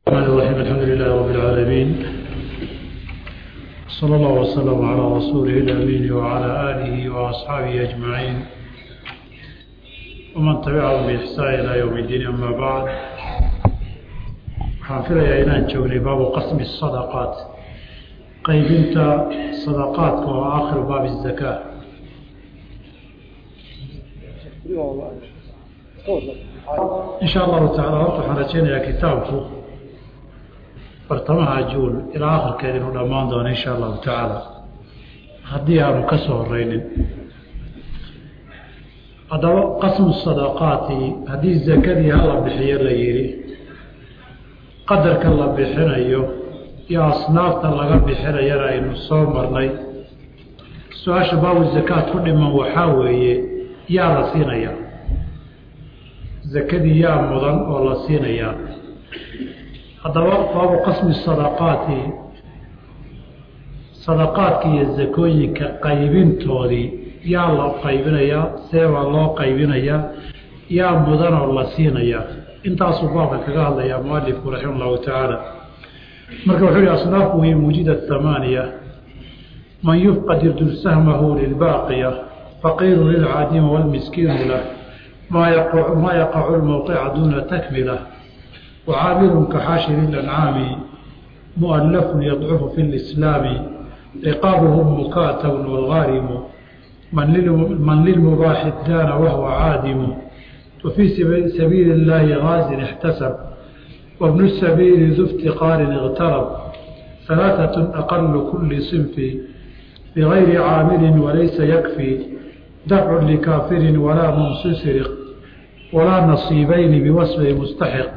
الرحمن الرحيم الحمد لله رب العالمين صلى الله وسلم على رسوله الأمين وعلى آله وأصحابه أجمعين ومن تبعهم بإحسان إلى يوم الدين أما بعد حافظ يا إلان جولي باب قسم الصدقات قيب انت صدقات وآخر باب الزكاة إن شاء الله تعالى waxaan rajaynayaa kitaabku bartamaha juul ilaa akhirkeed inuu dhammaan doono insha allahu tacaala haddii aanu ka soo horeynin haddaba qasmu sadaqaati haddii zakadii hala bixiyo la yidhi qadarka la bixinayo iyo asnaafta laga bixinayana aynu soo marnay su-aasha baabu zakaad ku dhiman waxaa weeye yaa la siinayaa zakadii yaa mudan oo la siinayaa haddaba baabu qasmi sadaqaati sadaqaadka iyo zakooyinka qaybintoodii yaa la qaybinayaa seebaa loo qaybinayaa yaa mudan oo la siinayaa intaasuu baabka kaga hadlayaa mualifku raxima allahu tacaala marka wuxuu yihi asnaafu hiy mujida hamaaniya man yufqad irdur sahmahu lilbaaqiya faqiiru lilcaadima walmiskiinu lah maa yaqacu lmowqica duuna takmila wacaamilun kaxaashiri lancaami mu'allafun yadcufu fi lislaami riqaabuhum mukaatabun walgaarimu man lilmubaaxi daana wahuwa caadimu wafii sabiili اllaahi gaazin ixtasab wabnu sabiili du iftiqaarin اqtarab halaaثaة aqalu kuli sinfi bigayri caamilin walaysa yakfi dafcu likaafirin walaa mumsisriq walaa nasiibayni biwasfi mustaxiq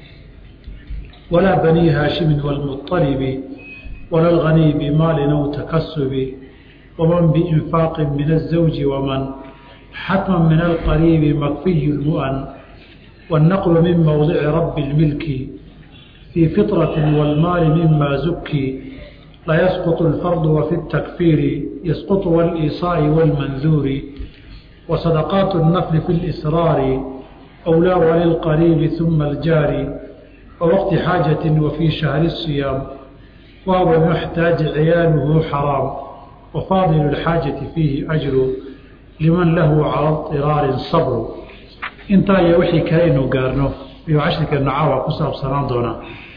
walaa banii haashimin wاlmuطalibi wala lganiy bimaalin aw takasubi waman biinfaaqin min الزawji waman xatma min alqariibi makfiy lmu'an wاnnaqlu min mowdici rabi اlmilki fii fiطrati wاlmaali mima zuki la yasquط اlfardu wafi الtakfiiri yasquط wاliisaa'i wاlmanduuri wasadaqaat الnafli fi اlisraari أwlaa walilqariibi ثuma aljaari wawaqti xaajaةi wafii shahri الصiyaam waaba muxtaaji ciyaaluhu xaraam wafaadilu اlxaajati fiihi ajru liman lahu cala iraarin sabru intaa iyo wixii kale inu gaarno ayuu cashirkeena caawa ku saabsanaan doonaa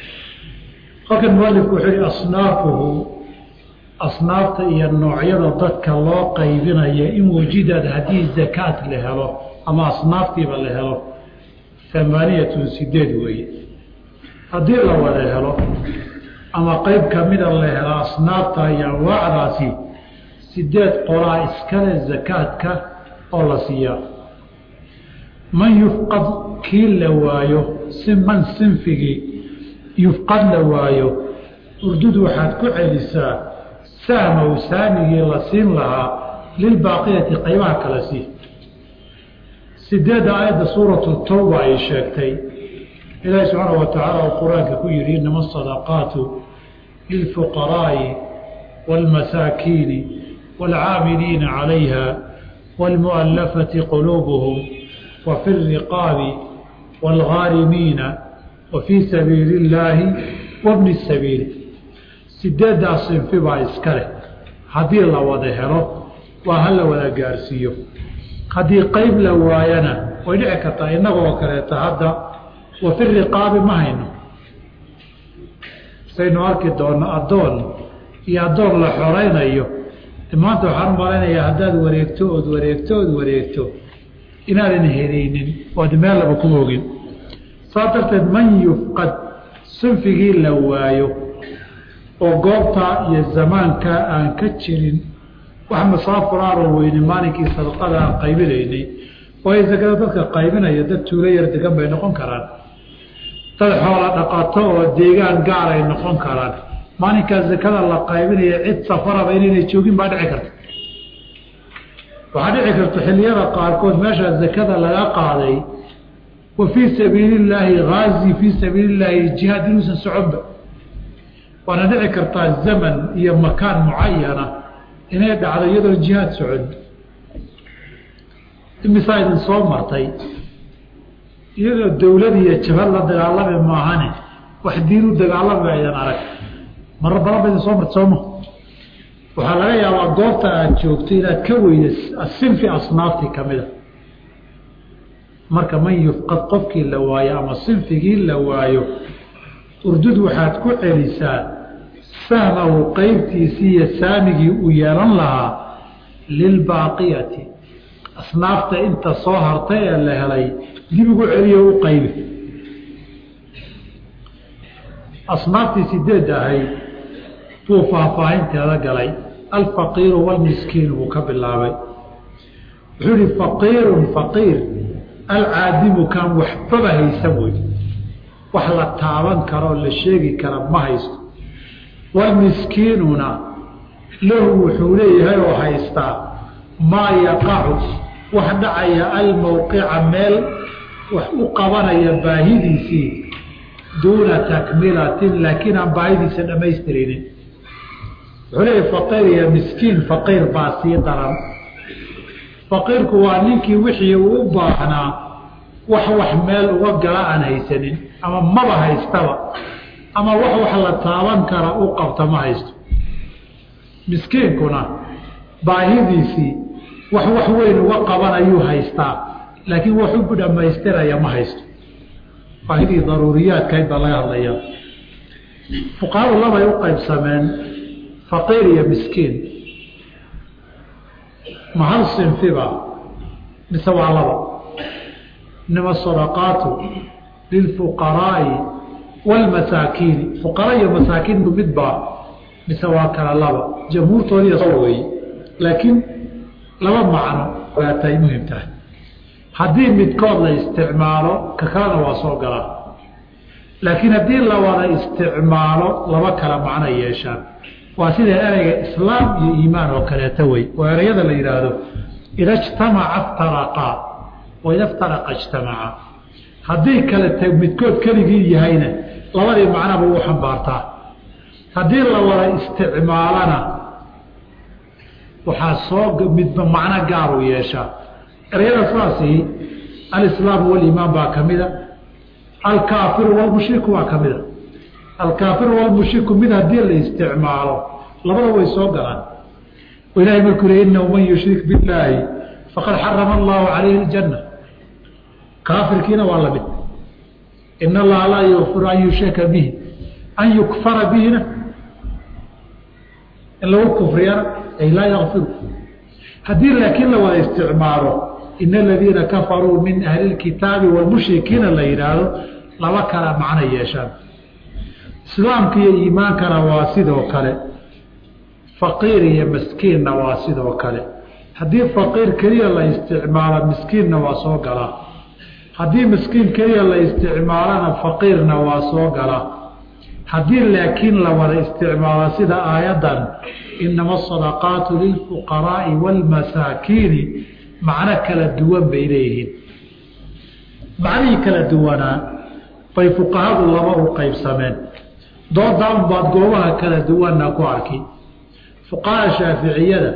halkan mualifku wuxuu yihi asnaafuhu asnaafta iyo noocyada dadka loo qaybinaya in wujidad haddii zakaad la helo ama asnaaftiiba la helo amaaniyatun sideed weeye haddii la wada helo ama qeyb kamida la helo asnaafta iyo anwaacdaasi sideed qolaa iskale zakaadka oo la siiyaa man yufqad kii la waayo si man sinfigii yufqad la waayo urdud waxaad ku celisaa sahmow saamigii la siin lahaa lilbaaqiyati qaybaha kala sii sideedda aayadda suuratu tawba ay sheegtay ilaahi subxaana wa tacaala uu qur-aanka ku yihi inama asadaqaatu lilfuqaraa'i wاlmasaakiini wاlcaamiliina calayha wاlmu'allafati quluubuhum wa fi اriqaabi wاlghaarimiina wa fii sabiili اllaahi wabni sabiili sideeddaas sinfi baa iska leh haddii la wada helo waa ha la wada gaarsiiyo haddii qeyb la waayana way dhici kartaa innagoo kaleeta hadda wa fi riqaabi ma hayno saynu arki doonno addoon iyo addoon la xoraynayo maanta waxaan u malaynayaa haddaad wareegto ood wareegto ood wareegto inaadan helaynin ood meel laba ku ogin saas darteed man yufqad sinfigii la waayo oo goobtaa iyo zamaankaa aan ka jirin wax masaafuraaro weyne maalinkii sadaqada aan qaybinaynay waayo sakada dadka qaybinaya dad tuulo yar degan bay noqon karaan dad xoola dhaqato oo deegaan gaar ay noqon karaan maalinkaa sakada la qaybinaya cid safaraba inaynay joogin baa dhici karta waxaa dhici karta xilliyada qaarkood meeshaa sakada laga qaaday wa fii sabiili illaahi haazi fii sabiili illaahi jihaad inuusan soconba waana dhici kartaa zaman iyo makaan mucayana inay dhacdo iyadoo jihaad socon imisaa idin soo martay iyadoo dawlad iyo jabhad la dagaalami maahane wax diin u dagaalama aydan arag marar badan ba idin soo marta sooma waxaa laga yaabaa goobta aad joogto inaad ka weyda sinfi asnaaftii kamida marka man yufqad qofkii la waayo ama sinfigii la waayo urdud waxaad ku celisaa sahmahu qeybtiisii iyo saamigii uu yeelan lahaa lilbaaqiyati asnaafta inta soo hartay ee la helay dib ugu celiyo u qaybi asnaaftii sideed ahayd buu faahfaahinteeda galay alfaqiiru walmiskiin buu ka bilaabay wuxuu yihi faqiirun faqiir alcaadimu kaan waxbaba haysan wey wax la taaban karoo la sheegi kara ma haysto walmiskiinuna lahu wuxuu leeyahay oo haystaa maa yaqacu wax dhacaya almowqica meel wax u qabanaya baahidiisii duuna takmilatin laakiin aan baahidiisa dhammaystirinin wuxuu leeyahay faqiir iyo miskiin faqiir baa sii daran faqiirku waa ninkii wixii uu u baahnaa wax wax meel uga gala aan haysanin ama maba haystaba ama wax wax la taaban kara u qabta ma haysto miskiinkuna baahidiisii wax wax weyn uga qabanayuu haystaa laakiin wax u dhammaystiraya ma haysto baahidii daruuriyaadkayd baa laga hadlayaa fuqahadu labay u qaybsameen faqiir iyo miskiin ma hal sinfiba mise waa laba inama sadaqaatu lilfuqaraa'i waalmasaakiini fuqara iyo masaakiintu midbaa mise waa kala laba jamhuurtoodiiy soo weeye laakiin laba macno waatay muhim tahay haddii midkood la isticmaalo ka kalena waa soo galaa laakiin haddii la wada isticmaalo laba kala macno yeeshaan waa sida ereyga islaam iyo iimaan oo kaleeto wey oo ereyada la yidhaahdo ida jtamaca iftaraqaa wa ida iftaraqa ijtamaca haddii kale ta midkood keligii yahayna labadii macnaba u xambaartaa haddii la wada isticmaalana waxaa soo midba macno gaaru yeeshaa ereyada saasi alislaamu waliimaan baa ka mida alkaafiru walmushriku waa ka mida alkaafiru walmushriku mid haddii la isticmaalo labada way soo galaan oo ilahay markuu le inahu man yushrik billaahi faqad xarama allahu calayhi aljanna kaafirkiina waa lamid in allaha laa yakfiru an yushraka bihi an yukfara bihina in lagu kufriyana ay laa yakfiru haddii laakiin la wada isticmaalo in aladiina kafaruu min ahli lkitaabi walmushrikiina la yidhaahdo laba kala macno yeeshaan islaamka iyo iimaankana waa sidoo kale faqiir iyo miskiinna waa sidoo kale haddii faqiir keliya la isticmaalo miskiinna waa soo galaa haddii miskiin keliya la isticmaalona faqiirna waa soo galaa haddii laakiin la wada isticmaalo sida aayaddan inama asadaqaatu lilfuqaraa'i waalmasaakiini macno kala duwan bay leeyihiin macnihii kala duwanaa bay fuqahadu laba u qaybsameen doodaa unbaad goobaha kala duwanna ku arki fuqaha shaaficiyada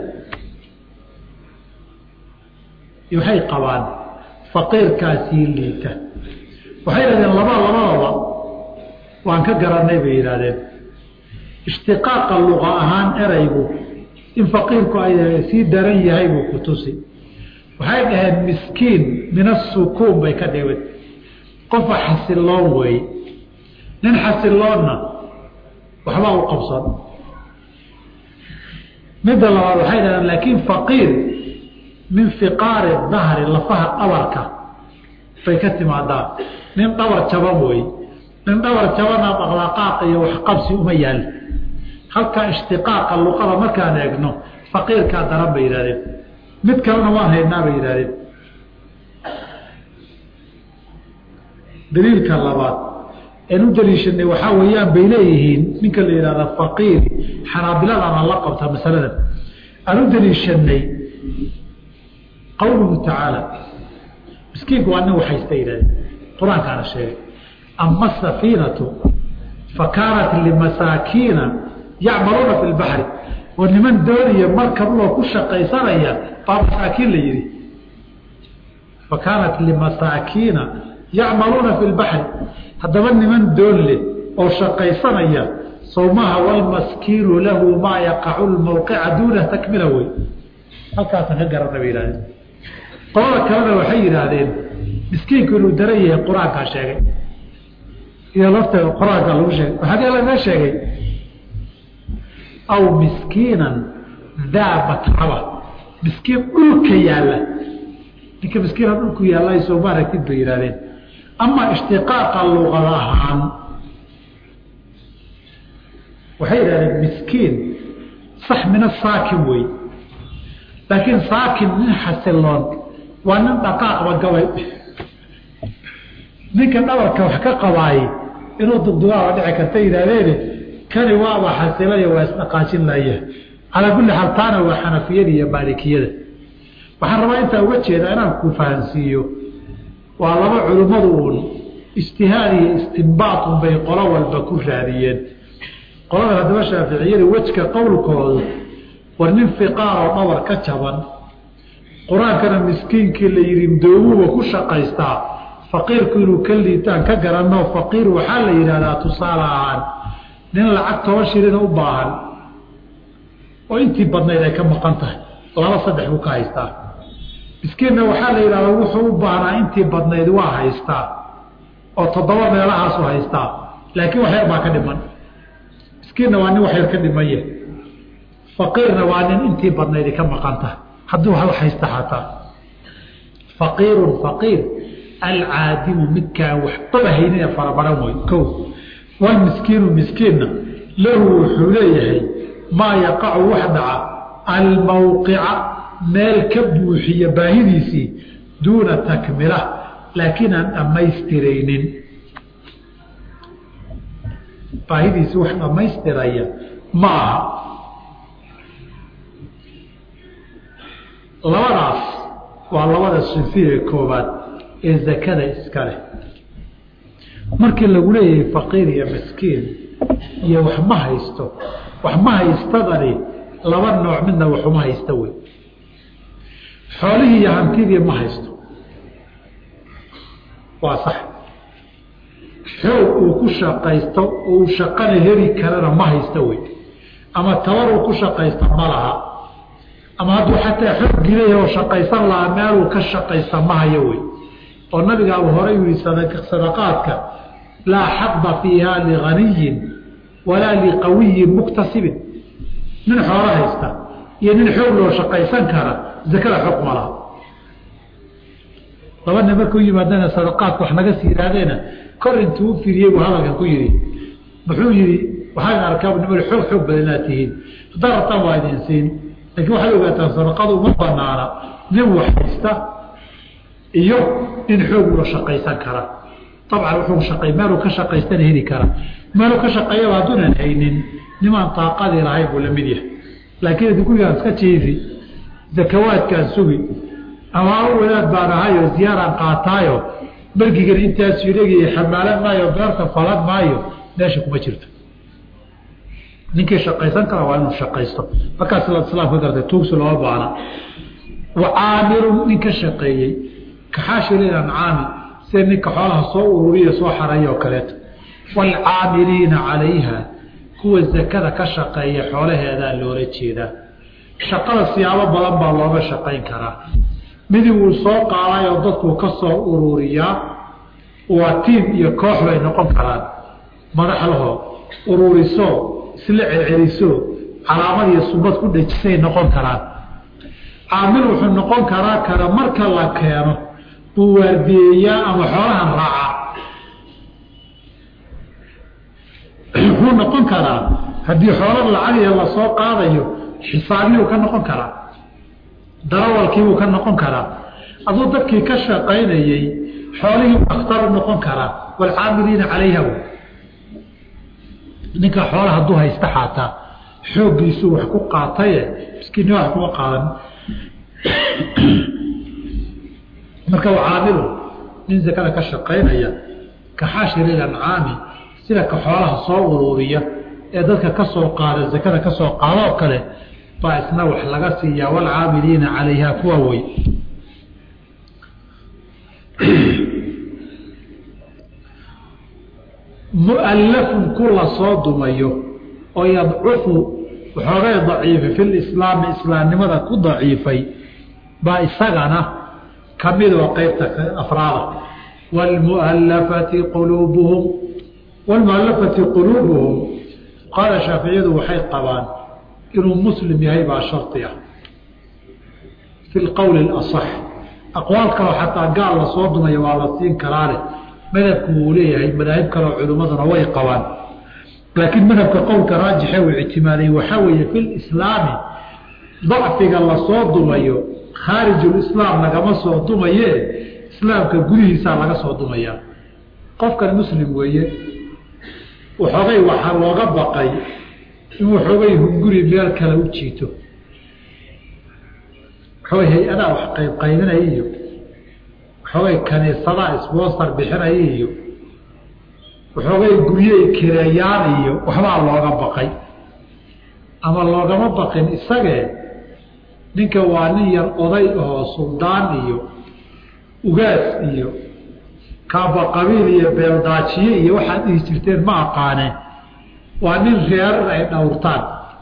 waxay qabaan faqiirkaasii liita waxay yidhahdeen laba labadaba waan ka garanay bay yidhahdeen ishtiqaaqa luqa ahaan eraygu in faqiirku ay sii daran yahay buu ku tusi waxay dhaheen miskiin min asukuun bay ka dhigeen qofa xasiloon weeye nin xasiloonna waxbaa u qabsan midda labaad waxay dhahdeen laakiin faqiir min fiqaari dahri lafaha dhabarka bay ka timaadaa nin dhabar jaban weeye nin dhabar jabana dhaqdhaqaaqa iyo waxqabsi uma yaal halkaa ishtiqaaqa luqada markaan eegno faqiirkaa daran bay yidhahdeen mid kalena waan haynaa bay yidhahdeen daliilka labaad een u daliishanay waxaa weeyaan bay leeyihiin ninka la yidhahda faqiir xanaabiladana la qabta masaladan aan u daliishanay qowluhu tacaala miskiinku waa nin waxaysta yidhahdeen qur-aankaana sheegay ama asafiinatu fa kaanat limasaakiina yacmaluuna fi lbaxri oo niman dooniya markab loo ku shaqaysanaya baa masaakiin la yidhi fa kaanat limasaakiina yacmaluuna fi lbaxri haddaba niman doon leh oo shaqaysanaya sawmaha walmaskiinu lahu maa yaqacu lmawqica duuna takmila wey halkaasaan ka garana bay yihahdeen qolada kalena waxay yidhaahdeen miskiinku inuu daran yahay qur-aankaa sheegay iyo lafteeda qur-aankaa lagu sheegay waxaa kale laga sheegay aw miskiinan daa matraba miskiin dhulka yaalla ninka miskiina dhulku yaalla soo ma aragtid bay yihahdeen ama ishtiqaaqa luqad ahaan waxay yidhahdeen miskiin sax mina saakin wey laakiin saakin nin xasiloon waa nin dhaqaaqba gabay ninka dhabarka wax ka qabaay inuu dugdugaaba dhici karta yidhahdeene kani waaba xasilaya waa isdhaqaajin laya calaa kulli xaal taana waa xanafiyada iyo maalikiyada waxaan rabaa intaa uga jeeda inaan ku fahansiiyo waa laba culimmadu uun ijtihaad iyo istinbaat unbay qolo walba ku raadiyeen qolada haddaba shaaficiyada wejka qowlkoodu war nin fiqaar oo dhabar ka jaban qur-aankana miskiinkii la yidhi doomuba ku shaqaystaa faqiirku inuu ka liitaan ka garanno faqiir waxaa la yidhahdaa tusaale ahaan nin lacag toban shilina u baahan oo intii badnayd ay ka maqan tahay laba saddex buu ka haystaa miskiinna waxaa la yidhahdaa wuxuu u baahnaa intii badnayd waa haystaa oo toddoba meelahaasu haystaa laakiin wax yar baa ka dhiman miskiinna waa nin wax yar ka dhimanye faqiirna waa nin intii badnayd ka maqan tahay hadduu hal haysta xataa faqiirun faqiir alcaadimu midkaan waxbaba haynina farabaran wey ko walmiskiinu miskiinna lahu wuxuu leeyahay maa yaqacu wax dhaca almawqica meel ka buuxiya baahidiisii duuna takmila laakiin aan dhammaystiraynin baahidiisii wax dhammaystiraya ma aha labadaas waa labada sufiye koobaad ee zakada iska leh markii lagu leeyahay faqiir iyo miskiin iyo wax ma haysto wax ma haystadani laba nooc midna waxuma haysta wey xoolihii iyo hantidii ma haysto waa sax xoog uu ku shaqaysto uu shaqana heli karana ma haysta wey ama tabar uu ku shaqaysto ma laha ama hadduu xataa xoog gilay oo shaqaysan lahaa meeluu ka shaqaysta ma hayo wey oo nabigaaba hore yihi sadaqaadka laa xaba fiiha liganiyin walaa liqawiyin muktasibin nin xoolo haysta iyo nin xoog loo shaqaysan kara zakada xoog ma laha laba nin markuu yimaadana sadaqaadka wax naga sii yihahdeena kor intuu u firiyey buu hadalkan ku yihi muxuu yihi waxaan arkaa nimal xoog xoog badan inaad tihiin haddaa rabtaan waa idin siin lakin waxaad ogaataan sadaqadu uma banaana nin wax haysta iyo nin xoog loo shaqaysan kara abcan wuxuu shaqay meeluu ka shaqaystana heli kara meeluu ka shaqeeyaba hadduunan haynin nimaan taaqadii lahayn buu la mid yahay laakiin adi gurigaan iska jiifi zakawaadkaan sugi ama a wadaad baan ahayo ziyaaraan qaataayo bergigan intaasuu dhegaya xamaalan maayo beerta falan maayo meesha kuma jirto ninkii shaqaysan kara waa inuu shaqaysto markaas islaam ka gartay tuugsi looma baana wa caamirun nin ka shaqeeyey kaxaashilin ancaami sida ninka xoolaha soo ururiya soo xareeya oo kaleeto waalcaamiliina calayha kuwa zakada ka shaqeeya xoolaheedaa loola jeedaa shaqada siyaabo badan baa looga shaqayn karaa midi wuu soo qaadayo dadkuu ka soo ururiyaa waa tiim iyo koox bay noqon karaan madaxlaho ururiso isla celceliso calaamad iyo subad ku dhejisay noqon karaan caamil wuxuu noqon karaa kara marka la keeno buu waardiyeeyaa ama xoolahan raacaa wuxuu noqon karaa haddii xoolo lacagya lasoo qaadayo xisaabiyuu ka noqon karaa darawalkiibuu ka noqon karaa aduu dadkii ka shaqaynayey xoolihii akhtaru noqon karaa waalcaamiliina calayha ninka xoola hadduu haysta xaataa xooggiisuu wax ku qaataye miskiinni wax kuma qaadan marka caamilu nin zakada ka shaqaynaya ka xaashiril ancaami sida ka xoolaha soo uruuriya ee dadka ka soo qaada zakada ka soo qaado oo kale baa isna wax laga siiyaa waalcaamiliina calayha kuwa wey mu'allafun ku la soo dumayo oo yadcufu waxoogay daciifay fi lislaami islaamnimada ku daciifay baa isagana ka mid oo qeybta afraada waalmu'allafati quluubuhum waalmu'allafati quluubuhum qaala shaaficiyadu waxay qabaan inuu muslim yahay baa shardi ah fi lqowli alasax aqwaal kaloo xataa gaal la soo dumayo waa la siin karaale madhabku wuu leeyahay madaahib kaleo culimmaduna way qabaan laakiin madhabka qowlka raajixe uu ictimaaday waxaa weeye fi lislaami dacfiga lasoo dumayo khaarijulislaam lagama soo dumaye islaamka gudihiisaa laga soo dumayaa qofkan muslim weeye waxoogay waxaa looga baqay in waxoogay hunguri meel kale u jiito waxoogay hay-adaa wax qayb qaybinaya iyo waxoogay kaniisadaa isboostar bixinaya iyo waxoogay guryey kireeyaan iyo waxbaa looga baqay ama loogama baqin isagee ninka waa nin yar oday ahoo suldaan iyo ugaas iyo kaaba qabiil iyo beeldaajiye iyo waxaad dhihi jirteen ma aqaaneen waa nin reerar ay dhowrtaan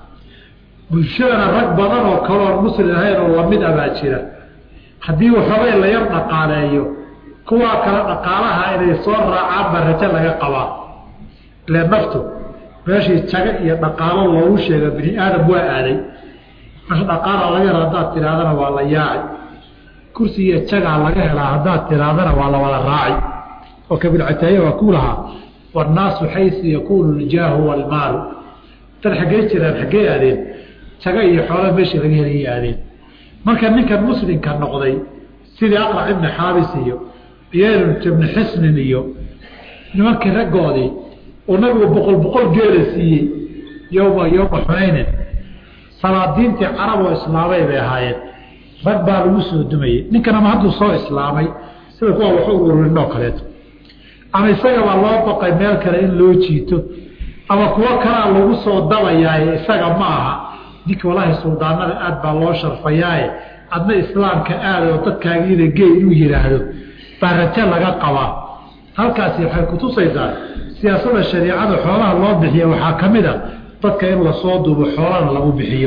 bulshadana rag badan oo kaloon muslim ahayn oo lamid abaa jira haddii waxoogay la yar dhaqaaleeyo kuwaa kale dhaqaalaha inay soo raacaan baa rajo laga qabaa ile naftu meeshii jago iyo dhaqaalo loogu sheega bini aadam waa aaday meesha dhaqaala laga hela haddaad tihaahdana waa la yaaci kursi iyo jagaa laga helaa haddaad tihaahdana waa la wada raaci oo kabilcataaya waa ku lahaa wannaasu xaysu yakuunu ljaahu waalmaalu dad xaggey jiraan xaggey aadeen jago iyo xoola meeshii laga helaya aadeen marka ninkan muslimka noqday sidii aqrac ibni xaabis iyo yeelun ibni xisnin iyo nimankii raggoodii oo nabigu boqol boqol geela siiyey yowma yowma xunaynin salaadiintii carab oo islaamay bay ahaayeen rag baa lagu soo dumayey ninkan ama hadduu soo islaamay sida kuwa wax ururin oo kaleeto ama isagabaa loo baqay meel kale in loo jiito ama kuwo kalaa lagu soo dabayaaye isaga ma aha ninka walaahi suldaanada aad baa loo sharfayaaye adna islaamka aada oo dadkaagiina gey inuu yidhaahdo baa rajo laga qabaa halkaasi waxay kutusaysaa siyaasada shariicada xoolaha loo bixiya waxaa ka mid a dadka in lasoo dubo xoolana lagu bixiyo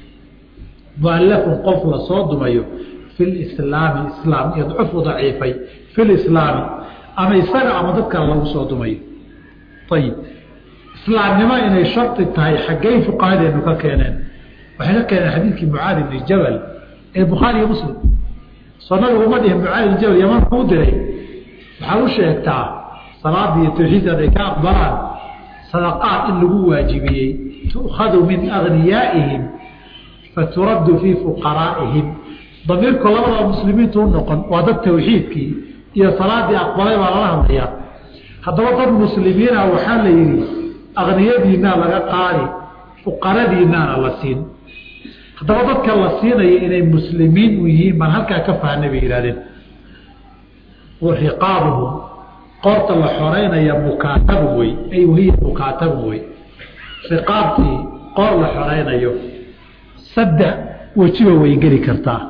muallafun qof lasoo dumayo fi lislaami islaam yadcufu daciifay fi lislaami ama isaga ama dadkale lagu soo dumayo ayib islaamnimo inay shardi tahay xaggey fuqahadeenu ka keeneen waxay ka keeneen xadiidkii mucaadi bni jabal ee bukhaari iyo muslim soo nabigu uma dhihin mucaadi bni jabal yaman kuu diray waxaad u sheegtaa salaadii iyo tawxiidkaad ay ka aqbalaan sadaqaad in lagu waajibiyey tu'khadu min agniyaa'ihim faturaddu fii fuqaraa'ihim damiirku labadaba muslimiintu u noqon waa dad tawxiidkii iyo salaadii aqbalay baa lala hadlayaa haddaba dad muslimiina waxaa la yidhi akniyadiinaa laga qaadi fuqaradiinaana la siin haddaba dadka la siinaya inay muslimiin u yihiin baan halkaa ka fahnay bay yihahdeen wa riqaabuhum qoorta la xoreynaya mukaatabun wey ay wahiya mukaatabun wey riqaabtii qoor la xoreynayo saddex wejiba way geli kartaa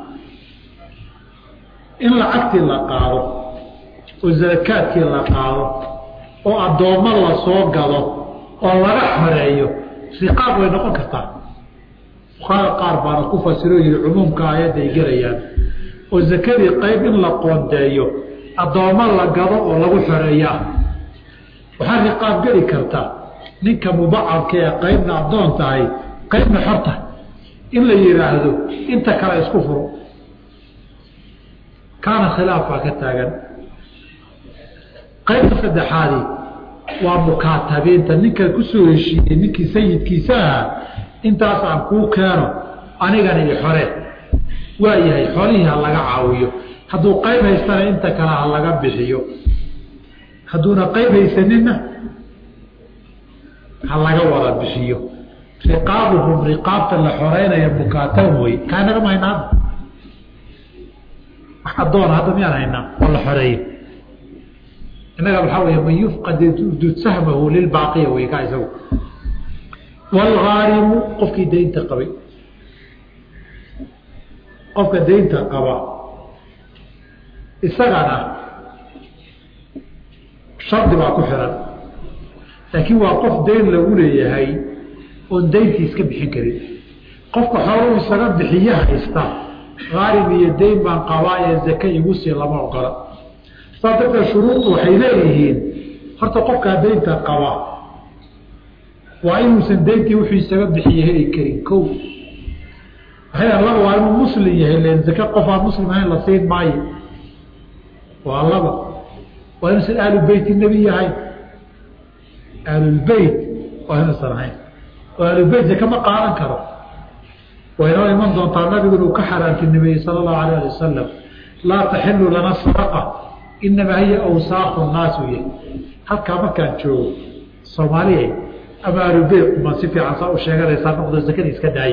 in lacagtii la qaado oo sarakaadkii la qaado oo addoommo la soo gado oo laga xoreeyo riqaab way noqon kartaa fuqaada qaar baana ku fasiro yihi cumuumka aayadday gelayaan oo sakadii qayb in la qoondeeyo addoommo la gado oo lagu xoreeyaa waxaa riqaab geli karta ninka mubacadka ee qaybna addoon tahay qaybna xor tahay in la yidhaahdo inta kale isku furo kaana khilaaf baa ka taagan qaybta saddexaadi waa mukaatabiinta ninka kusoo heshiiyey ninkii sayidkiisa ahaa intaas aan kuu keeno anigana i xore waa yahay xolihii ha laga caawiyo hadduu qayb haystana inta kale ha laga bixiyo hadduuna qayb haysaninna ha laga wada bixiyo riqaabuhum riqaabta la xoreynaya mukaatabun wey kaa nagama haynaa hadda wax addoona hadda miyaan haynaa oo la xoreeyo innaga waxaa wey man yufqad dud sahmahu lilbaaqiya wey kaa isagu waalgaarimu qofkii daynta qabay qofka daynta qaba isagana shardi baa ku xiran laakiin waa qof dayn lagu leeyahay oon dayntii iska bixin karin qofka xooluu isaga bixiye haysta haalib iyo dayn baan qabaa ee zake igu sii lama ogola saas darteed shuruuddu waxay leeyihiin horta qofkaa daynta qaba waa inuusan dayntii wuxuu isaga bixiye heli karin ko waxay laba waa inuu muslim yahay len zake qof aan muslim ahayn la siin maayo waa laba waa inuusan ahlu beyti nebi yahay ahlulbeyt waa inuusan ahayn oo ahlulbeyt zake ma qaadan karo way noo iman doontaa nabigu inuu ka xaraantinimeeyey sala allahu alayh ali wasalam laa taxilu lana sadaqa inamaa hiya awsaaqu naasu yahy halkaa markaan joogo soomaaliya ama ahlulbeyt ma si fiican saa u sheeganaysaa noqdo zakadii iska daaye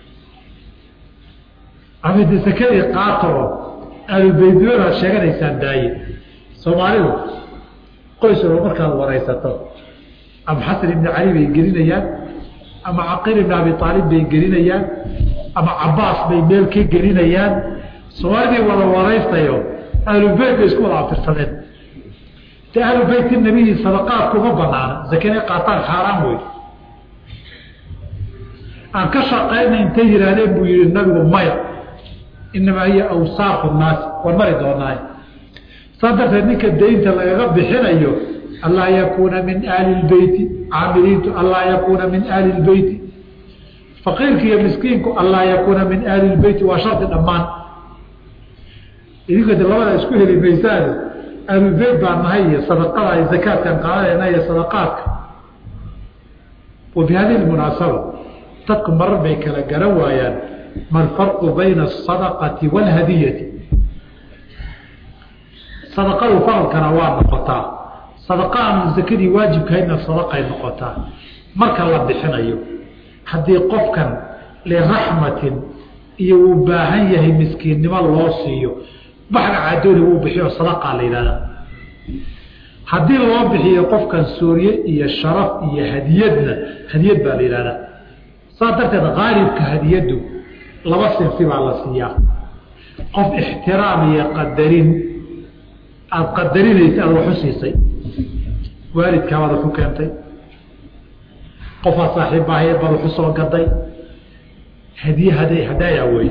ama de sakadii qaata oo ahlulbeytnimadaad sheeganaysaan daaye soomaalidu qoys oo markaad waraysato ama xasan ibni cali bay gelinayaan ama caqiil ibn abi aalib bay gelinayaan ama cabaas bay meel ka gelinayaan soomaalidii wada waraystayo ahlubeyt bay isku wada abtirsadeen de ahlubeyt nabiyi sadaqaad kuma banaana zakana qaataan xaaraan wey aan ka shaqayna intay yihaahdeen buu yihi nabigu maya inamaa hiya awsaaqu naasi waan mari doonaa saa darteed ninka daynta lagaga bixinayo anlaa yakuuna min aali lbeyti caamiliintu anlaa yakuuna min aali lbeyti faqiirka iyo miskiinku anlaa yakuuna min aali lbeyti waa shardi dhammaan idinka de labada isku heli maysaane ahlulbeyt baan nahay iyo sadaqada ay zakaadkan qaadanayna iyo sadaqaadka wa bi hadihi lmunaasaba dadku marar bay kala garan waayaan ma alfarqu bayna asadaqati waalhadiyati sadaqadu faralkana waa noqotaa sadaqa aanu zakadii waajibkahaydna sadaqay noqotaa marka la bixinayo haddii qofkan liraxmatin iyo uu baahan yahay miskiinnimo loo siiyo baxga caadooni wuu bixiyo sadaqaa la yidhahdaa haddii loo bixiyo qofkan soorye iyo sharaf iyo hadiyadna hadiyad baa la yidhahdaa saas darteed qaalibka hadiyaddu laba sinfi baa la siiyaa qof ixtiraam iyo qadarin aada qadarinaysa aada waxu siisay waalidkaabaad waxu keentay qofaad saaxiibbaahayeed baad waxu soo gaday hadiye hada hadaaya wey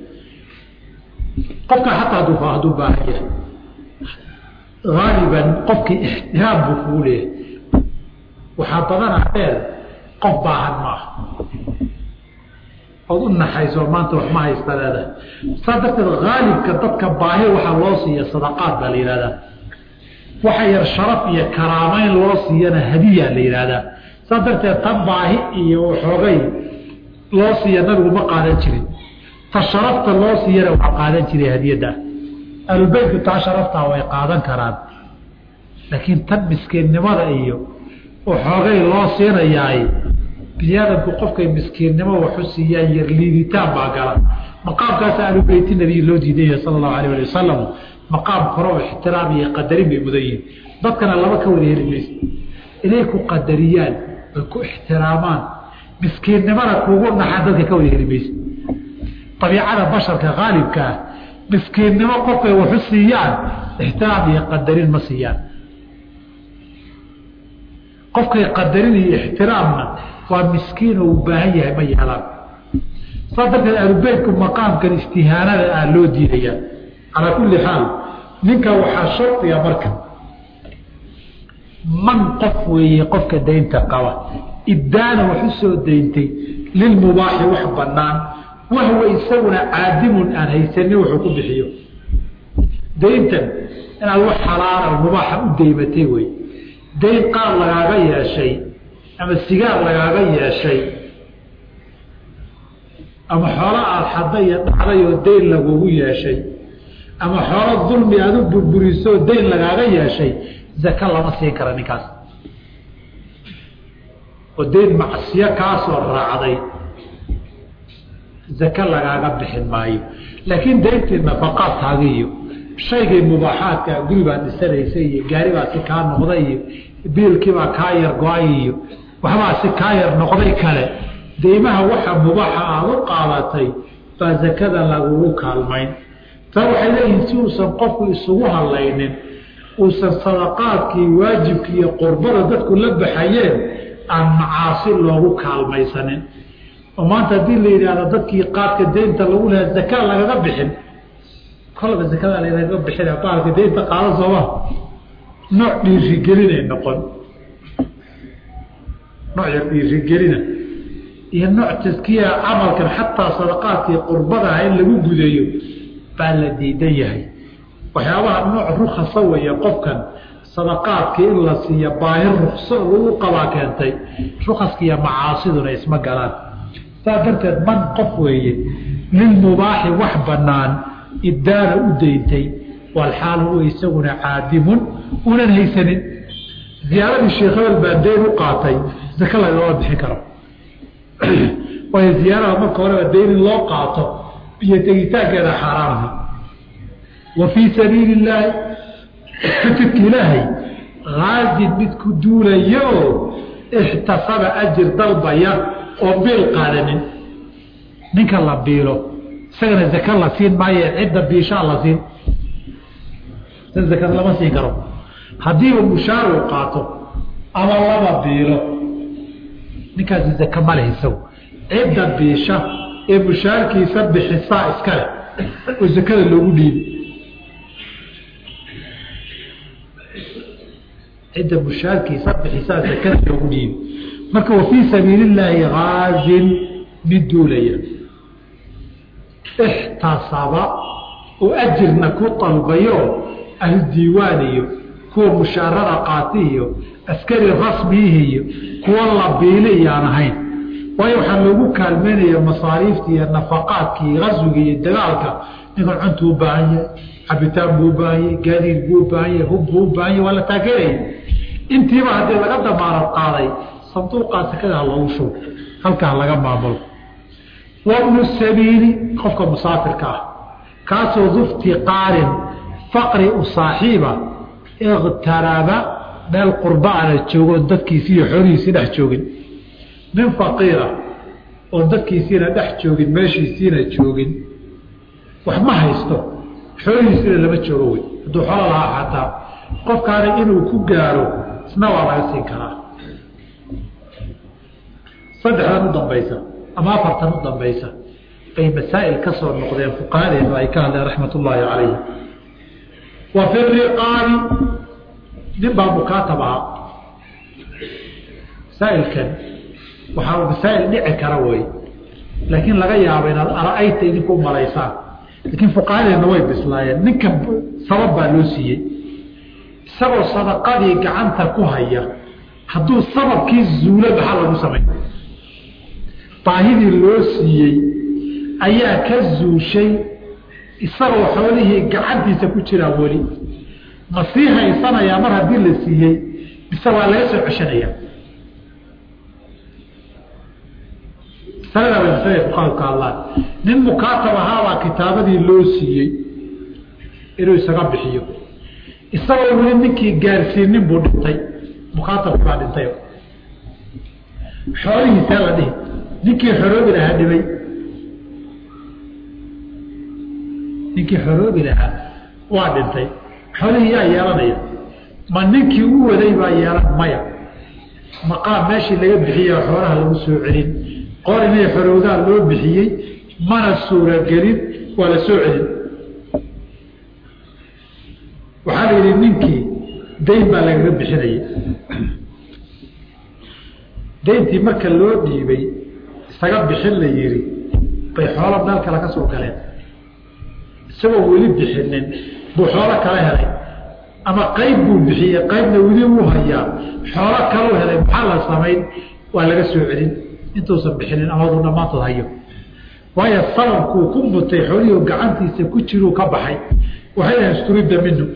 qofka xataa haduu hadduu baahan yahay haaliban qofkii ixtiraam buu kugu leeyahay waxaa badanaa dheer qof baahan maaha ood u naxayso maanta wax ma haysta leedahay saa darteed haalibka dadka baahi waxaa loo siiya sadaqaad baa la yihahdaa waxa yar sharaf iyo karaameyn loo siiyana hadiya la yihahdaa saa darteed tan baahi iyo xoogay loo siiya nabigu ma qaadan jirin ta sharafta loo siiyana waa qaadan jiray hadiyadda ahlulbeytku taa sharaftaa way qaadan karaan laakiin tan miskiinnimada iyo xoogay loo siinayaay biniaadamku qofkay miskiinnimo waxu siiyaan yar liiditaan baa gala maqaamkaas ahlubeyti nabiy loo diidaya sala allahu alayh ali wasalam maqaam kore oo ixtiraam iyo qadarin bay mudan yihin dadkana laba ka wada heli maysa inay ku qadariyaan oy ku ixtiraamaan miskiinnimana kuugu naxaan dadka ka wada heli maysa abiicada basharka haalibka ah miskiinnimo qofkay waxu siiyaan ixtiraam iyo qadarin ma siiyaan qofkay qadarin iyo ixtiraamna waa miskiin oo u baahan yahay ma yeelaan saa darteed ahlubeytku maqaamkan istihaanada ah loo diidayaa calaa kulli xaal ninka waxaa shardiga marka man qof weeye qofka daynta qaba ibdaana wax u soo dayntay lilmubaaxi wax bannaan wahwa isaguna caadimun aan haysanin wuxuu ku bixiyo dayntan inaad wax xalaala mubaaxa u daymatay wey dayn qaar lagaaga yeeshay ama sigaar lagaaga yeeshay ama xoolo aada xadday iyo dhacday oo dayn lagugu yeeshay ama xoolo dulmi aada u burburisoo dayn lagaaga yeeshay zaka lama siin kara ninkaas oo dayn macsiyo kaasoo raacday zake lagaaga bixin maayo laakiin dayntii nafaqaadkaaga iyo shaygay mubaaxaadka guri baad dhisanaysay iyo gaari baa si kaa noqday iyo biilkiibaa kaa yar go-ay iyo waxbaa si kaa yar noqday kale deymaha waxa mubaaxa aada u qaadatay baa zakada lagugu kaalmayn taa waxay leeyihiin si uusan qofku isugu hadlaynin uusan sadaqaadkii waajibkii iyo qurbada dadku la baxayeen aan macaasi loogu kaalmaysanin oo maanta haddii la yidhaahdo dadkii qaadka deynta lagu leha zakaa lagaga bixin kolba zakada lagaga bixin baalka deynta qaado sooma nooc dhiirigelinay noqon nooc yar dhiirigelina iyo nooc taskiya camalkan xataa sadaqaadkii qurbadaha in lagu gudeeyo baa la diidan yahay waxyaabaha nooc rukhasa weeye qofkan sadaqaadkii in la siiya baahi rukso lagu qabaa keentay rukaskiiyo macaasiduna isma galaan saas darteed man qof weeye lilmubaaxi wax bannaan iddaana u dayntay walxaal huwa isaguna caadimun unan haysanin ziyaaradii sheekh hebel baa dayn u qaatay zake lagama bixin karo waayo ziyaarada marka horeba dayn in loo qaato iyo tegitaankeeda xaaraamha wa fii sabiili illaahi jidka ilaahay haazin mid ku duulaya oo ixtasaba ajir dalbaya oo biil qaadanin ninka la biilo isagana zake la siin maayo cidda biishaa la siin zakada lama siin karo haddiiba mushaar uu qaato ama laba biilo ninkaasi zake ma leh isagu cidda biisha ee mushaarkiisa bixisaa iska leh oo zakada loogu dhiibi cidda mushaarkiisa bixisaa zakada loogu dhiibi marka wa fii sabiili illaahi haazin mid duulaya ixtasaba oo ajirna ku dalbayo ahludiiwaan iyo kuwa mushaarada qaati iyo askari rasmiihi iyo kuwa la biili iyaan ahayn waayo waxaa loogu kaalmeynaya masaariiftii iyo nafaqaadkii qaswiga iyo dagaalka ninkan cuntuu u baahan yahay cabitaan buu u baahan yahay gaadiid buu u baahan yahay hub buu u baahan yahay waa la taageeraya intiiba haddii laga damaanad qaaday sanduuqaa sakada ha loogu shubo halkaa laga maamulo wabnu sabiili qofka musaafirka ah kaasoo duftiqaarin faqri u saaxiiba iqtaraba meel qurbaana joogo dadkiisi iyo xoolihiisii dhex joogin nin faqiira oon dadkiisiina dhex joogin meeshiisiina joogin wax ma haysto xoolihiisina lama joogo wey hadduu xoolo lahaa xataa qofkaana inuu ku gaaro isna waa laga siin karaa saddexdan u dambaysa ama afartan u dambaysa bay masaa'il ka soo noqdeen fuqahadeenu ay ka hadleen raxmat ullaahi calayhi wa fi riqaabi nin baa mukaatab ahaa masaa'ilkan waxaa masaa'il dhici kara wey laakiin laga yaabo inaad ara-ayta idinku umalaysaan laakiin fuqahadeenna way bislaayeen ninkan sabab baa loo siiyey isagoo sadaqadii gacanta ku haya hadduu sababkii zuulo maxaa lagu samay baahidii loo siiyey ayaa ka zuushay isagoo xoolihii gacantiisa ku jiraa weli ma sii haysanayaa mar haddii la siiyey mise waa laga soo ceshanaya masalada bay masalada fuqaadu ka hadlaan nin mukaatab ahaabaa kitaabadii loo siiyey inuu isaga bixiyo isagoo weli ninkii gaarsiinin buu dhintay mukaatabki baa dhintay xoolihiisaa la dhihi ninkii xoroobi lahaa dhibay ninkii xoroobi lahaa waa dhintay xoolihii yaa yeelanaya ma ninkii u waday baa yeelan maya maqaam meeshii laga bixiya xoolaha lagu soo celin qor inay xorowdaan loo bixiyey mana suuragelin waa la soo celin waxaa la yidhi ninkii dayn baa lagaga bixinayay dayntii marka loo dhiibay isaga bixin la yidhi bay xoolo meel kale ka soo galeen isagoo weli bixinin buu xoolo kala helay ama qayb buu bixiyey qaybna weli wuu hayaa xoolo kaluu helay maxaa la samayn waa laga soo celin intuusan bixinin amaduu dhammaantood hayo waayo sababkuu ku mutay xoolihii gacantiisa ku jiruu ka baxay waxay dhahen isturida minu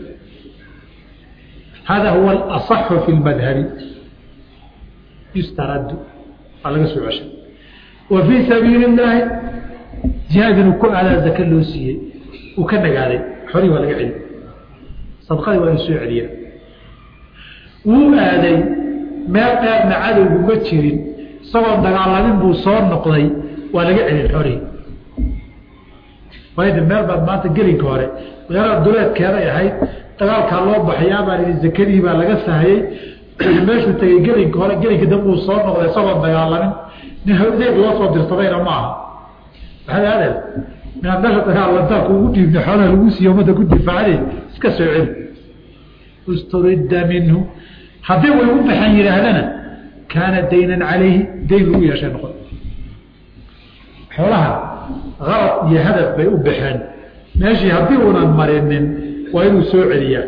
hada huwa alaصaxu fi lmadhabi yustaradu waa laga soo ceshay wa fii sabiili اllaahi jihaad inuu ku aadaa zake loo siiyey uu ka nagaaday xoolihii waa laga celi sadqadii waa inu soo celiya wuu aaday meel dheerna cadowgu ma jirin isagoo dagaalamin buu soo noqday waa laga celin xoolihii waayo meel baad maanta gelinka hore magaalada duleedkeeday ahayd dagaalkaa loo baxayaa baa lihi zakadii baa laga sahayey meeshuu tegey gelinka hore gelinka dambe uu soo noqday isagoon dagaalamin nin hawdeeg loo soo dirsadayna ma aha maxaad aadeen minaad meesha dagaalantaa kuugu dhiibna xoolaha lagu siiye ummadda ku difaacday iska soo celi usturidda minhu haddii way u baxan yidhaahdana kaana daynan calayhi dayn lagu yeeshay noqon xoolaha qalad iyo hadaf bay u baxeen meeshii haddii uunan marinin waa inuu soo celiyaa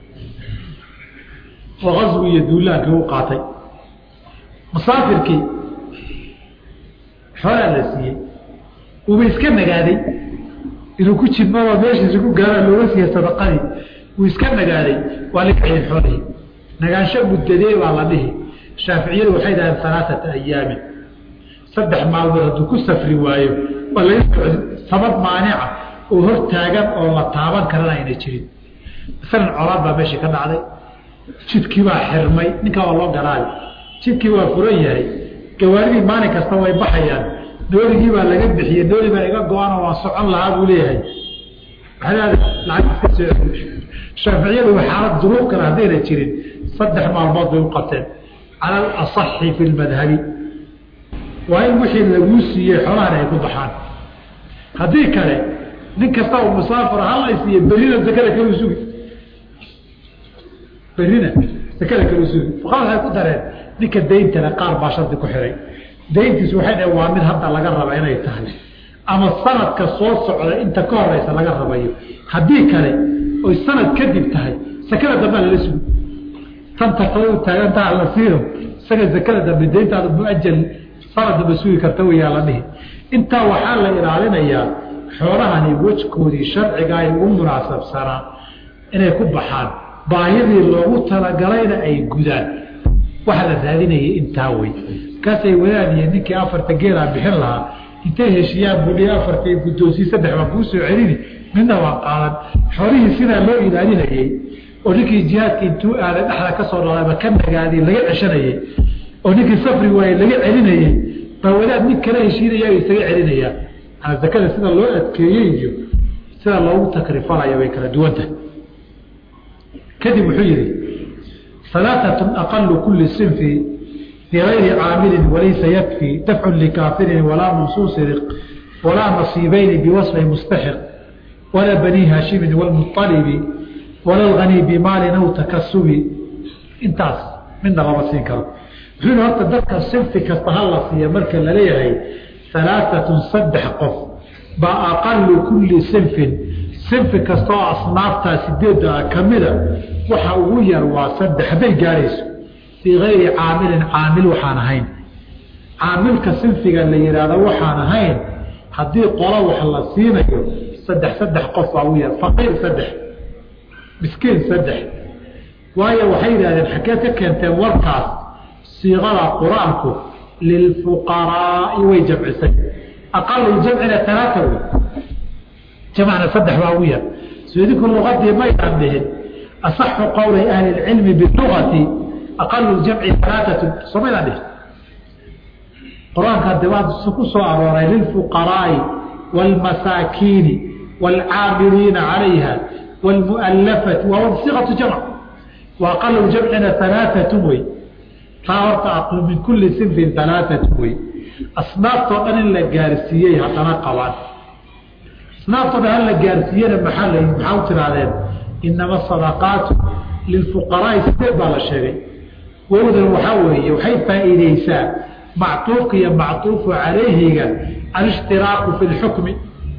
oo qaswi iyo duulaankii u qaatay musaafirkii xoolaa la siiyey uuba iska nagaaday inuu ku jidmadoo meeshiisa ku gaara looga siiya sadaqadii wuu iska nagaaday waa la kaciyay xoolihii nagaansho muddadee baa la dhihi shaaficiyadu waxay dhaheen alaaata ayaamin saddex maalmood hadduu ku safri waayo waa laga socdi sabab maanica oo hor taagan oo la taaban karana ayna jirin masalan colaad baa meeshii ka dhacday jidkii baa xirmay ninkaa waa loo garaabi jidkii waa furan yahay gawaaridii maalin kasta way baxayaan nooligii baa laga bixiyey nooli baa iga go-ano waan socon lahaa buu leeyahay lacag iska soo shaaficiyadu xaalad duruuf kale haddayna jirin saddex maalmood bay u qabteen cala alasaxi fi lmadhabi waa in wixii laguu siiyey xoolahana ay ku baxaan haddii kale nin kasta oo musaafir hala siiye berrina zakada kalu sugi berrina zakada kalu sugi fuqaada waxay ku dareen ninka dayntana qaar baa shardi ku xiray dayntiisu waxay dhaheen waa mid hadda laga raba inay tahay ama sanadka soo socda inta ka horeysa laga rabayo haddii kale oy sanad kadib tahay sakada dambea lala sugi tan tartada taagantaa la siiyo isaga zakada dambe dayntaada muajal sanad dambe sugi karta wayaa la dhihi intaa waxaa la ilaalinayaa xoolahani wejkoodii sharciga ay ugu munaasabsanaa inay ku baxaan baahidii loogu talagalayna ay gudaan waxa la raadinayay intaa wey markaasay wadaadiye ninkii afarta geelaa bixin lahaa intay heshiyaan budhi afartii guddoonsii saddex baa kuu soo celini midna waa qaadan xoolihii sidaa loo ilaalinayey oo ninkii jihaadka intuu aaday dhexda ka soo dhalaaba ka nagaadi laga ceshanayey oo ninkii safri waaye laga celinayey baa wadaad nin kala heshiinaya isaga celinayaan aa zakada sida loo adkeeyey iyo sida loogu takrifalayo way kala duwanta kadib wuxuu yihi alaaatun aqalu kuli sinfi bigayri caamilin walaysa yakfi dafcun likaafirin walaa mansuusi riq walaa nasiibayni biwasfi mustaxiq walaa bani haashimin wlmualibi wala lganii bimaalin aw takasubi intaas midna lama siin karo wuxuu yihi horta dadka sinfi kasta ha la siiya marka laleeyahay alaaatun saddex qof baa aqalu kuli sinfin sinfi kasta oo asnaaftaa sideedda kamida waxa ugu yar waa saddex hadday gaarayso bigayri caamilin caamil waxaan ahayn caamilka sinfiga la yidhaahdo waxaan ahayn haddii qola wax la siinayo saddex saddex qof baa ugu yar faqiir saddex miskiin saddex waayo waxay yidhahdeen xageed ka keenteen warkaas siiqada qur-aanku lilfuqaraai way jamcisay aqalu jamcina talaata wey jamcna saddex baa ugu yar so idinku luqadii maydaan dhihin asaxu qowli ahli lcilmi bilugati aqalu jamci alaaatu soo maydaan dhihin qur-aanka de waa ku soo arooray lilfuqaraai wاlmasaakiini wاlcaamiliina calayha wاlmualafati waa siqatu jamc wa aqalu jamcina alaaatu wey taa horta min kuli sinfin alaaatu wey asnaaftoo dhan in la gaarsiiyey haddana qabaan asnaaftoo dhan hala gaarsiiyena maxaa la maxaa u tirahdeen inama asadaqaatu lilfuqaraai sideed baa la sheegay wowdan waxaa weeye waxay faa'iideysaa mactuufka iyo mactuufu calayhiga alishtiraaku fi lxukmi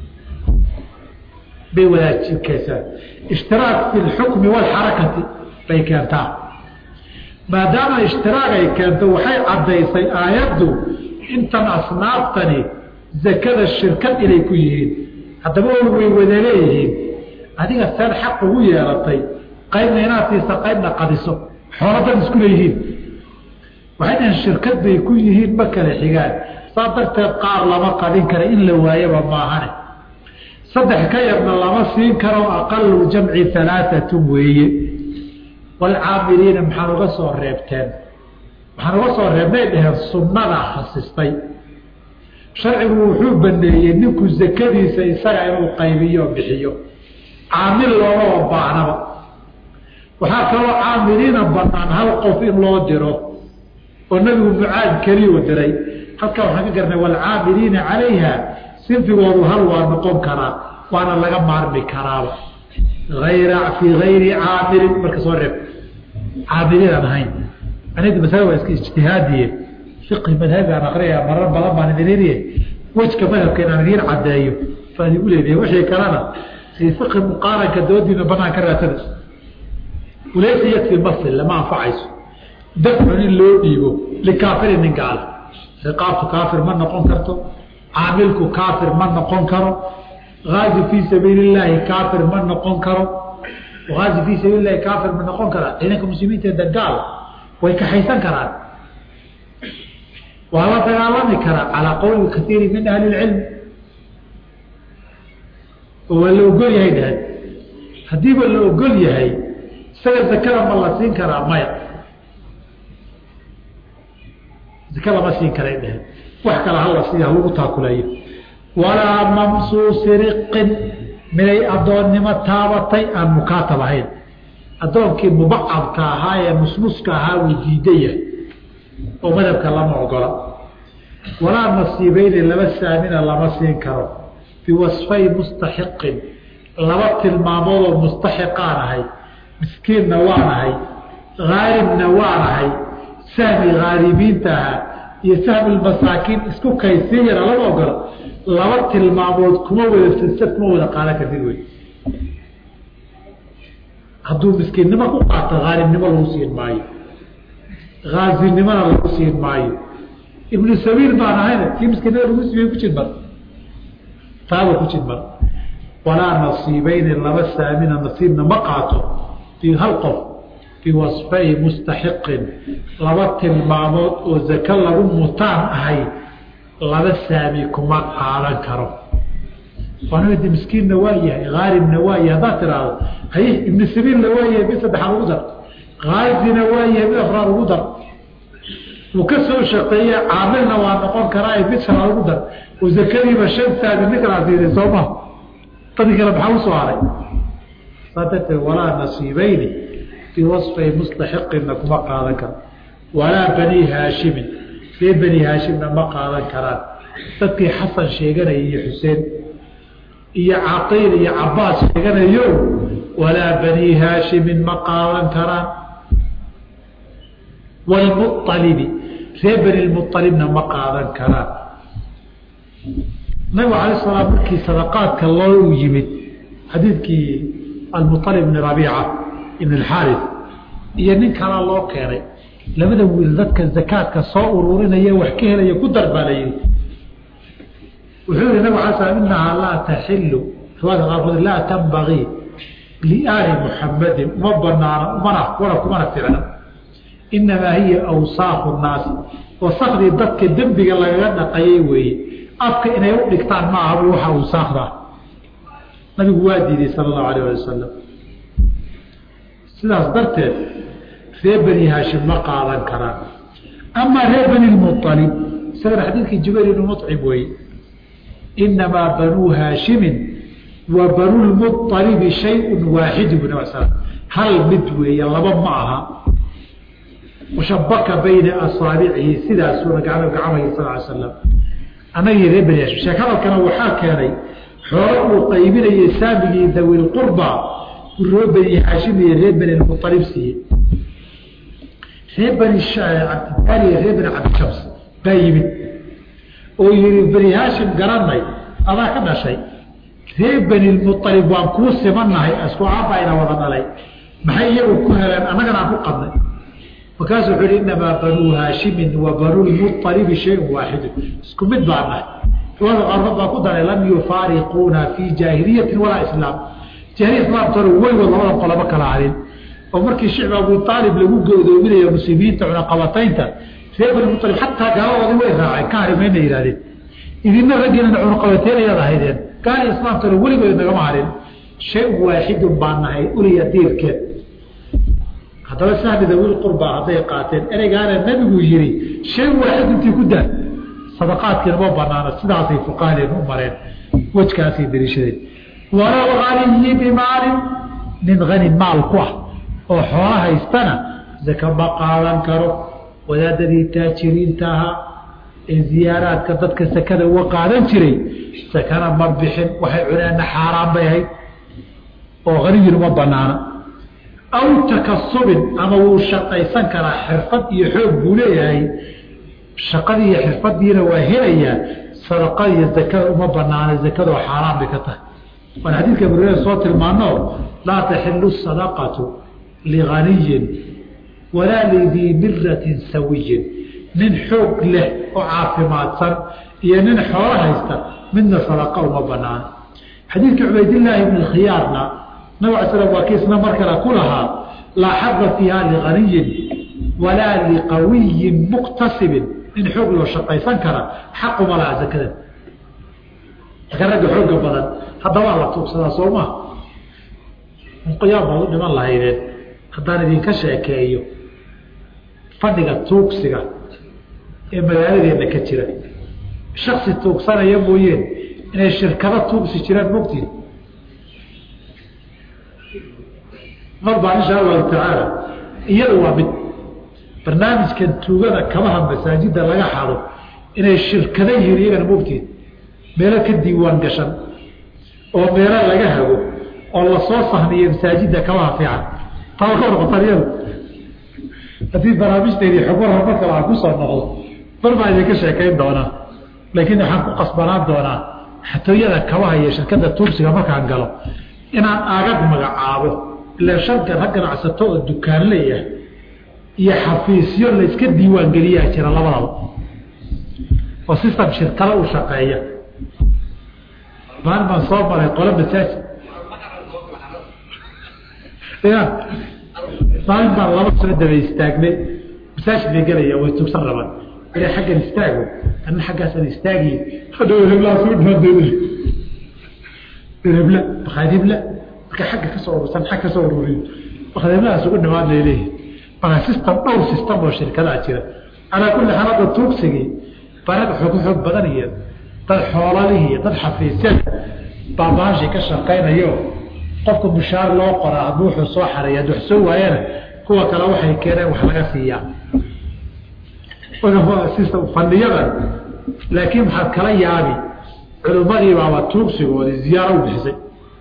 bay wadaajikeysaa ishtiraak fi lxukmi walxarakati bay keentaa maadaama ishtiraag ay keento waxay caddaysay aayaddu intan asnaaftani zakada shirkad inay ku yihiin haddaba ol way wada leeyihiin adiga seed xaq ugu yeelatay qaybna inaad siisa qaybna qadiso xooladan isku leeyihiin waxay dhahen shirkad bay ku yihiin ma kala xigaan saa darteed qaar lama qadin kara in la waayaba maahane saddex ka yarna lama siin karo aqalu jamci alaaatun weeye waalcaamiliina maxaan uga soo reebteen waxaan uga soo reebnay dhaheen sunnada hasistay sharcigu wuxuu baneeyey ninku zakadiisa isaga inuu qaybiyo bixiyo caamil loomaba baahnaba waxaa kaloo caamiliina banaan hal qof in loo diro oo nabigu mucaad keliyuu diray halkaa waxaan ka garnay waalcaamiliina calayha sinfigoodu hal waa noqon karaa waana laga maarmi karaaba ayra fii gayri caamilin marka soo reeb caamiliinaan ahayn anida masale waa iska ijtihaadiye fiqhi madhabi aan akriyaya marar badan baan idin iriye wejka madhabka inaan idiin caddeeyo baan igu leedahay wixii kalena si fiqhi muqaaranka doodiina banaan ka raadsada ulaysa yakfi masl lama anfacayso dafcun in loo dhiibo likaafirin nin gaala riqaabtu kaafir ma noqon karto caamilku kaafir ma noqon karo aazi fii sabiili illaahi kaafir ma noqon karo aazi fii sabiil lahi kaafir ma noqon karaa ciidanka muslimiinta gaal way kaxaysan karaan waa la dagaalami karaa calaa qowli kaiiri min ahli lcilm oo waa la ogol yahay dhahad haddiiba la ogol yahay isaga zakada ma la siin karaa maya zaka lama siin karay dhahad wax kale hala siiya halagu taakulayo walaa mamsuusi riqin miday addoonnimo taabatay aan mukaatab ahayn addoonkii mubacadka ahaa ee musmuska ahaa wuu diidaya oo madhabka lama ogola walaa nasiibeyni laba saamina lama siin karo biwasfay mustaxiqin laba tilmaamoodoo mustaxiqaan ahay miskiinna waan ahay haalibna waan ahay sahmi haalibiinta ahaa iyo sahmi masaakiin isku kaysiin yara lama ogola laba tilmaamood kuma wada silsad kuma wada qaadan kartid wey hadduu miskiinnimo ku qaato haalibnimo lagu siin maayo haazinimona lagu siin maayo ibnu sabiil baan ahayna kii miskiinnada lagu siiye ku jidmar taaba ku jidmar walaa nasiibeyni laba saamina nasiibna ma qaato fii hal qof biwasfay mustaxiqin laba tilmaamood oo zako lagu mutaan ahay laba saami kuma qaadan karo waanadi miskiinna waa yahay haalibna waa yahay haddaad tiraahdo haye ibnu sabiilna waa yahay mid saddexaad ugu dar haazina waa yahay mid afraad ugu dar uu ka soo shaqeeye caamilna waa noqon karaa mid shanaad ugu dar oo zakadiiba shan saami nin kalaa siiday soo maha dadii kale maxaa usoo haray saa darteed walaa nasiibeyni biwasfay mustaxiqinna kuma qaadan karo walaa bani haashimin ree bani haashimna ma qaadan karaan dadkii xasan sheeganaya iyo xuseen iyo caqiil iyo cabaas sheeganayo walaa bani haashimin ma qaadan karaan wlmualibi ree bani lmualibna ma qaadan karaan nabigu alay salaam markii sadaqaadka loo yimid xadiidkii almualib bni rabiica ibn alxaaris iyo nin kalaa loo keenay labada wiil dadka zakaadka soo ururinaya wax ka helaya ku dar baa la yihi wuxuu yihi nabig ala slam inahaa laa taxilu riwaayadka qaarkood laa tambagii liaali muxamadin uma banaano umana wala kumana ficna inamaa hiya awsaaqu naasi wasakdii dadka dembiga lagaga dhaqayay weeye afka inay u dhigtaan ma aha waxa awsaakda nabigu waa diiday sala allahu alayh ali wasalam sidaas darteed ree bani haashim ma qaadan karaan amaa ree bani lmualib isagana xadiidkii jubayr ibnu mucib weeye inamaa banuu haashimin wa banu lmualibi shayun waaxidu bu nab slam hal mid weeye laba ma aha washabaka bayna asaabicihi sidaasuuna gacmo gacmaya sal ly slam annagii ree bani haashim sheek hadalkana waxaa keenay xoolo uu qaybinayay saamigii dawi lqurba ree bani haashim iyo ree bani lmualib siiye ree bani cabdibaali iyo ree bani cabdishams baa yimid oo yihi bani haashim garanay adaa ka dhashay ree bani lmualib waan kuu simannahay isku aabbayna wada dhalay maxay iyagu ku heleen annagana aan ku qadnay markaasu wuxuu hi inamaa banuu haashimin wa banuu lmualibi shayun waaxidu isku mid baa nahay riwaada qaarkood baa ku daray lam yufaariquuna fii jaahiliyatin walaa islaam jahiliya islaamtona weygood labada qolaba kala hadin oo markii shicbi abu aalib lagu goodoominayo muslimiinta cunaqabataynta ree bani mualib xataa gaaladoodii way raaceen ka harimayna yihahdeen idina raggiinana cunaqabateynayaad ahaydeen gaali islaamtana weligood nagama harin shay waaxidun baa nahay uliya diirkeed haddaba sahmi dawiil qurba hadday qaateen ereygaana nabigu yihi shay waaxid intii ku daa sadaqaadkiina ma banaana sidaasay fuqahadeen u mareen wejkaasay dariishadeen walow aniyi bimaalin nin hani maal ku ah oo xoolo haystana zaka ma qaadan karo wadaadadii taajiriinta ahaa ee ziyaaraadka dadka sakada uga qaadan jiray sakana ma bixin waxay cuneenna xaaraan bay ahayd oo hanigin uma banaana aw takasubin ama wuu shaqaysan karaa xirfad iyo xoog buu leeyahay shaqadii iyo xirfadiina waa helayaa sadaqada iyo zakada uma banaana zakadoo xaaraan bay ka tahay waan xadiidka abureera soo tilmaano laa taxilu sadaqatu liganiyin walaa lidii miratin sawiyin nin xoog leh oo caafimaadsan iyo nin xoolo haysta midna sadaqa uma banaana xadiidka cubaydillaahi ibni khiyaarna nabig al slam waa kiisna mar kale ku lahaa laa xada fiiha liganiyin walaa liqawiyin muktasibin nin xoog loo shaqaysan kara xaquma laha zakada marka ragga xooga badan haddabaa la tuugsadaa soo maa qoyaan baad u dhiman lahaydeen haddaan idinka sheekeeyo fadhiga tuugsiga ee magaaladeena ka jira shaksi tuugsanaya mooyeen inay shirkado tuugsi jiraan mogtiin mar baa insha allahu tacaala iyada waa mid barnaamijkan tuugada kabaha masaajida laga xado inay shirkado yihiin iyagana mogtiin meelo ka diiwaan gashan oo meelo laga hago oo lasoo sahmiyo masaajida kabaha fiican taa ka noqotaan iyada haddii barnaamijteedii xubur horumar kale aan kusoo noqdo bar baa idinka sheekayn doonaa laakiin waxaan ku qasbanaan doonaa xatooyada kabaha iyo shirkada tuugsiga markaan galo inaan agag magacaabo ilaa shanka rag ganacsato oo dukaan leeyahay iyo xafiisyo layska diiwaan geliyaa jira labadaba oo system shirkado u shaqeeya maalin baan soo maray qolo masaajid ya maalin baan laba soo daba istaagnay masaajid bay gelaya way tugsan rabaan ila xaggan istaago anna xaggaasaan istaagiy hadhow heblaas u dhiman hebla bakhaadibla marka xagga ka soo urursan xag ka soo ururiyo bakhaadiblahaas ugu dhimaan lay leeyihin marka system dhowr system oo shirkadaa jira calaa kulli xaal hadda tuugsigii barag xoog xoog badan iyo dad xoolalihi iyo dad xafiisyada baa baashii ka shaqaynayo qofka mushaar loo qoraa hadduu wuxuu soo xareeya hadduu wax soo waayana kuwa kale waxay keeneen wax laga siiyaa fandhiyada laakiin maxaad kala yaabi culimmadii baaba tuugsigoodii ziyaaro u bixisay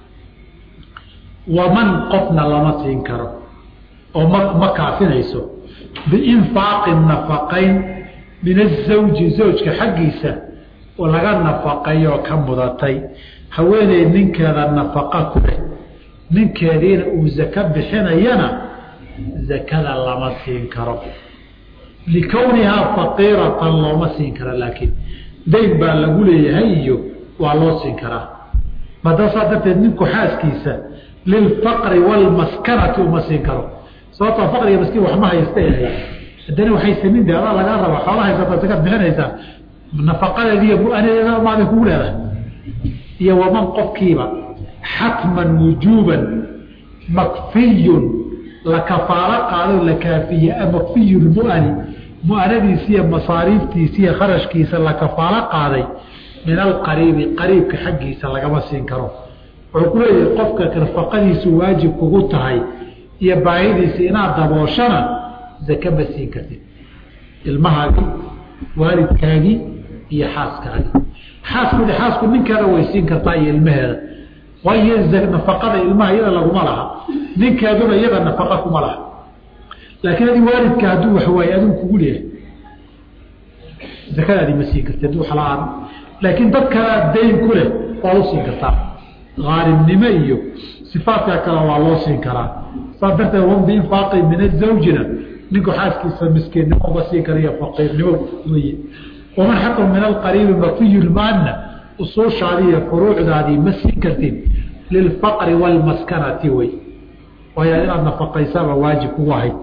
waman qofna lama siin karo oo ma ma kaafinayso biinfaaqi nafaqayn min azawji zawjka xaggiisa oo laga nafaqayoo ka mudatay haweeney ninkeeda nafaqa ku leh ninkeediina uu zako bixinayana zakada lama siin karo likownihaa faqiiratan looma siin kara laakiin dayn baa lagu leeyahay iyo waa loo siin karaa madaasaa darteed ninku xaaskiisa lilfaqri waalmaskanati uma siin karo sababtoo faqriga maskiin waxma haysta ahay haddana waxay samin de adaa lagaa raba xoola haysata sakad bixinaysaa nafaqadeeda iyo mu-anadeeda maaday kugu leedahay iyo waman qofkiiba xatman wujuuban makfiyun la kafaalo qaado la kaafiye makfiyu lmu'ani mu-anadiisi iyo masaariiftiisi iyo kharashkiisa la kafaalo qaaday min alqariibi qariibka xaggiisa lagama siin karo wuxuu ku leeyahay qofka nafaqadiisu waajib kugu tahay iyo baahidiisa inaad dabooshana zake ma siin kartid ilmahaagii waalidkaagii iyo xaaskaagii xaasku xaasku ninkeeda way siin kartaa iyo ilmaheeda waayo nafaqada ilmaha iyada laguma laha ninkeeduna iyada nafaqa kuma laha laakiin adi waalidka hadduu waxwaaye aduu kugu leeyahay zakadaadii ma siin kartid waxla-aan laakiin dad kalea dayn ku leh waad u siin kartaa aalibnimo iyo sifaadka kale waa loo siin karaa saas darteed wan biinfaaqi min azawjina ninku xaaskiisa miskiinnimo uga siin kara iyo faqiirnimo weye waman xaqu min alqariibi mafiyu lmaana usuushaadii iyo furuucdaadii ma siin kartid lilfaqri waalmaskanati wey waayo inaad nafaqaysaaba waajib kugu ahayd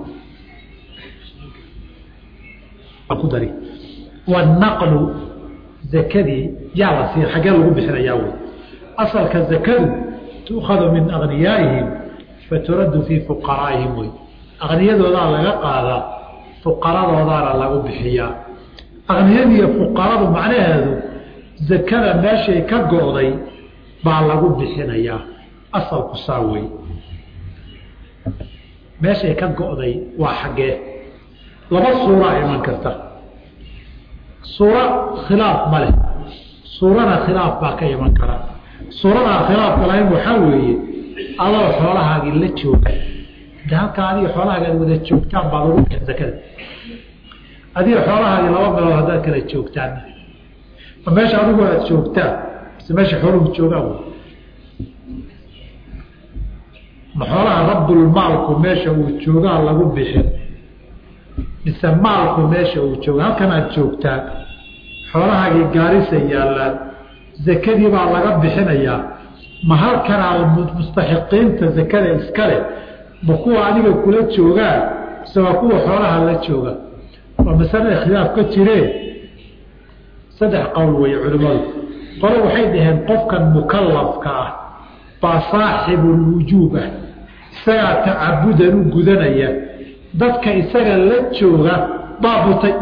ku dari wanaqlu zakadii yaa la siin xaggee lagu bixinayaa wey asalka zakadu tuukhadu min agniyaaihim faturaddu fii fuqaraa'ihim wey aqniyadoodaa laga qaadaa fuqaradoodaana lagu bixiyaa aqniyadiiyo fuqaradu macnaheedu zakada meeshay ka go'day baa lagu bixinayaa asalku saa wey meeshay ka go'day waa xaggee laba suuraa iman karta suuro khilaaf ma leh suurana khilaaf baa ka iman kara suuradaa khilaafka lahayn waxaa weeye adoo xoolahaagii la jooga de halkaa adiga xoolahaaga ad wada joogtaan baa lagu bixin zakada adiga xoolahaagii laba meelood haddaad kala joogtaan ma meesha adigu aad joogtaan mise meesha xooluhu joogaan wy ma xoolaha rabbulmaalku meesha uu joogaa lagu bixin mise maalku meesha uu jooga halkan aad joogtaan xoolahaagii gaarisa yaallaan zakadii baa laga bixinayaa ma halkanaa mustaxiqiinta zakada iskale ma kuwa adiga kula joogaan mise waa kuwa xoolaha la jooga waa masale khilaaf ka jireen saddex qowl weeye culimmadu qole waxay dhaheen qofkan mukalafka ah baa saaxibulwujuub ah isagaa tacabudan u gudanaya dadka isaga la jooga baa butay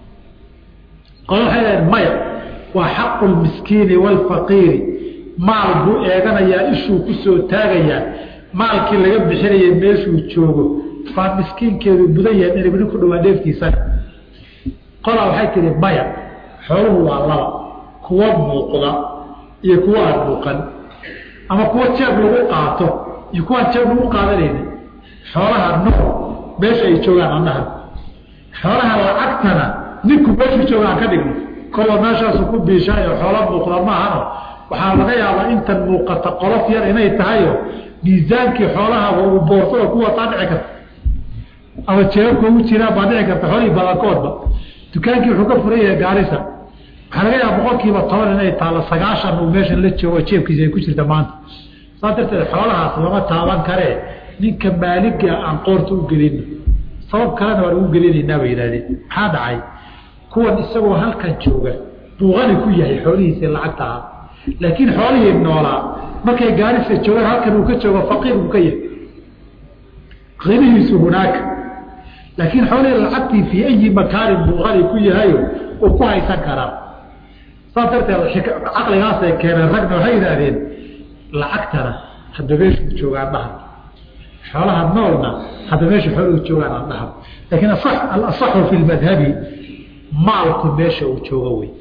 qole waxay dhaheen maya waa xaqu lmiskiini waalfaqiiri maal buu eeganayaa ishuu ku soo taagayaa maalkii laga bixinayay meeshuu joogo baa miskiinkeedu mudan yahay in ibni ku dhawaa dheeftiisana qolaa waxay tihi maya xooluhu waa laba kuwa muuqda iyo kuwa aan muuqan ama kuwa jeeb lagu qaato iyo kuwaan jeeb lagu qaadanayni xoolaha nool meesha ay joogaan annahan xoolaha lacagtana ninku meeshuu jooga aan ka dhigno kolba meeshaasu ku biishaayo xoola muuqda maahano waxaa laga yaabaa intan muuqata qolof yar inay tahayo miisaankii xoolahaba uu boorsada ku wataa dhici karta ama jeebabka ugu jiraan baa dhici karta xoolihii badankoodba dukaankii wuxuu ka furan yahay gaarisa waxaa laga yaaba boqolkiiba toban inay taalo sagaashan uu meeshan la joogo jeebkiisa ay ku jirta maanta saas darteed xoolahaas lama taaban karee ninka maaliga aan qoorta u gelino sabab kalena waan ugu gelinaynaa bay yidhahdeen maxaa dhacay kuwan isagoo halkan jooga buu qani ku yahay xoolihiisii lacagta ahaa laakiin xoolihii noolaa markay gaarisa joogaan halkan uu ka joogo faqiir buu ka yahay qinihiisu hunaaka laakiin xoolihii lacagtii fii ayi makaanin buu qani ku yahayo uu ku haysan karaa saas darteed caqligaasay keeneen ragna waxay yidhaahdeen lacagtana hadda meeshuu joogaan dhahan xoolaha noolna hadda meesha xooluhu joogaan aan dhahan laakiin alasaxu fi lmadhabi maalku meesha uu joogo wey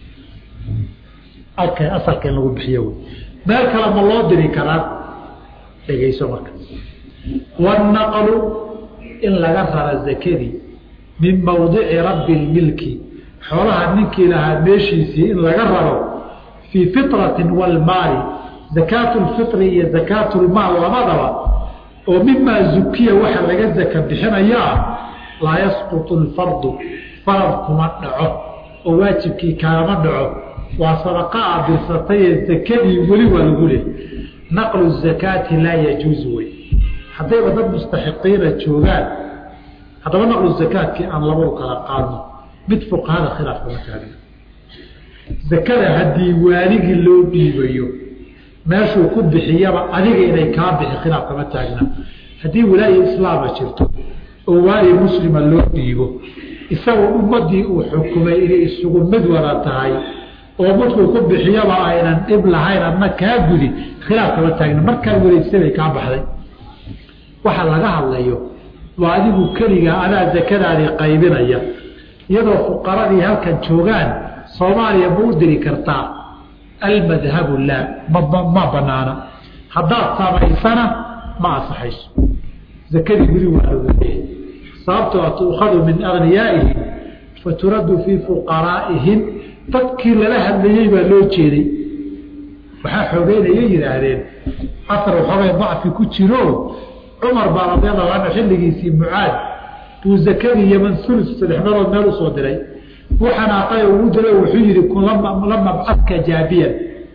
alka asalka in lagu bixiyo wey meel kale ma loo diri karaa dhegeyso marka wanaqlu in laga rara zakadii min mawdici rabbi lmilki xoolaha ninkii lahaa meeshiisii in laga raro fii fitratin walmaali zakaatu lfitri iyo zakaatu lmaal labadaba oo mimaa zukiya waxa laga zaka bixinayaa laa yasqutu lfardu farad kuma dhaco oo waajibkii kaama dhaco waa sadaqa aad dirsatayee zakadii weli waa lagu leh naqlu zakaati laa yajuuzu wey haddayba dad mustaxiqiina joogaan haddaba naqlu zakaadkii aan labadu kala qaadno mid fuqahada khilaaf kama taagna zakada haddii waaligii loo dhiibayo meeshuu ku bixiyaba adiga inay kaa bixi khilaaf kama taagna haddii walaayi islaama jirto oo waali muslima loo dhiibo isagoo ummadii uu xukumay inay isugu mid wada tahay oo markuu ku bixiyaba aynan dhib lahayn adna kaa gudi khilaaf kama taagna markaa wareegsabay kaa baxday waxa laga hadlayo waa adigu keligaa adaa zakadaadii qaybinaya iyadoo fuqaradii halkan joogaan soomaaliya ma u diri kartaa almadhabu laa ma banaana haddaad samaysana ma asaxayso zakadii weli waa loogaleeyahy sababtoo a tuukhadu min agniyaa'ihim faturaddu fii fuqaraa'ihim dadkii lala hadlayey baa loo jeeday waxaa xoogeynayay yidhaahdeen asar waxoogay dacfi ku jiro cumar baa radiallahu canhu xilligiisii mucaad buu zakadii yeman ulus saddex meelood meel usoo diray buu xanaaqay oo ugu dilo wuxuu yihi la mabcadka jaabiyan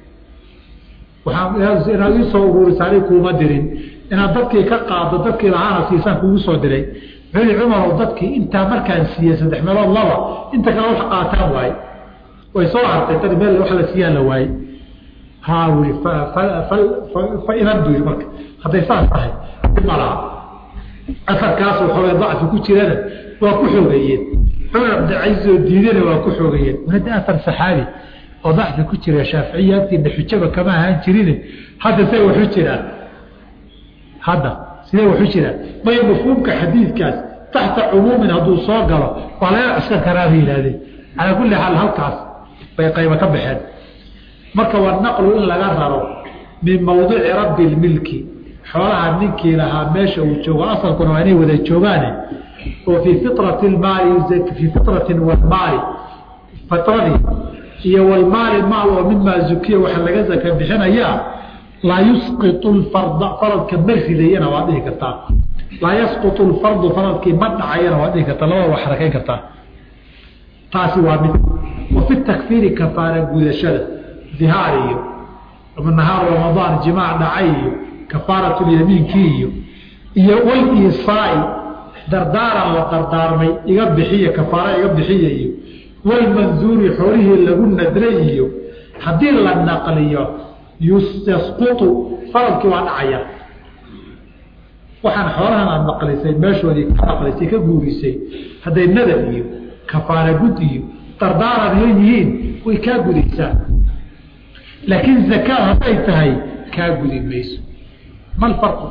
waaa inaad iisoo uruurisaanay kuuma dirin inaad dadkii ka qaado dadkii lahaana siisaan kugu soo diray wuxuu yihi cumarow dadkii intaa markaan siiyey saddex meelood laba inta kale wax qaataan waaye way soo hartay dad meel wax la siiyaan la waaye haa wi fa inan buu yii marka hadday saas tahay malaha afarkaas waxoogay dacfi ku jirana waa ku xoogeeyeen cumar cabdilcaiis oo diidana waa ku xoogeeyeen hadda afar saxaabi oo dacfi ku jira shaaficiya agtiina xujaba kama ahaan jirin hadda say waxu jiraan hadda sidee waxu jiraan may mafhuumka xadiidkaas taxta cumuumin hadduu soo galo waa laga cuskan karaa bay yidhahdeen calaa kulli xaal halkaas bay qaybo ka baxeen marka waa naqlu in laga raro min mawdici rabbi lmilki xoolaha ninkii lahaa meesha uu joogo asalkuna waa inay wada joogaane oo fii fitrati maali fii fitratin walmaali fitradii iyo walmaali maal oo mimaa zukiya waxa laga zaka bixinayaa laa yusqitu lfarda faradka ma ridayana waad dhihi kartaa laa yasqutu lfardu faradkii ma dhacayana waad dhihi kartaa labada waa xarakayn kartaa taasi waa mid wa fi takfiiri kafaara gudashada dihaar iyo nahaar ramadaan jimaac dhacay iyo kafaaratulyamiinkii iyo iyo waliisaai dardaaran la dardaarmay iga bixiya kafaara iga bixiya iyo walmanduuri xoolihii lagu nadray iyo haddii la naqliyo yasqutu faradkii waa dhacaya waxaan xoolahan aad naqlisay meeshoodii ka naqlisay ka guurisay hadday nadar iyo kafaara gud iyo dardaaran iyo yihiin way kaa gudaysaa laakiin zakaa hadday tahay kaa gudi mayso mal farqu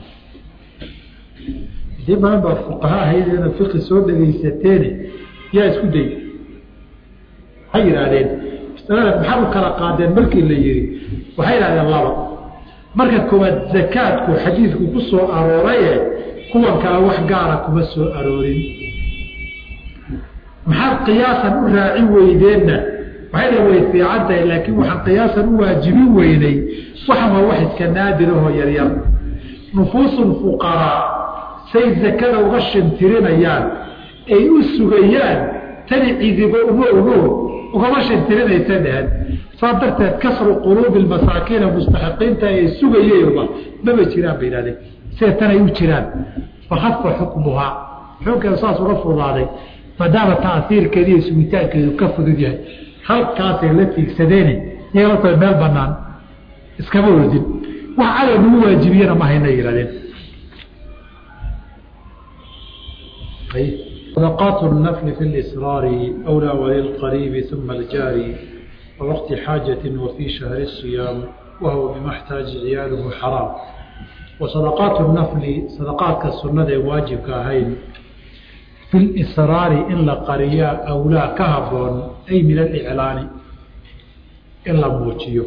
dii badan baa fuqaha ahayd ina fiqi soo dhegaysateene yaa isku day waxay yidhaahdeen masalada maxaad u kala qaadeen markii la yihi waxay yidhahdeen laba marka koowaad zakaadku xadiidku ku soo arooraye kuwan kale wax gaara kuma soo aroorin maxaad qiyaasan u raacin weydeenna waxay dha way fiican tahay laakiin waxaan qiyaasan u waajibin weynay waxan waa wax iska naadirahoo yaryar nufuusu fuqaraa say zakada uga shantirinayaan ay u sugayaan tani cidibo uma ogo ugama shantirinaysa dheheen saa darteed kasru quluubi masaakiina mustaxiqiinta ay sugayeenba maba jiraan bay idhahdeen sida tanay u jiraan fakhafa xukmuhaa xukunkeeda saas uga fudaaday maadaama taasiirkeeda iyo sugitaankeedu ka fudud yahay halkaasay la tiigsadeene iyagala tahay meel banaan iskama ordin wax cadow nagu waajibiyana ma hayna yihahdeen صدقات النفل في الإسرار أولى وللقريب ثم الجاري ووقت حاجة وفي شهر الصيام وهو بما احتاج عياله حرام وصدقات النفل صدقات كالسنة واجب كهين في الإسرار إلا قرية أولى كهبون أي من الإعلان إلا موجيه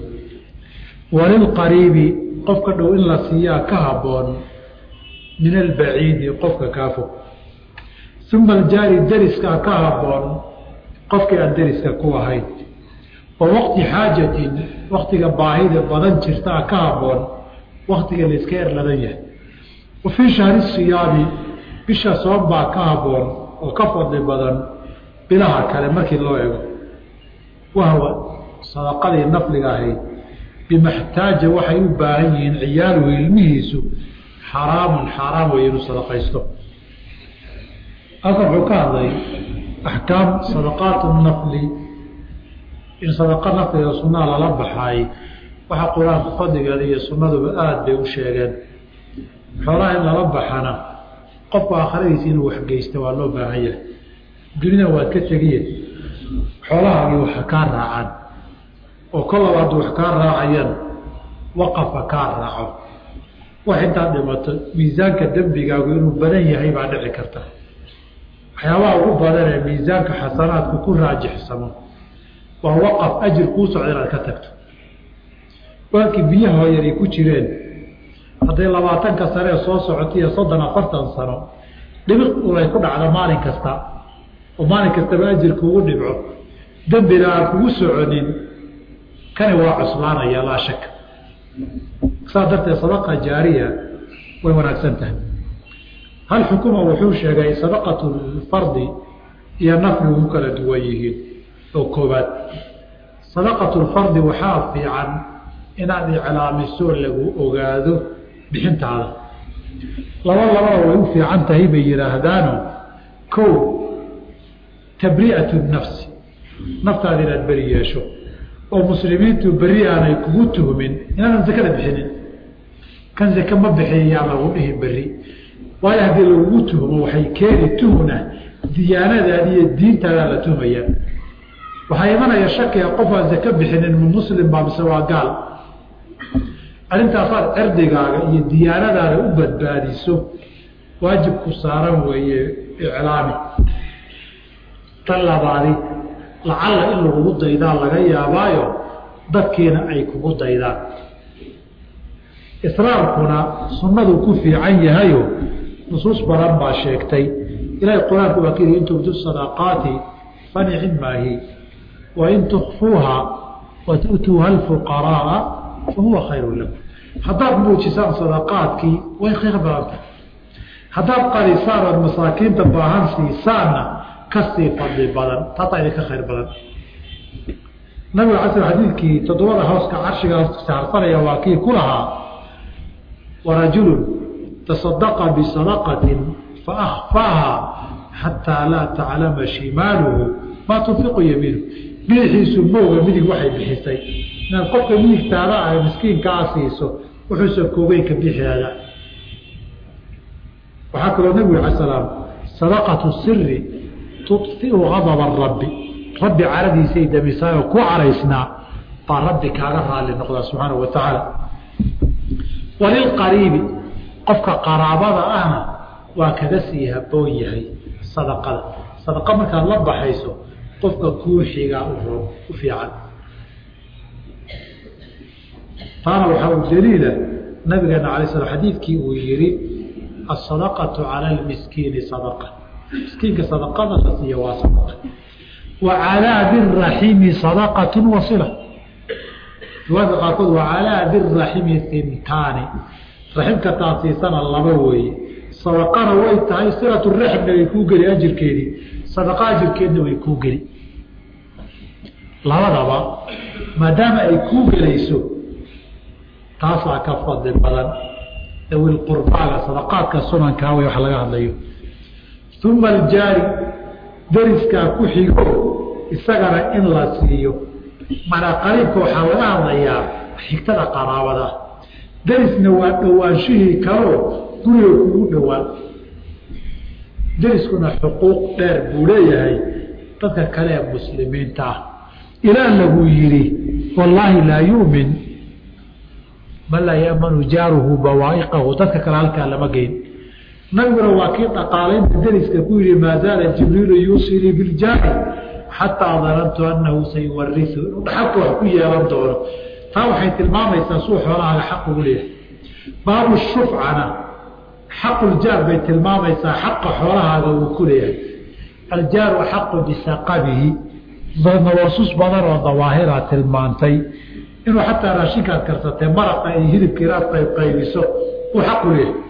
وللقريب قفك دو إلا سيا كهبون من البعيد قفك كافو uma aljaari dariskaa ka haboon qofkii aan dariska ku ahayn wa waqti xaajatin waktiga baahida badan jirtaa ka haboon waktiga layska erladan yahay wa fii shahri siyaami bisha soon baa ka haboon oo ka fadli badan bilaha kale markii loo ego wahwa sadaqadii nafliga ahayd bimaxtaaja waxay u baahan yihiin ciyaaluhu ilmihiisu xaraamun xaaraam wey inuu sadaqaysto halkan wuxuu ka hadlay axkaam sadaqaat nafli in sadaqa nafliga sunnaha lala baxaay waxa qur-aanka fadligeeda iyo sunnaduba aada bay u sheegeen xoolaha in lala baxana qofku aakhiradiisa inuu waxgeysta waa loo baahan yahay dunida waad ka tegiye xoolahaagii waxa kaa raacaan oo kollaba hadduu wax kaa raacayaan waqafa kaa raaco wax intaad dhimato miisaanka dembigaagu inuu badan yahay baa dhici karta waxyaabaha ugu badan ee miisaanka xasanaadku ku raajixsamo waa waqaf ajir kuu socda inaad ka tagto waakii biyaha yar ay ku jireen hadday labaatanka sane ee soo socota iyo soddon afartan sano dhibiq ulay ku dhacdo maalin kasta oo maalin kastaba ajir kuugu dhibco dembina aan kugu soconin kani waa cuslaanaya laa shak saa darteed sadaqa jaariya way wanaagsan tahay hal xukuma wuxuu sheegay sadaqatu lfardi iyo nafli ugu kala duwan yihiin oo koobaad sadaqatu lfardi waxaa fiican inaad iclaamiso lagu ogaado bixintaada laba labada way u fiican tahay bay yidhaahdaano kow tabri'atu nafsi naftaada inaad beri yeesho oo muslimiintu beri aanay kugu tuhmin inaadan zakada bixinin kan zake ma bixiyayaa lagu dhihi beri waayo haddii lagugu tuhmo waxay keeni tuhna diyaanadaadi iyo diintaadaa la tuhmaya waxaa imanaya shakiga qof aan zake bixinin ma muslim baa mise waa gaal arrintaasaad cirdigaaga iyo diyaanadaada u badbaadiso waajibku saaran weeye iclaami tan labaadi lacalla in lagugu daydaa laga yaabaayo dadkiina ay kugu daydaan israarkuna sunnadu ku fiican yahayo nusuus badan baa sheegtay ilahay qur-aanku waa kii in tubdu sadaqaati fanicin maahi wain tukfuuha watu'tuuha alfuqaraaa fahuwa khayru lakum haddaad muujisaan sadaqaadkii way khayr badanta haddaad qarisaan ood masaakiinta baahan siisaanna kasii fadli badan taasaa idinka khayr badan nabiga ala sl xadiidkii toddobada hooska carshiga saarsanaya waa kii ku lahaa warajulun tasadaqa bisadaqatin faakfaaha xataa laa taclama shimaaluhu maa tunfiqu yamiinu midixiisu mooga midig waxay bixisay inaad qofka midigtaada ah miskiinkaa siiso wuxuusan koogay ka bixiada waxaa kaloo nabigu ala slaam sadaqatu siri tufiu adaba rabbi rabbi caradiisay damisaayoo ku caraysnaa baa rabbi kaaga raali noqdaa subxaanahu wa tacaala walilqariibi qofka qaraabada ahna waa kaga sii haboon yahay sadaqada sadaqa markaad la baxayso qofka kuu xigaa u fiican taana waxaa u daliila nabigeena alay slam xadiidkii uu yihi asadaqatu cala lmiskiini sadaqa miskiinka sadaqada la siiya waa sadaqa wa calaa biraximi sadaqatu wasila riwaayadka qaarkood wa calaa biraximi hintaani raximka taad siisana laba weeye sadaqana way tahay silatu raximna way kuu geli ajirkeedii sadaqa ajirkeedna way kuu geli labadaba maadaama ay kuu gelayso taasaa ka fadli badan dawil qurbaaga sadaqaadka sunankaa way wax laga hadlayo uma aljaari dariskaa ku xigo isagana in la siiyo macnaa qariibka waxaa laga hadlayaa xigtada qaraabada darisna waa dhowaanshihii kaloo guriga kugu dhowaan dariskuna xuquuq dheer buu leeyahay dadka kale ee muslimiinta ah ilaa lagu yidhi wallaahi laa yu'min man laa yamanu jaaruhu bawaa'iqahu dadka kale halkaa lama geyn nabiguna waa kii dhaqaalaynta dariska ku yihi maa zaala jibriilu yuusilii biljaari xataa danantu annahu sayuwariu inuu dhaxalka wax ku yeelan doono taa waxay tilmaamaysaa suu xoolahaaga xaq ugu leeyahay baabu shufcana xaquljaar bay tilmaamaysaa xaqa xoolahaaga uu ku leeyahay aljaaru axaqu bisaqabihi nawasus badan oo dawaahira tilmaantay inuu xataa raashinkaad karsatee maraqa iyo hilibka inaad qayb qaybiso uu xaq u leeyahay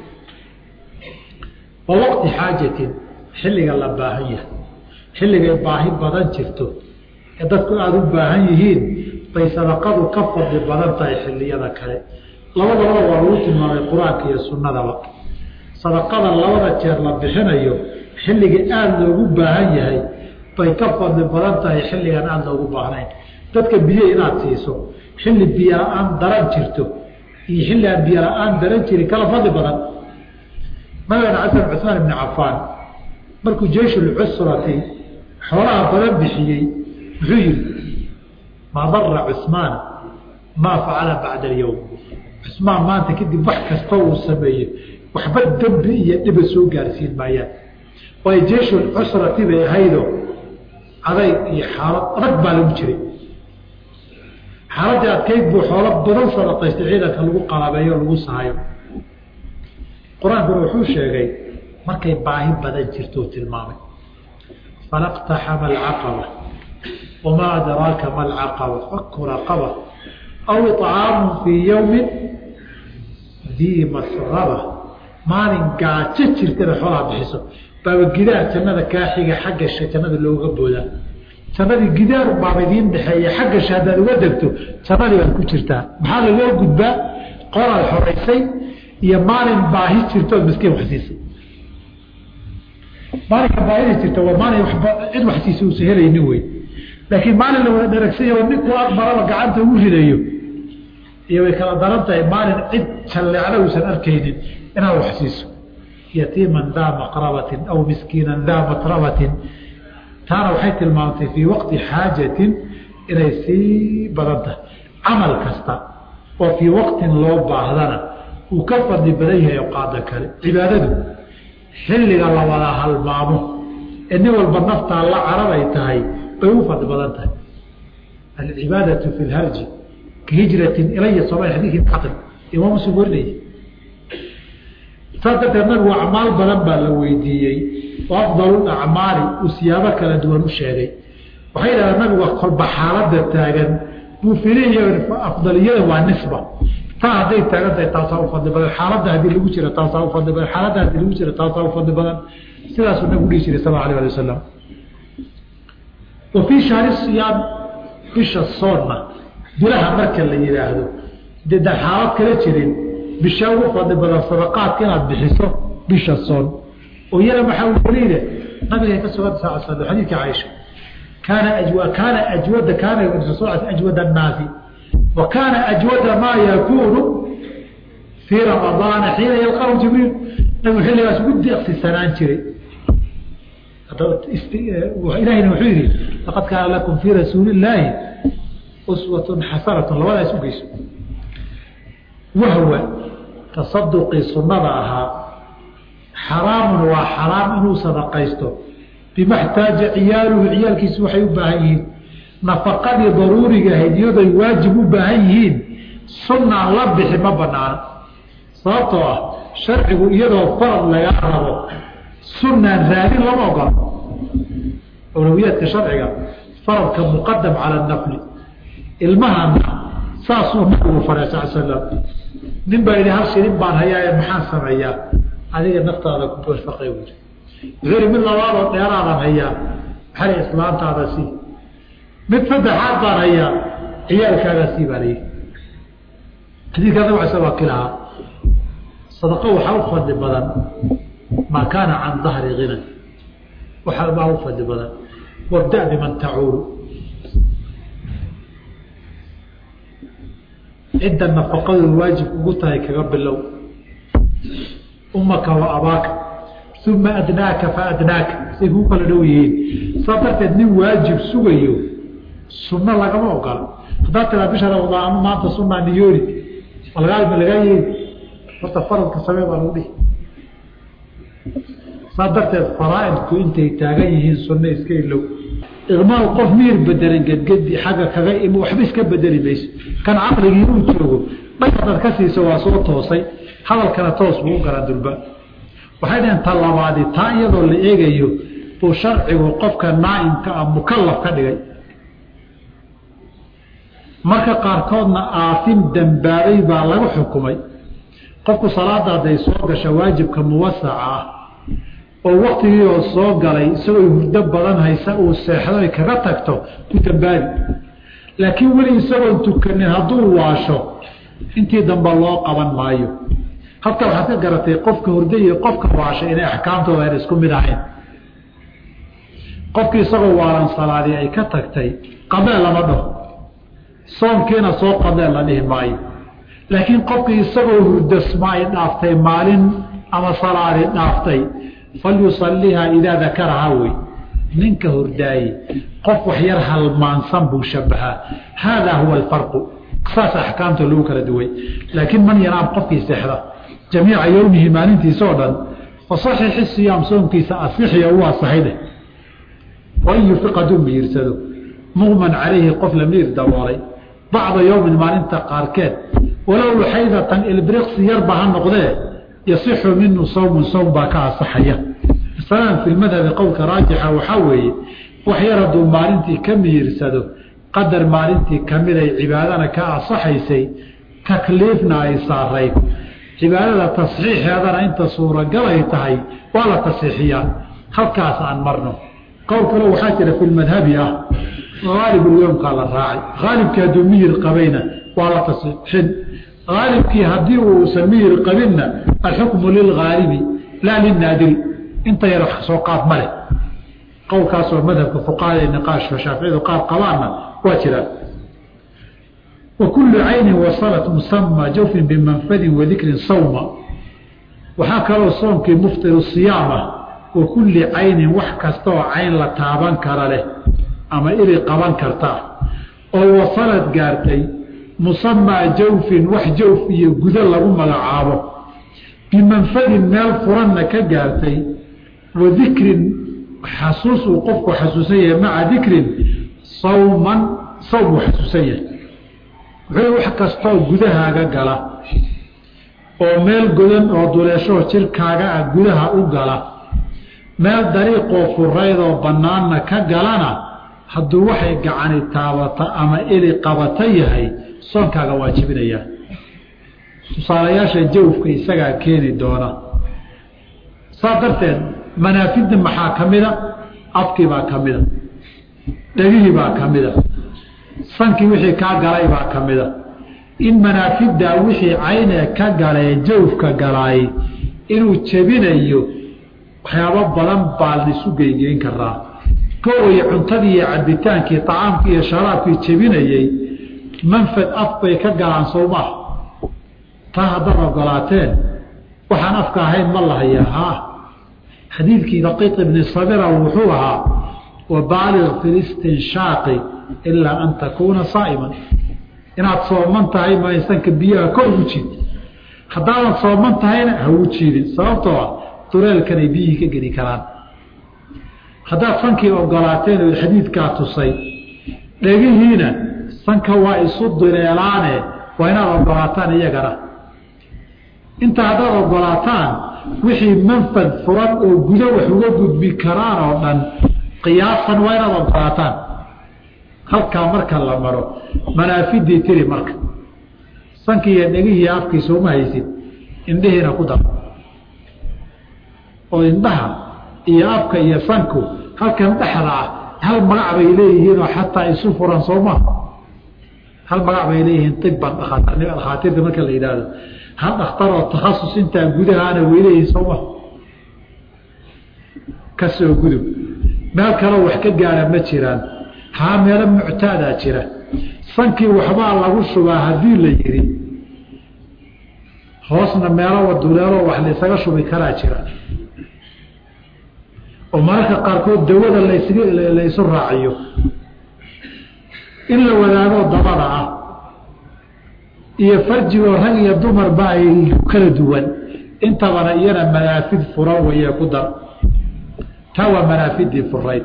wa waqti xaajatin xilliga la baahan yahay xilligay baahi badan jirto ee dadku aada u baahan yihiin bay sadaqadu ka fadli badan tahay xilliyada kale labadaba waa lagu tilmaamay qur-aanka iyo sunnadaba sadaqada labada jeer la bixinayo xilliga aada loogu baahan yahay bay ka fadli badan tahay xilligan aada loogu baahnayn dadka biyo inaad siiso xilli biyo la-aan daran jirto iyo xilli aan biyo la-aan daran jirin kala fadli badan nabigana casan cusmaan ibni cafaan markuu jeyshulcusrati xoolaha badan bixiyey muxuu yihi maa dara cusmaan maa facala bacda alyowm cusmaan maanta kadib wax kasta uu sameeye waxba dembi iyo dhiba soo gaarsiin maayaan waayo jeyshulcusrati bay ahaydo adayg iyo xaalad adag baa lagu jiray xaaladii adkayd buu xoolo badan sadaqaystay ciidanka lagu qalabeeyo lagu sahayo qur-aankuna wuxuu sheegay markay baahi badan jirto tilmaamay falaqtaxama alcaqaba wamaa adraaka ma alcaqaba faku raqaba aw iطcaamu fii yowmin dii masraba maalin gaajo jirtana xoolaha bixiso baaba gidaar jannada kaa xiga xaggasha jannada looga boodaa jannadii gidaar baaba idiin dhexeeya xaggasha haddaad uga degto jannadii baad ku jirtaa maxaa lagoo gudbaa qoraad xoraysay iyo maalin baahi jirtood miskiin wax siisay maalinka baahida jirta waa maalin cid wax siisa uusa helaynin wey laakiin maalin la wada dharagsanya oo ninkuu aqbaraba gacanta ugu ridayo iyo way kala daran tahay maalin cid jalleecla uusan arkaynin inaad wax siiso yatiiman daa maqrabatin aw miskiinan daa matrabatin taana waxay tilmaamtay fii waqti xaajatin inay sii badan tahay camal kasta oo fii waqtin loo baahdana uu ka fadli badan yahay oqaada kale cibaadadu xilliga la wada halmaamo ee nin walba naftaa la carab ay tahay bay u fadli badan tahay alcibaadatu fi lharji ka hijratin ilaya sooma xadiikii caql imaam muslim warinaya saas darteed nabigu acmaal badan baa la weydiiyey oo afdalu acmaali uu siyaabo kala duwan u sheegay waxay yidhahdeen nabigu kolba xaalada taagan buu filiya afdaliyada waa nisba taa hadday taagan tahay taasaa u fadli badan xaaladda haddii lagu jira taasaa u fadli badan xaaladda haddii lagu jira taasaa u fadli badan sidaasuu nabigu dhihi jiray sal alay ali wasalam wa fii shahri siyaam bisha soonna bilaha marka la yidhaahdo dee da xaalad kala jirin bisha ugu fadli badan sadaqaadka inaad bixiso bisha soon oo iyana maxaa weliide nabigay ka sugan sal slam xadiidka caaisha kaana ajwa kaana ajwada kaana ajwada annaasi wa kaana ajwada maa yakuunu fii ramadaana xiina yalqahu jibriil nabigu xilligaas ugu deeqsisanaan jiray ilahina wuxuu yihi laqad kaana lakum fii rasuuli illaahi uswatun xasanatun labadaas ugeyso wahwa tasaduqii sunnada ahaa xaraamun waa xaraam inuu sadaqaysto bima xtaaja ciyaaluhu ciyaalkiisu waxay u baahan yihiin nafaqadii daruuriga ahayd iyadoy waajib u baahan yihiin sunnaan la bixi ma banaano sababtoo ah sharcigu iyadoo farad lagaa rabo sunnaan raadin lama ogola awlawiyaadka sharciga faradka muqadam cala nafli ilmahana saasuu nabigu faray sal slam nin baa yidhi hal shilin baan hayaaye maxaan sameeyaa adiga naftaada ku barfaqay buuri wuxuu yihi mid labaadoo dheeraadan hayaa maxali islaantaada sii mid saddexaad baan hayaa ciyaalkaaga sii baa layihi xadiidkaa nabig ala waa kilahaa sadaqo waxaa u fadli badan maa kaana can dahri hinan waxaa baa u fadli badan wabda biman tacuulu cidda nafaqadu waajib ugu tahay kaga bilow umaka wa abaaka uma adnaaka fa adnaaka say kuu kala dhow yihiin saa darteed nin waajib sugayo sunno lagama ogola haddaad tiraa bisha ramadaan ama maanta sunaa niyoori lagaa lagaa yeeli horta faradka samee baa lagu dhihi saa darteed faraaidku intay taagan yihiin sunno iska ilow iqmaal qof miyir bedelan gedgedi xagga kaga im waxba iska bedeli mayso kan caqligii uu joogo dhan hadaad ka siiso waa soo toosay hadalkana toos buu u garan durba waxay dhaheen ta labaadi taa iyadoo la eegayo buu sharcigu qofka naaimka ah mukalaf ka dhigay marka qaarkoodna aasim dambaabay baa lagu xukumay qofku salaada hadday soo gasha waajibka muwasaca ah oo waktigii oo soo galay isagoo hurdo badan haysa uu seexdo ay kaga tagto ku dambaabi laakiin weli isagoon tukanin hadduu waasho intii dambe loo qaban maayo halka waxaad ka garatay qofka hurdo iyo qofka waasha inay axkaamtooda ayna isku mid ahayn qofkii isagoo waalan salaadii ay ka tagtay qadee lama dhaho soomkiina soo qadee la dhihi maayo laakiin qofkii isagoo hurdasma ay dhaaftay maalin ama salaadi dhaaftay falyusalihaa idaa dakarahaa wey ninka hordaaye qof wax yar halmaansan buu shabahaa haadaa huwa alfarqu saas axkaamta lagu kala duway laakiin man yanaam qofkii seexda jamiica yowmihi maalintiisa oo dhan fasaxixi siyaam soomkiisa asixiya u asaxayde wain yufiq hadduu miyirsado muqman calayhi qof la miir daboolay bacda yowmin maalinta qaarkeed walow luxaydatan ilbriqsi yarba ha noqdee yasixu minu sawmun sawm baa ka asaxaya masalan fi lmadhabi qowlka raajixa waxaa weeye wax yar hadduu maalintii ka miyirsado qadar maalintii kamiday cibaadana ka asaxaysay takliifna ay saarayd cibaadada tasxiixeedana inta suuragal ay tahay waa la tasxiixiyaa halkaas aan marno qowl kale waxaa jira fi lmadhabi ah aalibulyoomkaa la raacay aalibkii hadduu miyir qabayna waa la tasxiixin aalibkii haddii uusan miyir qabinna alxukmu lilgaalibi laa linaadiri inta yar wax soo qaad ma leh qowlkaasoo madhabka fuqahada niqaashka shaaficiyadu qaar qabaanna waa jiraan wa kullu caynin wasalat musama jawfin bimanfadin wadikrin sawma waxaa kaloo soomkii muftiru siyaama wa kulli caynin wax kasta oo cayn la taaban kara leh ama ili qaban karta oo wasalad gaartay musamaa jawfin wax jawf iyo gudo lagu magacaabo bimanfadin meel furanna ka gaartay wa dikrin xasuus uu qofku xasuusan yahay maca dikrin sawman sawm uu xasuusan yahay wuxuu wax kastoo gudahaaga gala oo meel godan oo duleeshoo jirkaaga ah gudaha u gala meel dariiqoo furaydoo bannaanna ka galana hadduu waxay gacani taabata ama eli qabata yahay soonkaaga waajibinayaa tusaalayaasha jawfka isagaa keeni doona saas darteed manaafidda maxaa ka mida afkii baa ka mida dhegihii baa ka mida sankii wixii kaa galay baa ka mida in manaafiddaa wixii caynee ka galee jawfka galaay inuu jebinayo waxyaabo badan baa laisu geygeyn karaa koway cuntadii iyo cabitaankii acaamkii iyo sharaabkii jebinayey manfad af bay ka galaan sowmaah taa haddaad ogolaateen waxaan afka ahayn ma lahayaa haa xadiidkii daqiiq ibni sabira wuxuu ahaa wabaaliq fi listinshaaqi ilaa an takuuna saa'iman inaad sooman tahay maysanka biyaha kor ugu jiid haddaadan sooman tahayna ha ugu jiidin sababtoo ah dureelkanay biyihii ka geli karaan haddaad sankii ogolaateen oo xadiidkaa tusay dhegihiina sanka waa isu duleelaane waa inaad ogolaataan iyagana inta haddaad ogolaataan wixii manfad furan oo gudo wax uga gudbi karaan oo dhan qiyaasan waa inaad ogolaataan halkaa marka la maro manaafidii tiri marka sankii iyo dhegihii afkiisa uma haysid indhihiina ku dar oo indhaha iyo afka iyo sanku halkan dhexda ah hal magac bay leeyihiinoo xataa isu furan sooma hal magac bay leeyihiin iban dhakhaatiirta marka la yidhaahdo hal dhakhtaroo takhasus intaa gudahaana way leeyihiin sooma kasoo gudub meel kaloo wax ka gaara ma jiraan haa meelo muctaadaa jira sankii waxbaa lagu shubaa haddii la yidhi hoosna meelo duleeloo wax laysaga shubi karaa jira oo mararka qaarkood dawada laysu raaciyo in la wadaagoo dabada ah iyo farjigoo rag iyo dumarba ay kala duwan intabana iyana manaafid furan wayee ku dar taa waa manaafidii furayd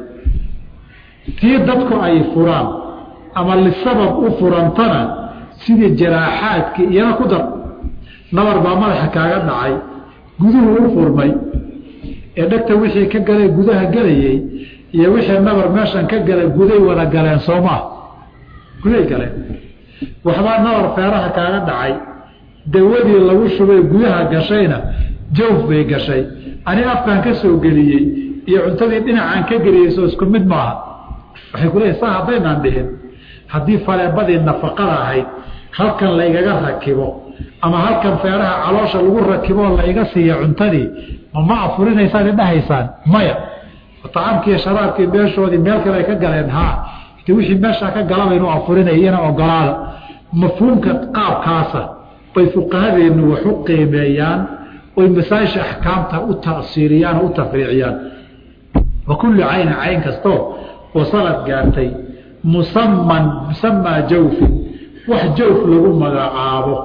tii dadku ay furaan ama lisabab u furantana sidii jaraaxaadkii iyana ku dar nabar baa madaxa kaaga dhacay guduhu u furmay ee dhegta wixii ka galay gudaha gelayey iyo wixii nabar meeshan ka galay guday wada galeen soomaa guday galeen waxbaa nabar feeraha kaaga dhacay dawadii lagu shubay gudaha gashayna jawf bay gashay ani afkaan ka soo geliyey iyo cuntadii dhinacaan ka geliyey soo isku mid maaha waxay ku leeyihin saa haddaynaan dhihin haddii faleebadii nafaqada ahayd halkan laygaga rakibo ama halkan feeraha caloosha lagu rakiboo layga siiya cuntadii ma afurinaysaad idhahaysaan maya acaamkiiyo sharaabkii meeshoodii meel kale ay ka galeen haa de wixii meeshaa ka galaba inuu afurinaya iyana ogolaada mafhuumka qaabkaasa bay fuqahadeennu wax u qiimeeyaan oy masaajisha axkaamta u tasiiriyaan oo u tafriiciyaan wa kullu caynin cayn kastoo wasalad gaartay musaman musamaa jawfin wax jawf lagu magacaabo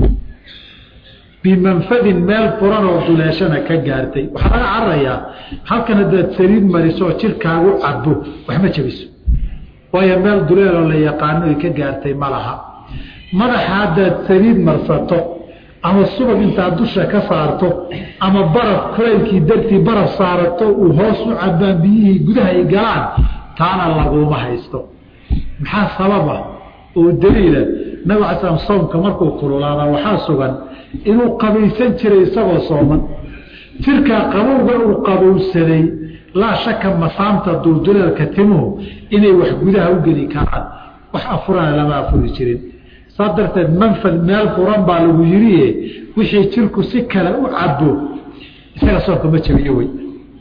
bimanfadin meel furan oo duleeshana ka gaartay waxaa laga cararayaa halkan haddaad saliid mariso oo jirkaagu cabo waxma jebiso waayo meel duleeloo la yaqaano ay ka gaartay ma laha madaxa haddaad saliid marsato ama subag intaad dusha ka saarto ama baraf kulaylkii dartii baraf saarato uu hoos u cabaan biyihii gudaha ay galaan taana laguma haysto maxaa sababa oo daliila nabig ala slam soomka markuu kululaada waxaa sugan inuu qabaysan jiray isagoo sooman jirkaa qabowga uu qabowsaday laa shaka masaamta dulduleelka timuhu inay wax gudaha u geli karaan wax afurana lama afuri jirin saa darteed manfad meel furan baa lagu yidhi wixii jirku si kale u cabo isaga soonka ma jabiyo wey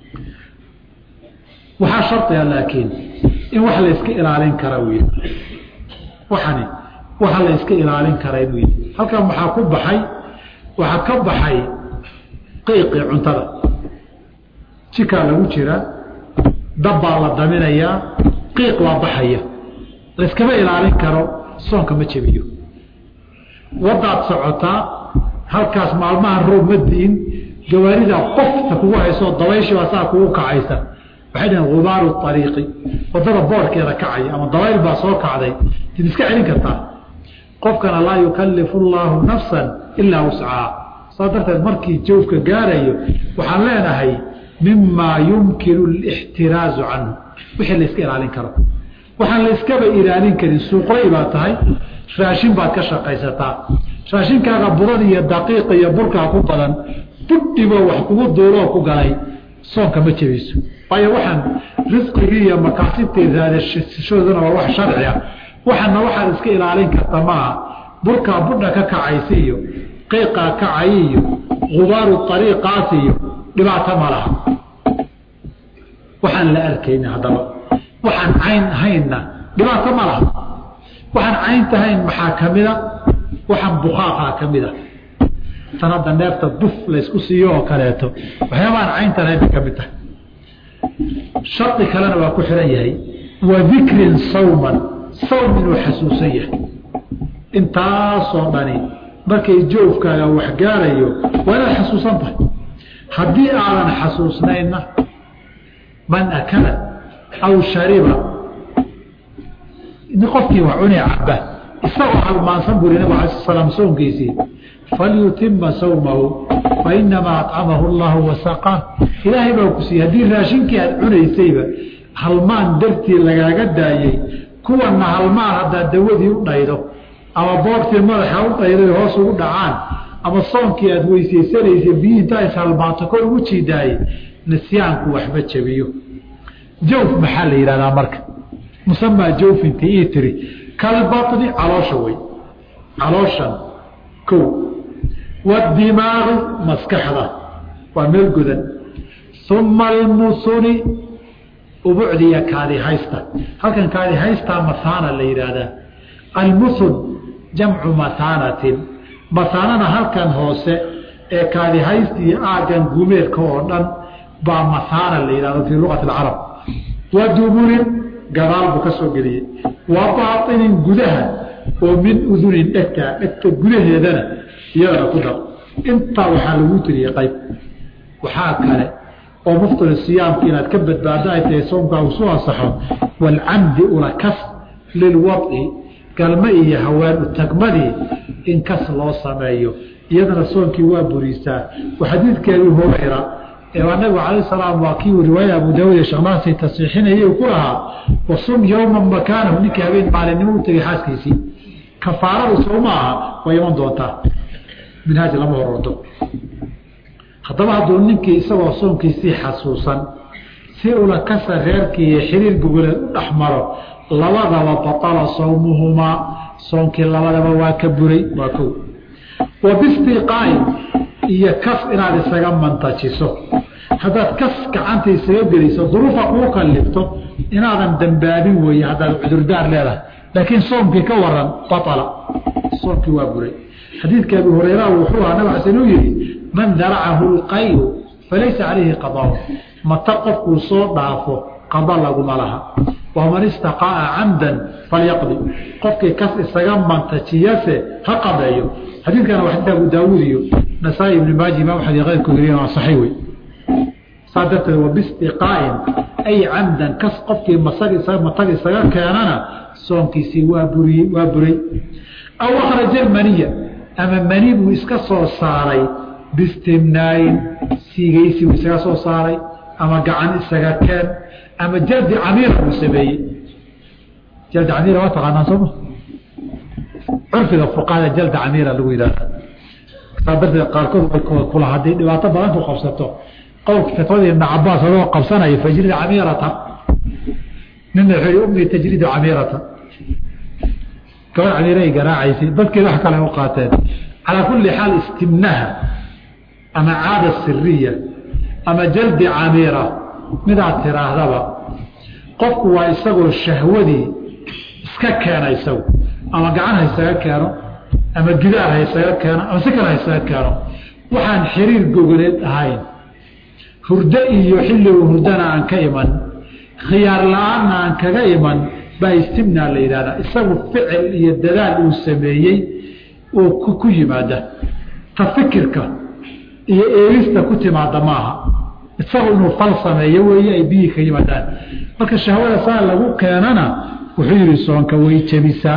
waxaa shardiga laakiin in wax layska ilaalin kara wy waxani waxa la yska ilaalin kara inuu yii halkan waxaa ku baxay waxaa ka baxay qiiqii cuntada jikaa lagu jiraa dab baa la daminayaa qiiq waa baxaya layskama ilaalin karo soonka ma jebiyo wadaad socotaa halkaas maalmaha roob ma diin gawaarida qofta kugu hayso dabayshiibaa saa kugu kacaysa waxay dhaheen gubaaru ariiqi wadada boorkeeda kacaya ama dabayl baa soo kacday tid iska celin kartaa qofkana laa yukalifu llaahu nafsan ilaa wuscaha saa darteed markii joofka gaarayo waxaan leenahay mimaa yumkinu lixtiraazu canhu wixii la iska ilaalin karo waxaan la iskaba ilaalin karin suuqlay baa tahay raashin baad ka shaqaysataa raashinkaaga budan iyo daqiiqa iyo burkaa ku badan budhibo wax kugu duuloo ku galay soonka ma jebiso waayo waxaan risqigii iyo makaasibtii raadashooduna waa wax sharci ah waxaana waxaad iska ilaalin karta maaha burkaa budha ka kacaysa iyo qiiqaa kacay iyo gubaaru ariiqaas iyo dhibaato ma laha waxaan la arkayna haddaba waxaan cayn ahaynna dhibaato ma laha waxaan caynta hayn maxaa ka mida waxaan bukaaqaa ka mida tan hadda neefta buf laysku siiyo oo kaleeto waxyaabaan cayntan hayn bay ka mid tahay shardi kalena waa ku xihan yahay wa dikrin sawman sawm inuu xasuusan yahay intaasoo dhani markay joofkaaga wax gaarayo waa inaad xasuusan tahay haddii aadan xasuusnaynna man akala aw shariba qofkii wax cuni caba isagoo halmaansan buri nabig ala sl slam soonkiisii falyutima sawmahu fainamaa acamahu llahu wasaqaa ilaahay baa ku siiyey haddii raashinkii aad cunaysayba halmaan dartii lagaaga daayey kuwana halmaan haddaad dawadii u dhaydo ama boortii madaxa u dhayday hoos ugu dhacaan ama soonkii aad weysaysanaysa biyi intaa ishalmaanto kor ugu jiidaaye nisyaanku waxma jabiyo jawf maxaa la yidhahdaa marka musamaa jawfinta ii tiri kalbaطni caloosha wey calooshan ko wadimaaqi maskaxda waa meel godan uma almusuni ubucdiya kaadihaysta halkan kaadihaystaa mahaana la yidhaahdaa almusun jamcu mahaanatin mahaanana halkan hoose ee kaadihaysta iyo aagan gumeedka oo dhan baa mahaana la yidhahdo fii luqati اcarab wa duburin gadaal buu ka soo geliyey wa baainin gudaha oo min udunin dhegta dhegta gudaheedana iyadana ku dar intaa waxaa lagu tiriyey qayb waxaa kale oo muftir siyaamka inaad ka badbaado ay tahay soomkaa uu soo asaxo waalcamdi ulakas lilwadci galma iyo haween utagmadii in kas loo sameeyo iyadana soonkii waa buriisaa xadiidkeedii hurayra ee nabigu calayh salaam waa kii riwaayada abu daawud ee sheeknaasay tasiixinayay ku lahaa wasum yowman makaanahu ninkii habeen maalinimo u tegay xaaskiisii kafaaradu soo ma aha way iman doontaa minhaaj lama horordo haddaba hadduu ninkii isagoo soonkiisii xasuusan si ula kasa reerkii iyo xiriir gogoleed u dhex maro labadaba batala sawmuhumaa soonkii labadaba waa ka buray waa kow wa bistiqaain iyo kas inaad isaga mantajiso haddaad kas gacanta isaga geliso duruufa kuu kalifto inaadan dambaabin weeye haddaad cudurdaar leedahay laakiin soomkii ka waran baala soomkii waa buray xadiidka abi hurayra wuxuu ahaa nabig xasan uu yihi man daracahu lqayu falaysa calayhi qadaaun mata qofkuu soo dhaafo qada laguma laha waman istaqa'a camdan falyaqdi qofkii kas isaga mantajiyase ha qadeeyo xadiidkana waa xadiidka abu daawuud iyo nasaa-i ibni maaji imam axmed iyo keyrku geliyen waa saxiix wey saa darteed wa bistiqaa'in ay camdan kas qofkii masag matag isaga keenana soonkiisii waa buriye waa buray aw akhraja maniya ama mani buu iska soo saaray bistimnaayin siigaysi buu isaga soo saaray ama gacan isaga keen ama jaldi camiira buu sameeyey jaldi camiira waa taqaanaan sooma curfiga fuqahada jalda camiira lagu yidhahda saa darteed qaarkood way kula hadday dhibaato badan ku qabsato qowlka fatwadii ibna cabaas adoo qabsanaya fajrida camiirata nina wuxuu yihi umii tajridu camiirata gabar camiiray garaacaysay dadkeed wax kale u qaateen calaa kulli xaal istimnaha ama caada siriya ama jaldi camiira midaad tiraahdaba qofku waa isagoo shahwadii iska keena isagu ama gacan ha isaga keeno ama gidaar ha isaga keeno ama si kale ha isaga keeno waxaan xiriir gogoleed ahayn hurdo iyo xilligu hurdana aan ka iman khiyaar la-aanna aan kaga iman baa istimnaa la yidhahdaa isagu ficil iyo dadaal uu sameeyey oo ku yimaada ta fikirka iyo eegista ku timaada maaha isagu inuu fal sameeyo weeye ay biyihii ka yimaadaan marka shahwada saa lagu keenana wuxuu yihi soonka way jebisaa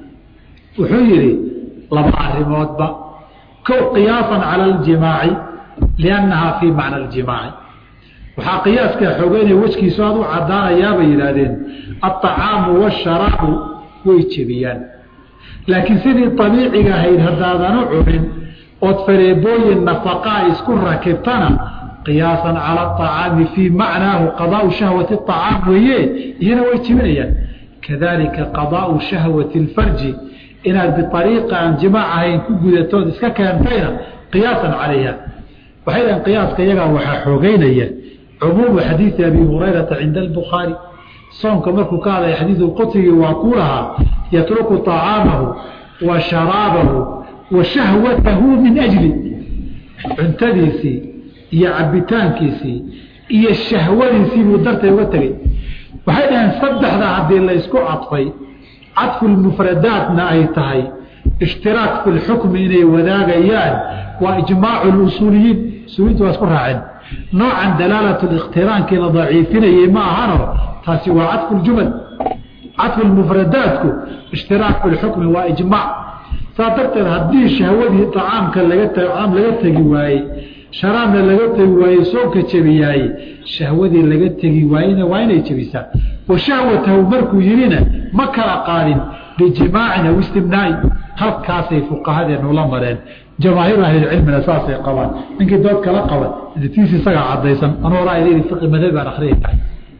wuxuu yihi laba arrimoodba kow qiyaasan cala aljimaaci liannahaa fii macna aljimaaci waxaa qiyaaska xoogeynaya wejkiisu aad u caddaanayaabay yidhaahdeen aلطacaamu waasharaabu way jebiyaan laakiin sidii abiiciga ahayd haddaadanu cunin ood fareebooyin nafaqaa isku rakibtana qiyaasan cala aطacaami fii macnaahu qadaau shahwati acaam weeye iyana way jebinayaan kadalika qadaau shahwati اlfarji inaad biariiqa aan jimaac ahayn ku gudatood iska keentayna qiyaasan calayha waxay dhahen qiyaaska iyagaa waxaa xoogeynaya cumuumu xadiidi abi hurayrata cinda albukhaari soonka markuu ka hadlaya xadiidu qutrigii waa kuu lahaa yatruku طacaamahu wa sharaabahu wa shahwatahu min ajli cuntadiisii iyo cabitaankiisii iyo shahwadiisii buu dartay uga tegey waxay dhaheen saddexda haddii la ysku cadfay cadfu lmufradaatna ay tahay ishtiraak fi lxukmi inay wadaagayaan waa ijmaacu lusuuliyiin usuuliyiintu waa isku raaceen noocan dalaalat likhtiraankii la daciifinayey ma ahano taasi waa cadfu ljumal cadfu lmufradaatku ishtiraak fi lxukmi waa ijmaac saa darteed haddii shahwadii acaamka laga acaam laga tegi waayey sharaabna laga tegi waayey soonka jebiyaaye shahwadii laga tegi waayena waa inay jebisaa wa shahwatahu markuu yihina ma kala qaadin bijimaacin aw istimnaai halkaasay fuqahadeenu la mareen jamaahiiru ahlilcilmina saasay qabaan ninkii dood kala qaban tiis isagaa cadaysan anuu raayda fiqi madhabi baan akriya tahay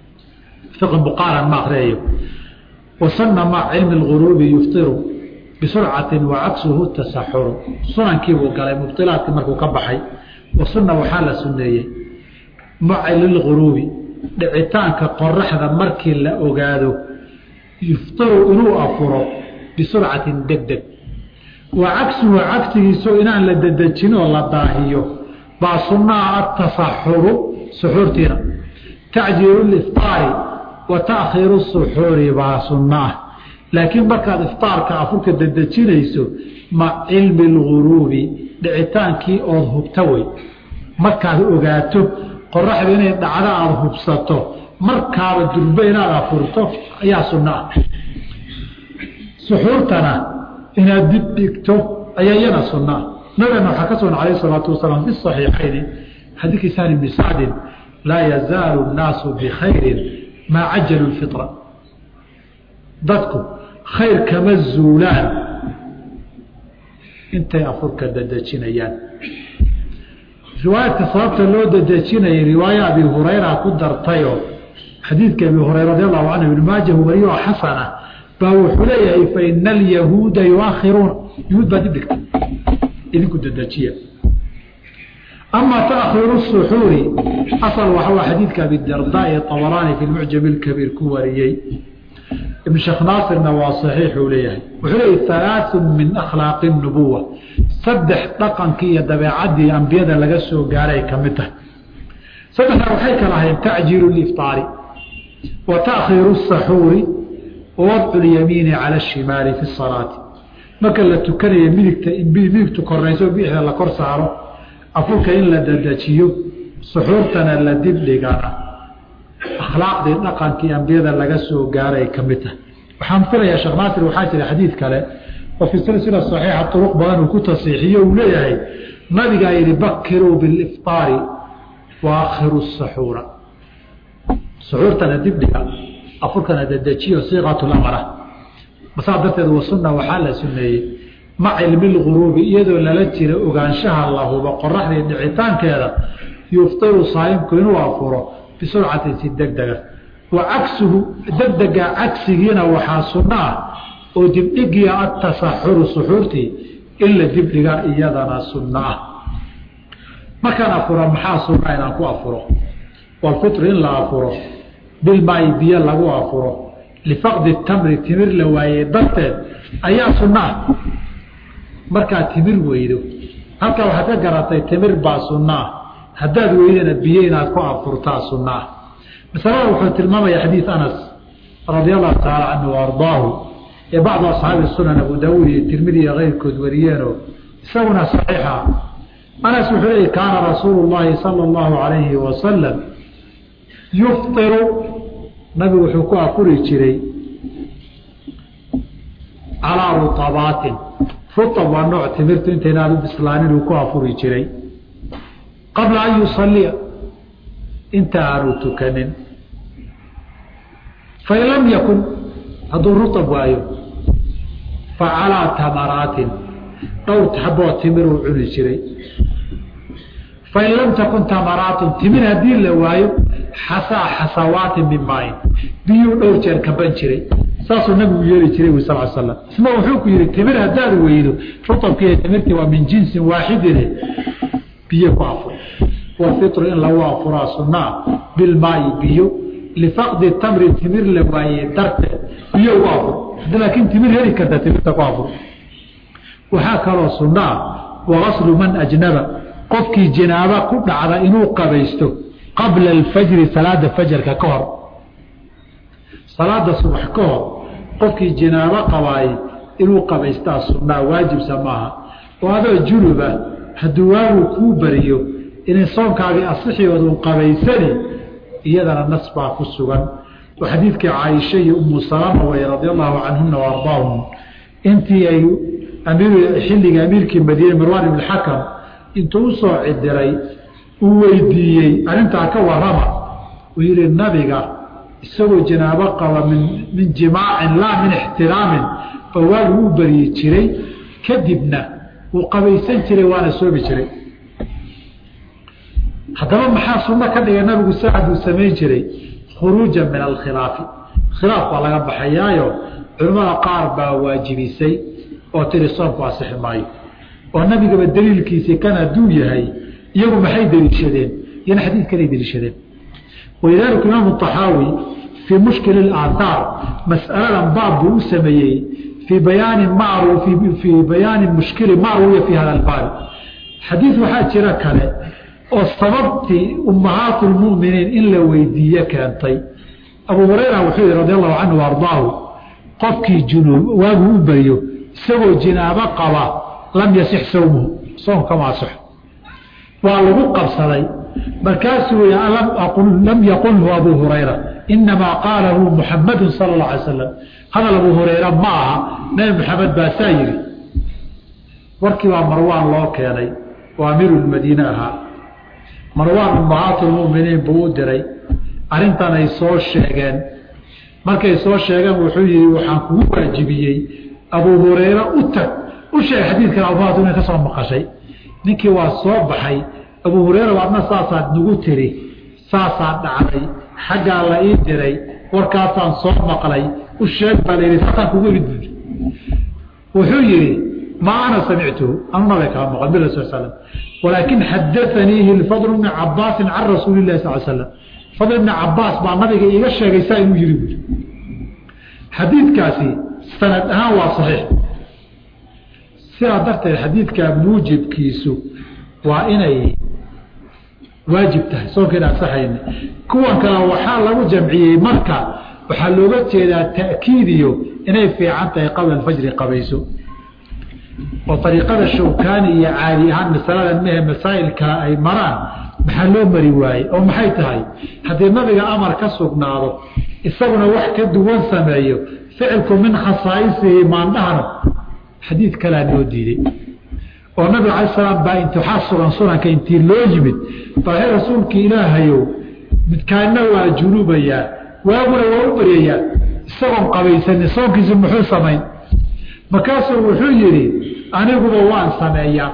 fiqi buqaaran ma akriyayo wasana mac cilmi lguruubi yuftiru bisurcatin wa cagsuhu tasaxuru sunankiibuu galay mubtilaadkii markuu ka baxay wasuna waxaa la suneeyey maca lilguruubi dhicitaanka qoraxda markii la ogaado yuftiru inuu afuro bisurcatin deg deg wa cagsuhu cagsigiiso inaan la dedejin oo la daahiyo baa sunnaha atasaxuru suxuurtiina tacjiilu liftaari wa taakhiiru suxuuri baa sunna ah laakiin markaad iftaarka afurka dedejinayso mac cilmi lguruubi dhicitaankii ood hubta wey markaad ogaato qoraxda inay dhacdo aada hubsato markaaba durbe inaad afurto ayaa sunno ah suxuurtana inaad dib dhigto ayaa iyana sunna ah nabigana waxaa ka sugan alayh salaatu wasalaam fi saxiixayni xadiidkii sahli bni sacdin laa yazaalu nnaasu bikhayrin maa cajalu lfitra dadku khayr kama zuulaan intay afurka dadejinayaan riwaayadka sababta loo dadejinayay riwaaya abi hurayra ku dartayoo xadiidka abi hurayra radi allahu canhu ibn maajahu wariyo oo xasana baa wuxuu leeyahay faina alyahuuda yuakhiruuna yahuud baa dib dhigta idinku dadejiya ama taakhiru suxuuri asal waxaa xadiidka abidarda ee abaraani fi mucjam اkabiir ku wariyey ibn sheekh naasirna waa saxiixuu leeyahay wuxuu leeyahy halaaثu min akhlaaqi الnubuwa saddex dhaqankii iyo dabeecadii ambiyada laga soo gaaray ka mid tahay saddexdaa waxay kala ahayn tacjiilu liftaari wa taakhiiru الsaxuuri wawadcu lyamiini cala الshimaali fi الsalaati marka la tukanayo midigta midigtu korayso bixda la kor saaro afurka in la dadejiyo suxuurtana la dib dhigana akhlaaqdii dhaqankii ambiyada laga soo gaaray ka mid tahay waxaan filayaa sheekh naasir waxaa jira xadiid kale oo fi silsila saxiixa turuq badan uu ku tasiixiyo uu leeyahay nabigaa yihi bakiruu bilifطaari wa akhiru saxuura suxuurtana dib dhiga afurkana dadejiyo siiqatu lamara masaa darteed wasuna waxaa la suneeyey maca cilmi lguruubi iyadoo lala jira ogaanshaha la hubo qoraxdii dhicitaankeeda yuftiru saayimku inuu afuro bisurcatin si degdega wa cagsuhu degdega cagsigiina waxaa sunno ah oo dibdhigiya atasaxuru suxuurtii in la dibdhiga iyadana sunno ah markaan afuro maxaa sunna inaan ku afuro walfitru in la afuro bilmaayi biyo lagu afuro lifaqdi tamri timir la waayey darteed ayaa sunno ah markaad timir weydo halkaa waxaad ka garatay timir baa sunno ah haddaad weydana biyo inaad ku afurtaa sunno ah masalada wuxuu tilmaamaya xadiid anas radia allahu tacaala canhu wa ardaahu ee bacdu asxaabi sunan abu daawuud iyo tirmidi iyo keyrkood wariyeenoo isaguna saxiixa anas wuxuu leeyay kaana rasuulu llaahi sala allahu alayhi wasalam yuftiru nabigu wuxuu ku afuri jiray calaa rutabaatin rutab waa nooc timirtu intaynaan u bislaanin uu ku afuri jiray qabla an yusaliya inta aanu tukanin fain lam yakun hadduu rutab waayo fa calaa tamaraatin dhowr xaboo timiruu cuni jiray fain lam takun tamaraatun timir haddii la waayo xasaa xasawaatin min maayin biyuu dhowr jeer kaban jiray saasuu nabigu yeeli jiray wi sal slam isma wuxuu ku yihi timir haddaad weydo rutabkiiyo timirtii waa min jinsin waaxidine biyo ku afur wafitru in lagu afuraa sunaa bilmaayi biyo lifaqdi tamri timir la waaye darteed biyo ugu afur hadii laakiin timir heli karta timirta ku afur waxaa kaloo sunaa wagaslu man ajnaba qofkii jinaaba ku dhacda inuu qabaysto qabla alfajri salaada fajarka ka hor salaada subax ka hor qofkii jinaabo qabaay inuu qabaystaa sunnaa waajibsa maaha oo adoo junuba hadduu waagu kuu bariyo inay soonkaagii asixioodun qabaysani iyadana nas baa ku sugan oo xadiidkii caaisha iyo umu salama way radi allahu canhuna wa ardaahum intii ay xilliga amiirkii madiine marwaan ibn xakam intuu usoo cidiray uu weydiiyey arrintaa ka warama uu yihi nabiga isagoo janaabo qaba min min jimaacin laa min ixtiraamin ba waagu u baryi jiray kadibna wuu qabaysan jiray waana soomi jiray haddaba maxaa sunno ka dhigay nabigu saacad uu samayn jiray khuruujan min alkhilaafi khilaaf baa laga baxayaayo culimmada qaar baa waajibisay oo tiri soomku asixi maayo oo nabigaba daliilkiisii kan hadduu yahay iyagu maxay deliishadeen iyana xadiidkanay deliishadeen walidaalika imaamu طaxaawi fii mushkil اaathaar mas'aladan baab buu u sameeyey fii bayaani fii bayaani mushkili ma ruwiya fi hada albaabi xadiid waxaa jira kale oo sababtii ummahaat lmuminiin in la weydiiye keentay abu hurayra wuxuu yihi radi allahu canhu ardaahu qofkii junuub waagu u baryo isagoo jinaabo qaba lam yasix sawmuhu soomkama asixo waa lagu qabsaday markaasuu lam yaqulhu abu hurayra inamaa qaalahu muxamadu sala اla alay slam hadal abu hurayra ma aha nabi maxamed baasaa yihi warkii baa marwaan loo keenay oo amiiru lmadiine ahaa marwaan ummahaatu lmuminiin buu u diray arrintan ay soo sheegeen markay soo sheegeen wuxuu yihi waxaan kugu waajibiyey abu hurayra u tag u sheeg xadiidkan abuhaatu inay ka soo maqashay ninkii waa soo baxay abu hurayra adna saasaad nagu tiri saasaa dhacday xaggaa la ii diray warkaasaan soo maqlay u sheeg baa layihi saasaan kugu imid buui wuxuu yihi maa ana samictuhu anu nabay kala maqal bi rasul slam walaakin xadaaniihi lfadl bni cabaasin can rasuuli lahi sal slam fadl bni cabaas baa nabiga iiga sheegay saa inuu yihi buui xadiidkaasi sanad ahaan waa saxiix sidaa darteed xadiidka muujibkiisu waa inay waajib tahay soonka in ansaxayna kuwan kale waxaa lagu jamciyey marka waxaa looga jeedaa ta'kiidiyo inay fiican tahay qabla alfajri qabayso oo ariiqada shawkaani iyo caadi ahaan masaladan mehe masaa'il kale ay maraan maxaa loo mari waayey oo maxay tahay haddii nabiga amar ka sugnaado isaguna wax ka duwan sameeyo ficilku min khasaa'isihi maandhahno xadiid kalea noo diiday oo nabiga alay salaam baa int waxaa sugan sunanka intii loo yimid baahe rasuulkii ilaahayow midkaana waa junubayaa waaguna waa u baryayaa isagoon qabaysanin soonkiisu muxuu samayn markaasuu wuxuu yidhi aniguba waan sameeyaa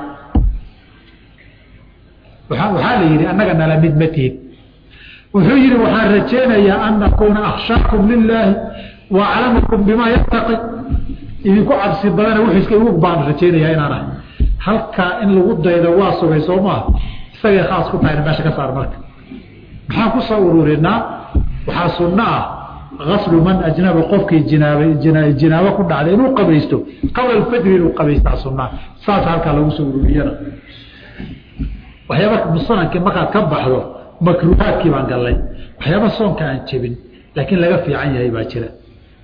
waxaa la yidhi annaga nala mid ma tihid wuxuu yidhi waxaan rajaynayaa an akuuna akhshaakum lilaahi wa aclamakum bimaa yattaqi idinku cabsi badana wuxuu iska igu baan rajaynayaa inaan ahay halkaa in lagu daydo waa sugay soo maaha isagay khaas ku tahayna meesha ka saar marka maxaan ku soo ururinaa waxaa sunno ah aslu man ajnaba qofkii jinaab jinaabo ku dhacday inuu qabaysto qabla alfajri inuu qabaystaa sunaa saas halkaa lagu soo ururiyana waxyaaba musanankii markaad ka baxdo makruuhaadkii baan gallay waxyaaba soonka aan jebin laakiin laga fiican yahay baa jira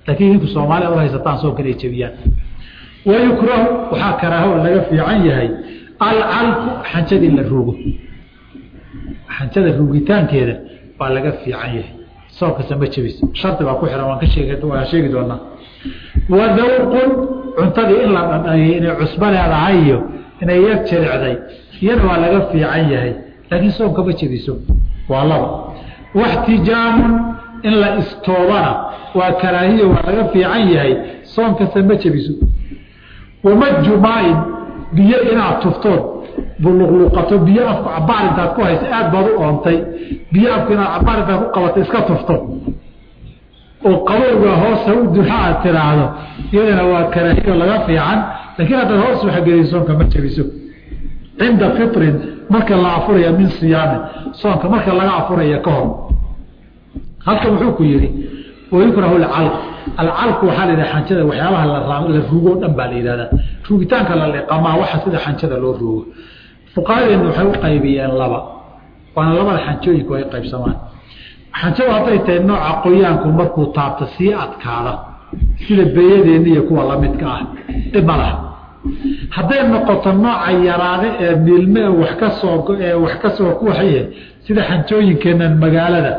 laakiin idinku soomaaliya u haysataan soonkan ay jebiyaan wayukrahu waxaa karaaho laga fiican yahay alcalku xanjadii la ruugo xanjada ruugitaankeeda waa laga fiican yahay soonkasa ma jebiso shardi baa ku xihan waan ka sheeg waan sheegi doonaa wadawqun cuntadii in la dhadhamiyey inay cusbo leedahay iyo inay yar jilicday iyana waa laga fiican yahay laakiin soonka ma jebiso waa laba waxtijaamun in la istoobana waa karaahiyo waa laga fiican yahay soonkasa ma jebiso wamajumaain biyo inaad tuftood buluqluqato biyo afku cabaar intaad ku haysa aad baad u oontay biyo afku inaad cabaar intaad ku qabato iska tufto oo qabowga hoosa u duxa aad tiraahdo iyadana waa karaahiyo laga fiican laakiin haddaad hoos waxgeliy soonka ma jebiso cinda fitrin marka la afuraya min siyaamin soonka marka laga afuraya ka hor halkan wuxuu ku yihi wayukrahu alcalq alcalku waxaa la yidhaha xanjada waxyaabaha la ruugo o dhan baa la yidhahdaa ruugitaanka la liqamaa waxa sida xanjada loo ruugo fuqahadeenu waxay u qaybiyeen laba waana labada xanjooyinku ay qaybsamaan xanjadu hadday tahay nooca qoyaanku markuu taabto sii adkaada sida beeyadeenna iyo kuwa lamidka ah dhib ma laha hadday noqoto nooca yaraade ee miilme ee wax ka soo ee wax ka soo kuwaxye sida xanjooyinkeennan magaalada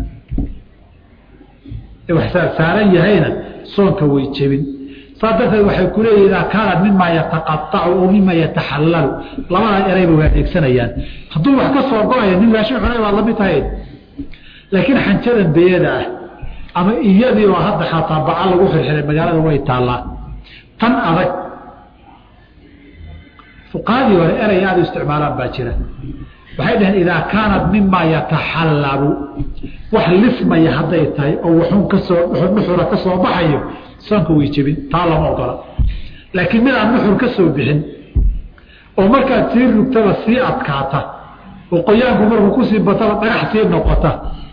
saaran yahayna soonka way jebin saa darteed waxay ku leeyihin idaa kaanat mima yataqaacu oo mima yataxallalu labada erayba way adeegsanayaan hadduu wax ka soo go-ayo nin raashin cunay baad lamid tahay laakiin xanjadan beeyada ah ama iyadii oo hadda xataa baca lagu xirxiray magaalada way taallaa tan adag fuqahadii hore erey aada u isticmaalaan baa jira waxay dhaheen idaa kaanat mima yataxallabu wax lismaya hadday tahay oo waxun kasoo nuxura ka soo baxayo soonka way jebin taa lama ogola laakiin mid aan nuxur ka soo bixin oo markaad sii rugtaba sii adkaata oo qoyaanku markuu kusii bataba dhagax sii noqota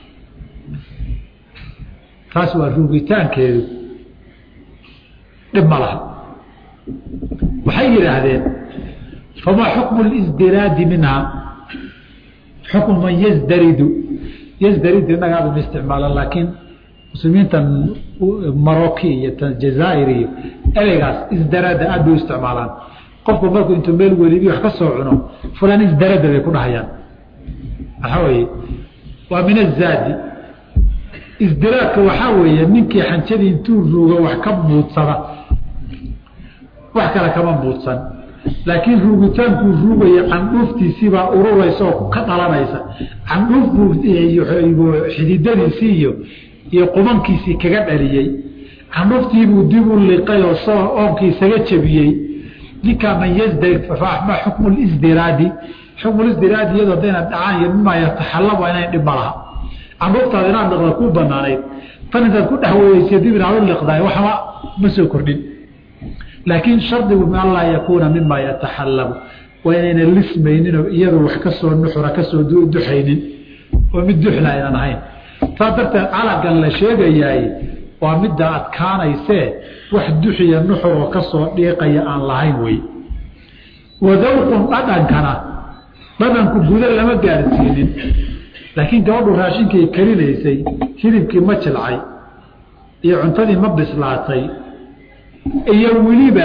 taas waa ruugitaankeedu dhib ma laha waxay yidhaahdeen famaa xukmu lisdiraadi minhaa xukmu man yasdaridu yasdaridu innaga aadama isticmaalan laakiin muslimiintan maroki iyo jazaa'ir iyo ereygaas isdarada aad bay u isticmaalaan qofku markuu intuu meel welibi wax ka soo cuno fulan isdarada bay ku dhahayaan waxaa weeye waa min azaadi isdiraadka waxaa weeye ninkii xanjadii intuu ruuga wax ka muudsada wax kale kama muudsan laakiin ruugitaankuu ruugaya candhuuftiisiibaa ururaysa oo ka dhalanaysa candhuuf buu xididadiisii iyo iyo qubankiisii kaga dhaliyey candhuuftiibuu dib u liqay oo soo oonkii isaga jebiyey ninkaa man yasdarid ma xukmu lisdiraadi xukmu lisdiraadi iyadoo hadayna dhacaan iyo mimaa yataxallaba inayn dhib ma laha candhuuftaada inaad liqda kuu banaanayd tan intaad ku dhex weydeysa dib inaad u liqdaay waxba ma soo kordhin laakiin shardigu min anlaa yakuuna mima yataxallabu waa inayna lismayninoo iyadu wax kasoo nuxura kasoo duxaynin oo mid duxla aynan ahayn saas darteed calagan la sheegayaay waa midda adkaanaysee wax duxiya nuxur oo kasoo dhiiqaya aan lahayn wey wadawqun dhadhankana dhadhanku guda lama gaarsiinin laakiin gabadhu raashinkii karinaysay hilibkii ma jilcay iyo cuntadii ma bislaatay iyo weliba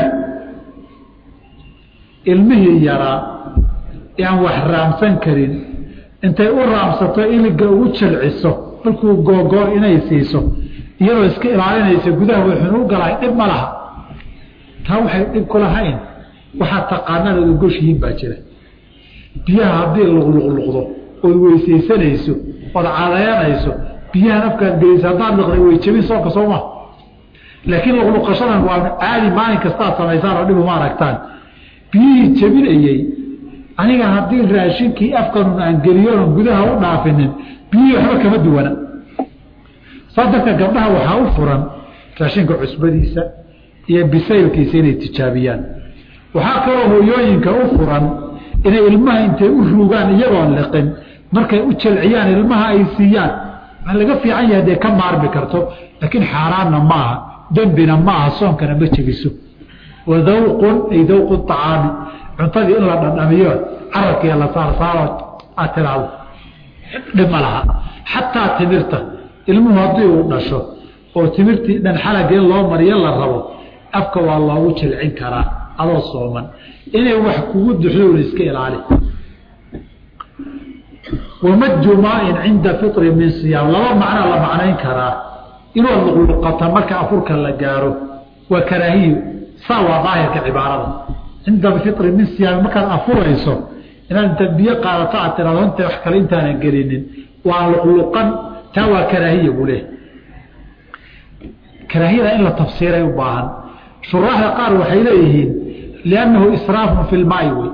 ilmihii yaraa aan wax raamsan karin intay u raamsato iliga ugu jalciso markuu googoor inay siiso iyadoo iska ilaalinaysa gudaha waxun u galahay dhib ma laha taa waxay dhib ku lahayn waxaa taqaanada ogoshihiin baa jira biyaha haddii luqluqluqdo ood weysaysanayso ood cadayanayso biyahan afkaad gelaysa haddaad liqday way jebin soonka soo maa laakiin luqluqashadan waa caadi maalin kastaad samaysaan oo dhibuma aragtaan biyihii jebinayey aniga haddii raashinkii afkanun aan geliyoon gudaha u dhaafinin biyihii waxba kama duwana saa darteed gabdhaha waxaa u furan raashinka cusbadiisa iyo bisaylkiisa inay tijaabiyaan waxaa kaloo hooyooyinka u furan inay ilmaha intay u ruugaan iyagoon liqin markay u jalciyaan ilmaha ay siiyaan waa laga fiican yahay dee ka maarmi karto laakiin xaaraanna maaha dembina maaha soonkana ma jebiso wa dawqun ay dawqu acaami cuntadii in la dhadhamiyo carabkiiyo la saarsaaro aad tiraado dhib ma laha xataa timirta ilmuhu haddii uu dhasho oo timirtii dhan xalagee loo mariyo la rabo afka waa loogu jilcin karaa adoo sooman inay wax kugu duxdoona iska ilaali wamaju maain cinda fitri min siyaam laba macnaa la macnayn karaa inuu luqluqata marka afurka la gaaro waa karaahiyo saa waa daahirka cibaarada cinda fitri min siyaam markaad afurayso inaad inta biyo qaadato aad tiraado inta wax kale intaanan gelinin waa luqluqan taa waa karaahiya buu leehay karaahiyada in la tafsiiray u baahan shuraaxda qaar waxay leeyihiin liannahu israafun fi lmaai wey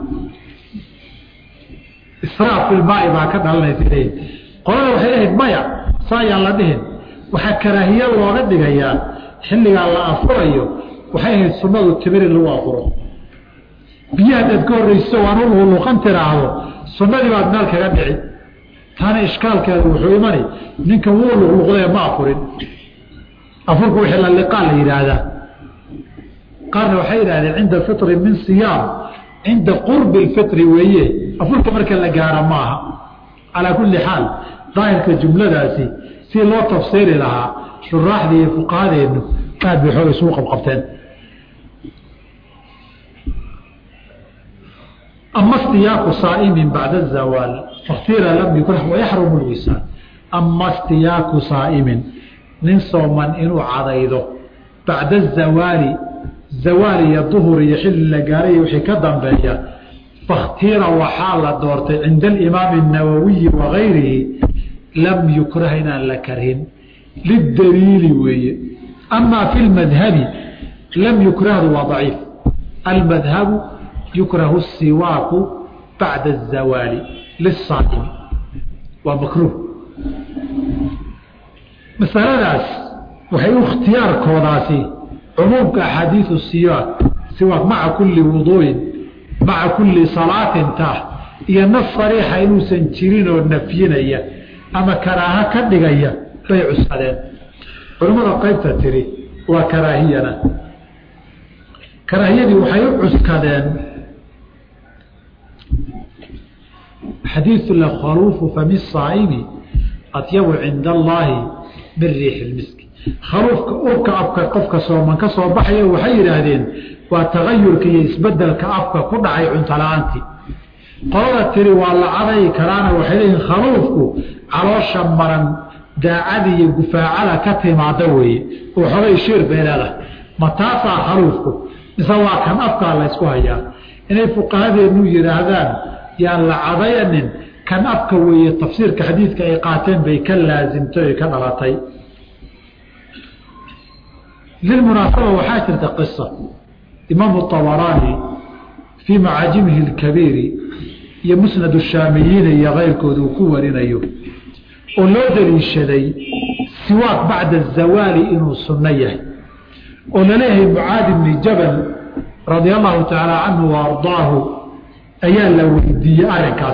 israaf fi lmaai baa ka dhalanaysa leeyihin qolada waxay leeyihin maya saayaan la dhihin waxaa karaahiya looga dhigayaa xilligaa la afurayo waxay ahayd sunnadu timir in lagu afuro biyo haddaad ka horreyso waan u luqluqan tiraahdo sunnadii baad meel kaga dhici taana ishkaalkeedu wuxuu imani ninkan wuu luqluqdee ma afurin afurku wixii la liqaa la yidhaahdaa qaarna waxay yidhahdeen cinda fitri min siyaam cinda qurbi lfitri weeye afurka marka la gaaro maaha calaa kulli xaal daahirka jumladaasi si loo tafsiiri lahaa shuraaxdii iyo fuqahadeennu aad bay xoog isugu qabqabteen ama stiyaaku saaimin bacda zawaal faktira lam yukrah wayaxrumu lwisaan ama stiyaaku saa'imin nin sooman inuu cadaydo bacda zawaali zawaal iyo duhur iyo xilli la gaaray wixii ka dambeeya fakhtira waxaa la doortay cinda alimaami الnawawiyi wagayrihi lam yukrah inaan la karhin lidaliili weeye amaa fi lmadhabi lam yukrahdu waa daciif almadhabu yukrahu siwaaku bacda الzawaali liلsaa'imi waa makruuh masaladaas waxay u ikhtiyaarkoodaasi cumuumka axaadiiu siwaak siwaak maca kulli wuduu'in maca kulli salaatin tah iyo nas sariixa inuusan jirin oo nafyinaya ama karaaho ka dhigaya bay cusadeen culimmada qaybta tiri waa karaahiyana karaahiyadii waxay u cuskadeen xadiiu lakhaluufu fami saa'imi atyabu cinda allaahi min riixi lmiski khaluufka urka afka qofka sooman ka soo baxaya waxay yidhaahdeen waa tagayurka iyo isbedelka afka ku dhacay cuntola-aantii qolada tiri waa la cadayi karaana waxay leeyihin khaluufku caloosha maran daacada iyo gufaacada ka timaada weeye oo xogay shiir bay leedahay ma taasaa khaluufku mise waa kan afkaa laysku hayaa inay fuqahadeenu yidhaahdaan yaan la cadayanin kan afka weeye tafsiirka xadiidka ay qaateen bay ka laasimtay oy ka dhalatay lilmunaasaba waxaa jirta qisa imaamu طabaraani fii macaajimihi اlkabiiri iyo musnad shaamiyiina iyo keyrkooda uu ku warinayo oo loo daliishaday siwaaq bacda الzawaali inuu sunno yahay oo laleeyahay mucaadi bni jabal radia allahu tacaala canhu wa ardaahu ayaa la weydiiyey arrinkaas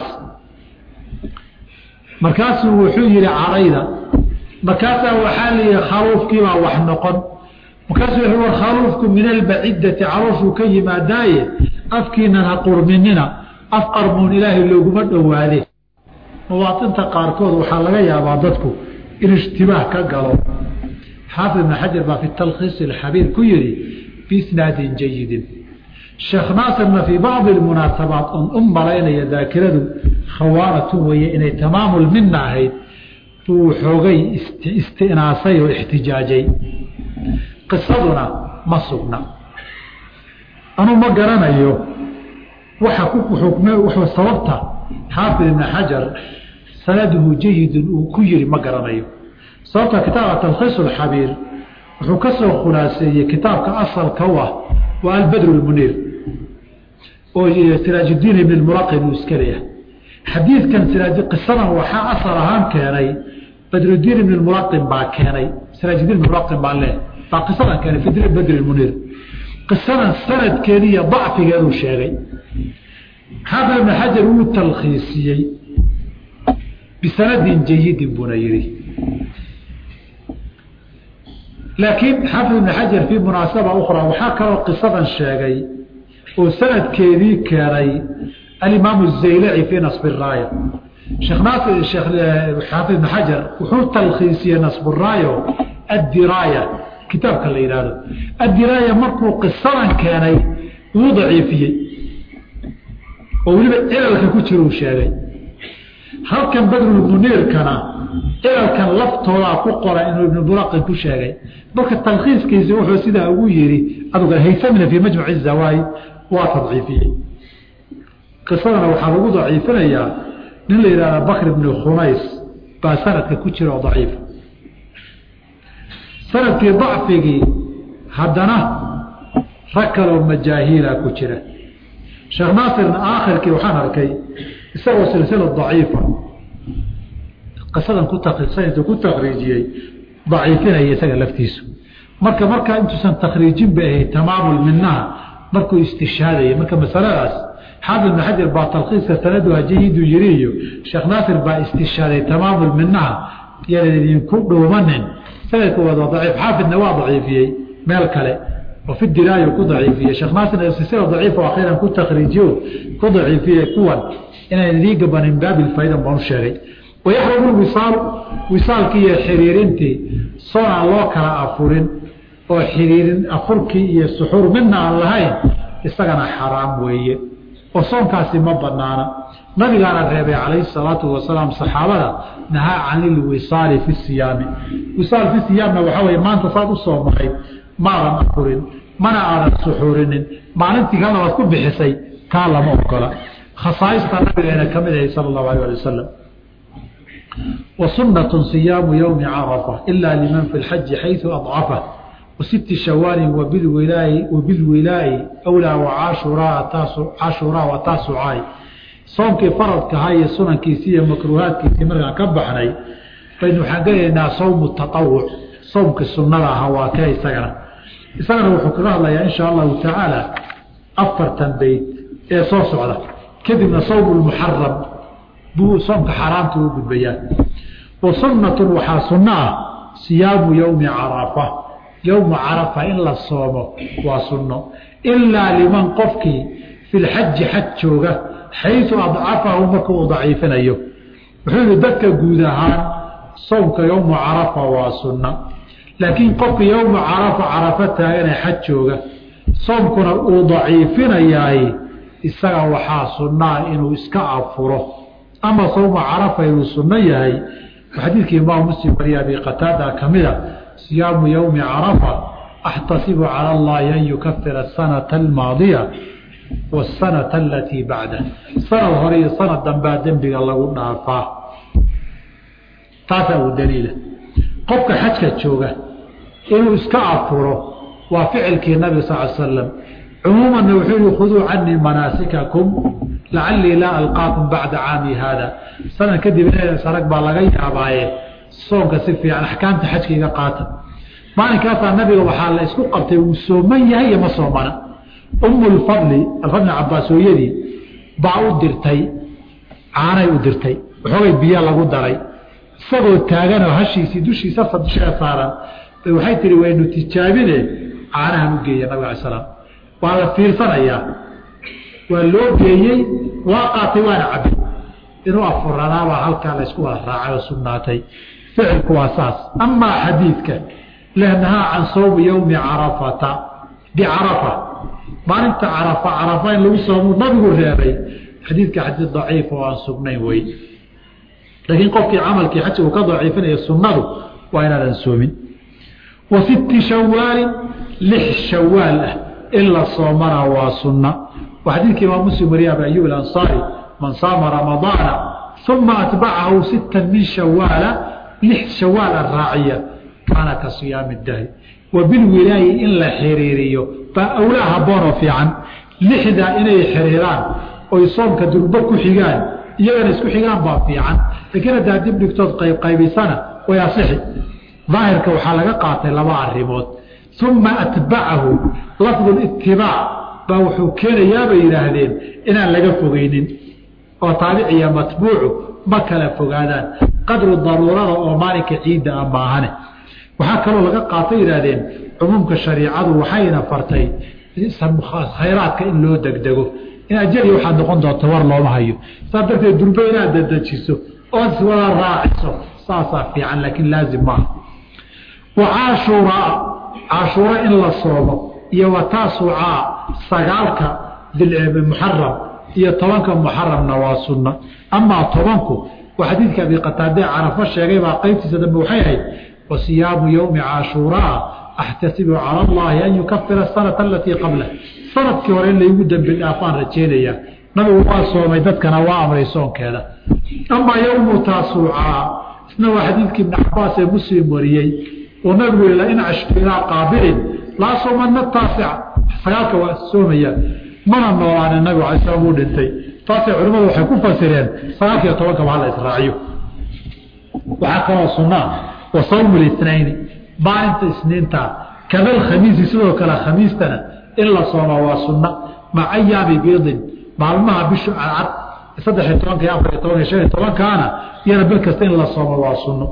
markaasuu wuxuu yihi cadayda markaasaa waxaa layihi khaluufkiibaa wax noqon markaasuu wuxuu war khaluufku min albacidati calooshuu ka yimaadaaye afkiinan ha qurminina af qarmuun ilaahay looguma dhowaade mawaatinta qaarkood waxaa laga yaabaa dadku in ishtibaah ka galo xaafid ibn xajar baa fi talkhiis alxabiir ku yihi biisnaadin jayidin sheekh naasirna fii bacdi lmunaasabaat on u malaynaya daakiradu khawaanatu weeye inay tamaamulmina ahayd buu xoogay istinaasay oo ixtijaajay qisaduna ma sugna anuu ma garanayo waxa ku xukme wuxuu sababta xaafid ibn xajar sanaduhu jayidun uu ku yiri ma garanayo sababta kitaabka talkhiis alxabiir wuxuu ka soo khulaaseeyey kitaabka asalka u ah waa albadr lmuniir oo siraajuddiin ibn muraqin uu iska leeyahay xadiidkan qisadan waxaa asal ahaan keenay badrudiin ibn muraqin baa keenay siraajuddiin ibn muraqin baa leh baa qisadan keenay fi badr muniir qisadan sanadkeedi iyo dacfigeeduu sheegay xaafid ibn xajar wuu talkhiisiyey bisanadin jayidin buuna yihi laakiin xaafid ibn xajar fii munaasaba ukhra waxaa kaloo qisadan sheegay oo sanadkeedii keenay alimaamu الzaylaci fii nasbi raaya sheekh naasir sheekh xaafid ibn xajar wuxuu talkhiisiyey nasburaayo addiraaya kitaabka la yidhaahdo addiraaya markuu qisadan keenay wuu daciifiyey oo weliba cilalka ku jira uu sheegay halkan badrulmuniirkana cilalkan laftoodaa ku qora inuu ibnu buraqin ku sheegay marka talkhiiskiisi wuxuu sidaa ugu yidhi aduga haysamina fii majmuci zawaayi waa tadciifiyey qisadana waxaa lagu daciifinayaa nin la yidhahda bakr ibni khunays baa sanadka ku jira oo daciifa sanadkii dacfigii haddana rag kaloo majaahiila ku jira sheekh naasirna aakhirkii waxaan arkay isagoo silsila daciifa qisadan ku taintu ku takriijiyey daciifinaya isaga laftiisu marka markaa intuusan takriijin bay ahayd tamaamul minaha markuu istishhaadaya marka masaladaas xaafid ibn xajar baa talkhiiska sanaduha jayidu yiri iyo sheekh naasir baa istishhaaday tamaamul minaha yanan idinku dhuumanin sanadka waa daciif xaafidna waa daciifiyey meel kale oo fi diraayo ku daciifiyey sheekh naasirna silsila daciifa akhiiran ku takriijiyo ku daciifiyey kuwan inaan idii gabanin baabil faydan baan u sheegay wayaxrumu wisaal wisaalkii iyo xiriirintii soon aan loo kala afurin oo xiriirin afurkii iyo suxuur midna aan lahayn isagana xaraam weeye oo soonkaasi ma banaana nabigaana reebay calayhi salaatu wasalaam saxaabada nahaa can ilwisaali fi siyaami wisaal fi siyaamna waxaa weye maanta saad u soo maray maadan afurin mana aadan suxuurinin maalintii kalna waad ku bixisay taa lama ogola khasaaista nabigeena ka mid ahay sala allahu alay ali wasalam وسنة صيام يوم عرفة إلا لمن في الحج حيث أضعفه وست شوال وبالولاء وبالولاء أولى وعاشوراء عاشوراء وتاسعاي صومك فرض كهاي سنن كيسية مكروهات كيسية مرغا كبحني فإنه حقينا صوم التطوع صومك السنة هواكاي سجرة سجرة وحكرها الله إن شاء الله تعالى أفر تنبيت إيه صوص على كذبنا صوم المحرم buu soomka xaaraamta u gudbayaan wa sunnatun waxaa sunno ah siyaamu yowmi carafa yowma carafa in la soomo waa sunno ilaa liman qofkii fi lxaji xaj jooga xaysu adcafahu marka uu daciifinayo wuxuu yihi dadka guud ahaan soomka yowma carafa waa sunna laakiin qofka yowma carafa carafa taagane xaj jooga soomkuna uu daciifinayaay isaga waxaa sunnaa inuu iska afuro ama sawma carafa inuu sunno yahay xadiidkii imaam muslim wariya abi qataada ka mida siyaamu yowmi carafa axtasibu cala allahi an yukafira asanata almaadiya wasanata alatii bacda sanad hore iyo sanad dambaa dembiga lagu dhaafaa taasaa uu daliila qofka xajka jooga inuu iska afuro waa ficilkii nabiga sal l slam cumuumanna wuxuu yihi khuduu canii manaasikakum lacalii laa alqaakum bacda caami haada sanad kadib sarag baa laga yaabaaye soonka si fiican axkaamta xajka iga qaata maalinkaasaa nabiga waxaa la isku qabtay wuu sooman yahay iyo ma soomana umu lfadli alfadli cabaas hooyadii baa u dirtay caanay u dirtay waxoogay biyo lagu daray isagoo taaganoo hashiisii dushiisa dusheeda saaran bay waxay tihi waynu tijaabine caanahan u geeya nabiga alay salaam waa la fiirsanayaa waa loo geeyey waa qaatay waana cabay inuu afuranaabaa halkaa laysku wada raacay oo sugnaatay ficilku waa saas amaa xadiidka lehnahaa can sawmi yowmi carafata bicarafa maalinta carafa carafa in lagu soomu nabigu reebay xadiidka xadiid daciif oo aan sugnayn wey laakiin qofkii camalkii xaji uu ka daciifinaya sunnadu waa inaadan soomin wa sitti shawaalin lix shawaal ah in la soomana waa sunna وحديث إمام مسلم وريا أبي أيوب الأنصاري من صام رمضان ثم أتبعه ستا من شوال لح شوال الراعية كان كصيام الدهر وبالولاية إلا حريريو فأولاها بورو في عن لحدا إني حريران ويصوم كدربك حيقان يغن اسكو حيقان باب في عن لكن هذا دب نكتوض قيب قيب سنة ويصحي ظاهر كوحالة قاطع لبع الريموت ثم أتبعه لفظ الاتباع baa wuxuu keenayaa bay yidhaahdeen inaan laga fogeynin oo taabiciya matbuucu ma kala fogaadaan qadru daruurada oo maalinka ciidda ah maahane waxaa kaloo laga qaatay yidhaahdeen cumuumka shariicadu waxayna fartay khayraadka in loo degdego in ajali waxaad noqon doonta war looma hayo saas darteed durbe inaad dadejiso ood iswada raaciso saasaa fiican laakiin laazim maaha wa caashuuraa caashuuro in la soomo iyo wa taasucaa sagaalka muxaram iyo tobanka muxaramna waa sunna amaa tobanku waa xadiidka abi qataade carafo sheegay baa qeybtiisa dambe waxay ahayd wa siyaamu yowmi caashuuraa axtasibu cala allahi an yukafira asanata alatii qablah sanadkii hore in laygu dembi dhaafaan rajeynayaa nabigu waa soomay dadkana waa amray soonkeeda amaa yowmu taasuucaa isna waa xadiidkii ibni cabaas ee muslim wariyey oo nabigu yii lain cashtu ilaa qaabilin laa soomana taasica sagaalka waa soomayaan mana noolaanin nabigu alay slam uu dhintay taasay culimmadu waxay ku fasireen sagaalkiiyo tobankaba hala israaciyo waxaa kaloo sunnaa wa sawmu litnayni maalinta isniinta kadal khamiisi sidoo kale khamiistana in la sooma waa sunna maca ayaami biidin maalmaha bishu cadcad saddexiyo tobanka iyo afariyo tobanka shan iyo tobankaana iyana bil kasta in la soomo waa sunno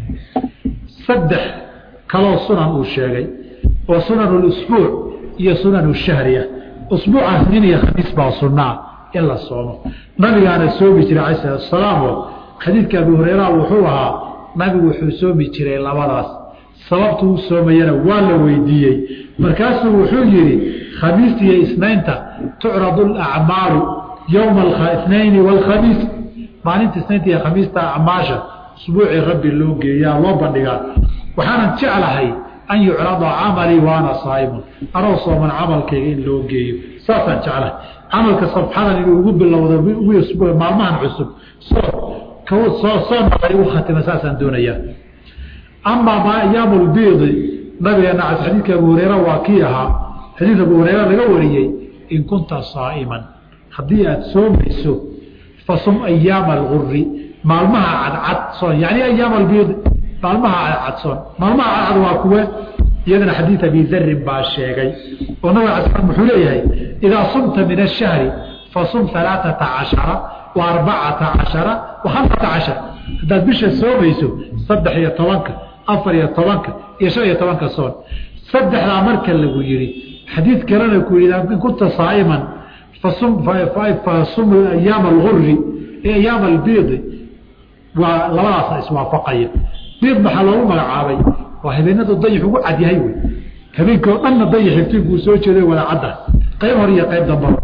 saddex kaloo sunan uu sheegay oo sunan usbuuc iyo sunan shahri ah usbuuca isniin iyo khamiis baa sunnaa in la soomo nabigaana soomi jiray cala salatu salaam oo xadiidka abi hureyra wuxuu ahaa nabigu wuxuu soomi jiray labadaas sababtu u soomayana waa la weydiiyey markaasuu wuxuu yidhi khamiista iyo isnaynta tucradu alacmaalu yowma ithnayni waalkhamiis maalinta isnaynta iyo khamiista acmaasha usbuucii rabbi loo geeyaa loo bandhigaa waxaanan jeclahay an yucrada camalii waana saaimun anoo sooman camalkayga in loo geeyo saasaan jeclahay camalka sabxadan inuu ugu bilowdo maalmahan cusub soona igu khatima saasaan doonayaa amaa ma ayaamu lbiidi nabigeena cas xadiidka abu hureyra waa kii ahaa xadiid abu hureyra laga wariyey in kunta saa'iman haddii aada soomayso fasum ayaama alguri maalmaha cadcad soon yani ayaama albiidi maalmaha cadcad soon maalmaha cadcad waa kuwe iyadana xadiid abi darin baa sheegay oo nabig ala slam wuxuu leeyahay idaa sumta min ashahri fasum alaaata cashara wa arbacata cashara wa hamsata cashar haddaad bisha soomayso saddex iyo tobanka afar iyo tobanka iyo shan iyo tobanka soon saddexdaa marka lagu yihi xadiid kalena ku yihi in kunta saa'iman fasum ayaama alguri ee ayaama albiidi waa labadaasa iswaafaqaya biid maxaa loogu magacaabay waa habeenadu dayix ugu cadyahay wey habeenkii oo dhanna dayix iftiinkuu soo jeeday wada cadda qayb hor iyo qayb damba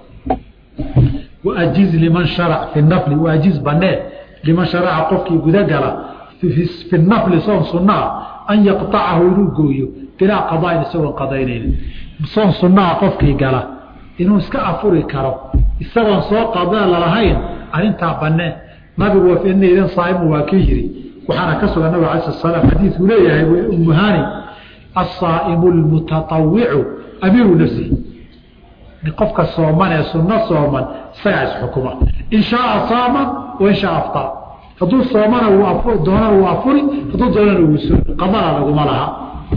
waajiz liman sharac fi nafli waajiz banee liman sharaca qofkii gudagala fi nafli soon sunaa an yaqطacahu inuu gooyo bilaa qadaain isagoon qadaynaynin soon sunaa qofkii gala inuu iska afuri karo isagoon soo qada lalahayn arrintaa banee nabigu inaydan saaimu waa kii yiri waxaana ka sugan nabig ala slam xadiidkuu leeyahay umuhani asaa'imu lmutatawicu amiiru nafsihi qofka sooman ee sunno sooman isagaa isxukuma in shaaa saama wa in shaa aftara hadduu soomana doonana wuu afuri hadduu doonana wuu soomi qadana laguma laha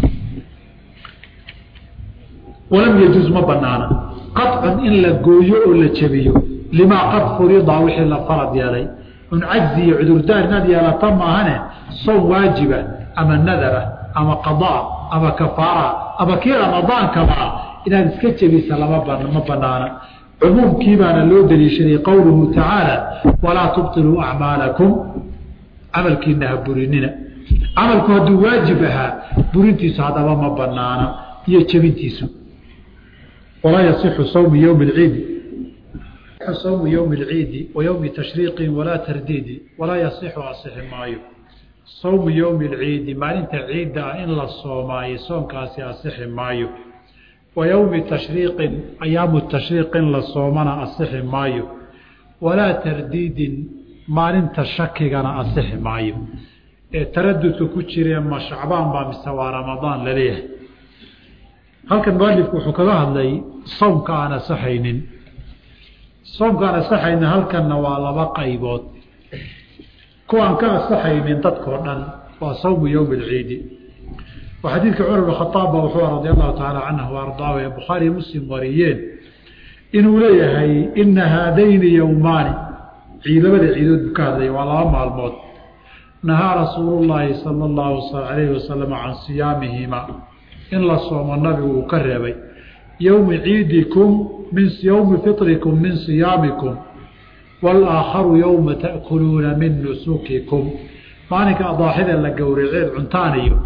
walam yajuuz ma banaana qaطcun in la gooyo oo la jebiyo limaa qad furida wixii la farad yeelay un cajzi iyo cudurdaar inaad yeelata maahane soon waajiba ama nadara ama qadaa ama kafaara ama kii ramadaankabaa inaad iska jebisa lama ma banaana cumuumkii baana loo daliishaday qowluhu tacaala walaa tubطiluu acmaalakum camalkiina ha burinina camalku hadduu waajib ahaa burintiisu haddaba ma banaana iyo jebintiisu walaa yasixu sawmu ywmi اciidi sawmu ywmi اlciidi wa ywmi tashriiqin walaa tardiidi walaa yasixu asixi maayo sawmu ywmi اlciidi maalinta ciidda ah in la soomaayo soonkaasi asixi maayo wa ywmi tashriiqin ayaamu tashriiq in la soomana asixi maayo walaa tardiidin maalinta shakigana asixi maayo ee taradudka ku jiree ma shacbaan baa mise waa ramadaan laleeyahay halkan mualifku wuxuu kaga hadlay soomka aan asaxaynin soomka aan asaxaynin halkanna waa laba qaybood kuwaan ka asaxaynin dadkao dhan waa sawmu yowmi alciidi oo xadiidka cumar bn khaaab ba wuxuu radi allahu tacaala canhu ardaahu ee bukhaariy muslim wariyeen inuu leeyahay ina haadayni yowmaani ciidamada ciidood buu ka hadlaya waa laba maalmood nahaa rasuulu llaahi sala allahu alayhi wasalam can siyaamihima in la soomo nabigu uu ka reebay yowmi ciidikum min yowmi fitrikum min siyaamikum walaakharu yowma ta'kuluuna min nusukikum maalinka adaaxida la gowraceed cuntaan iyo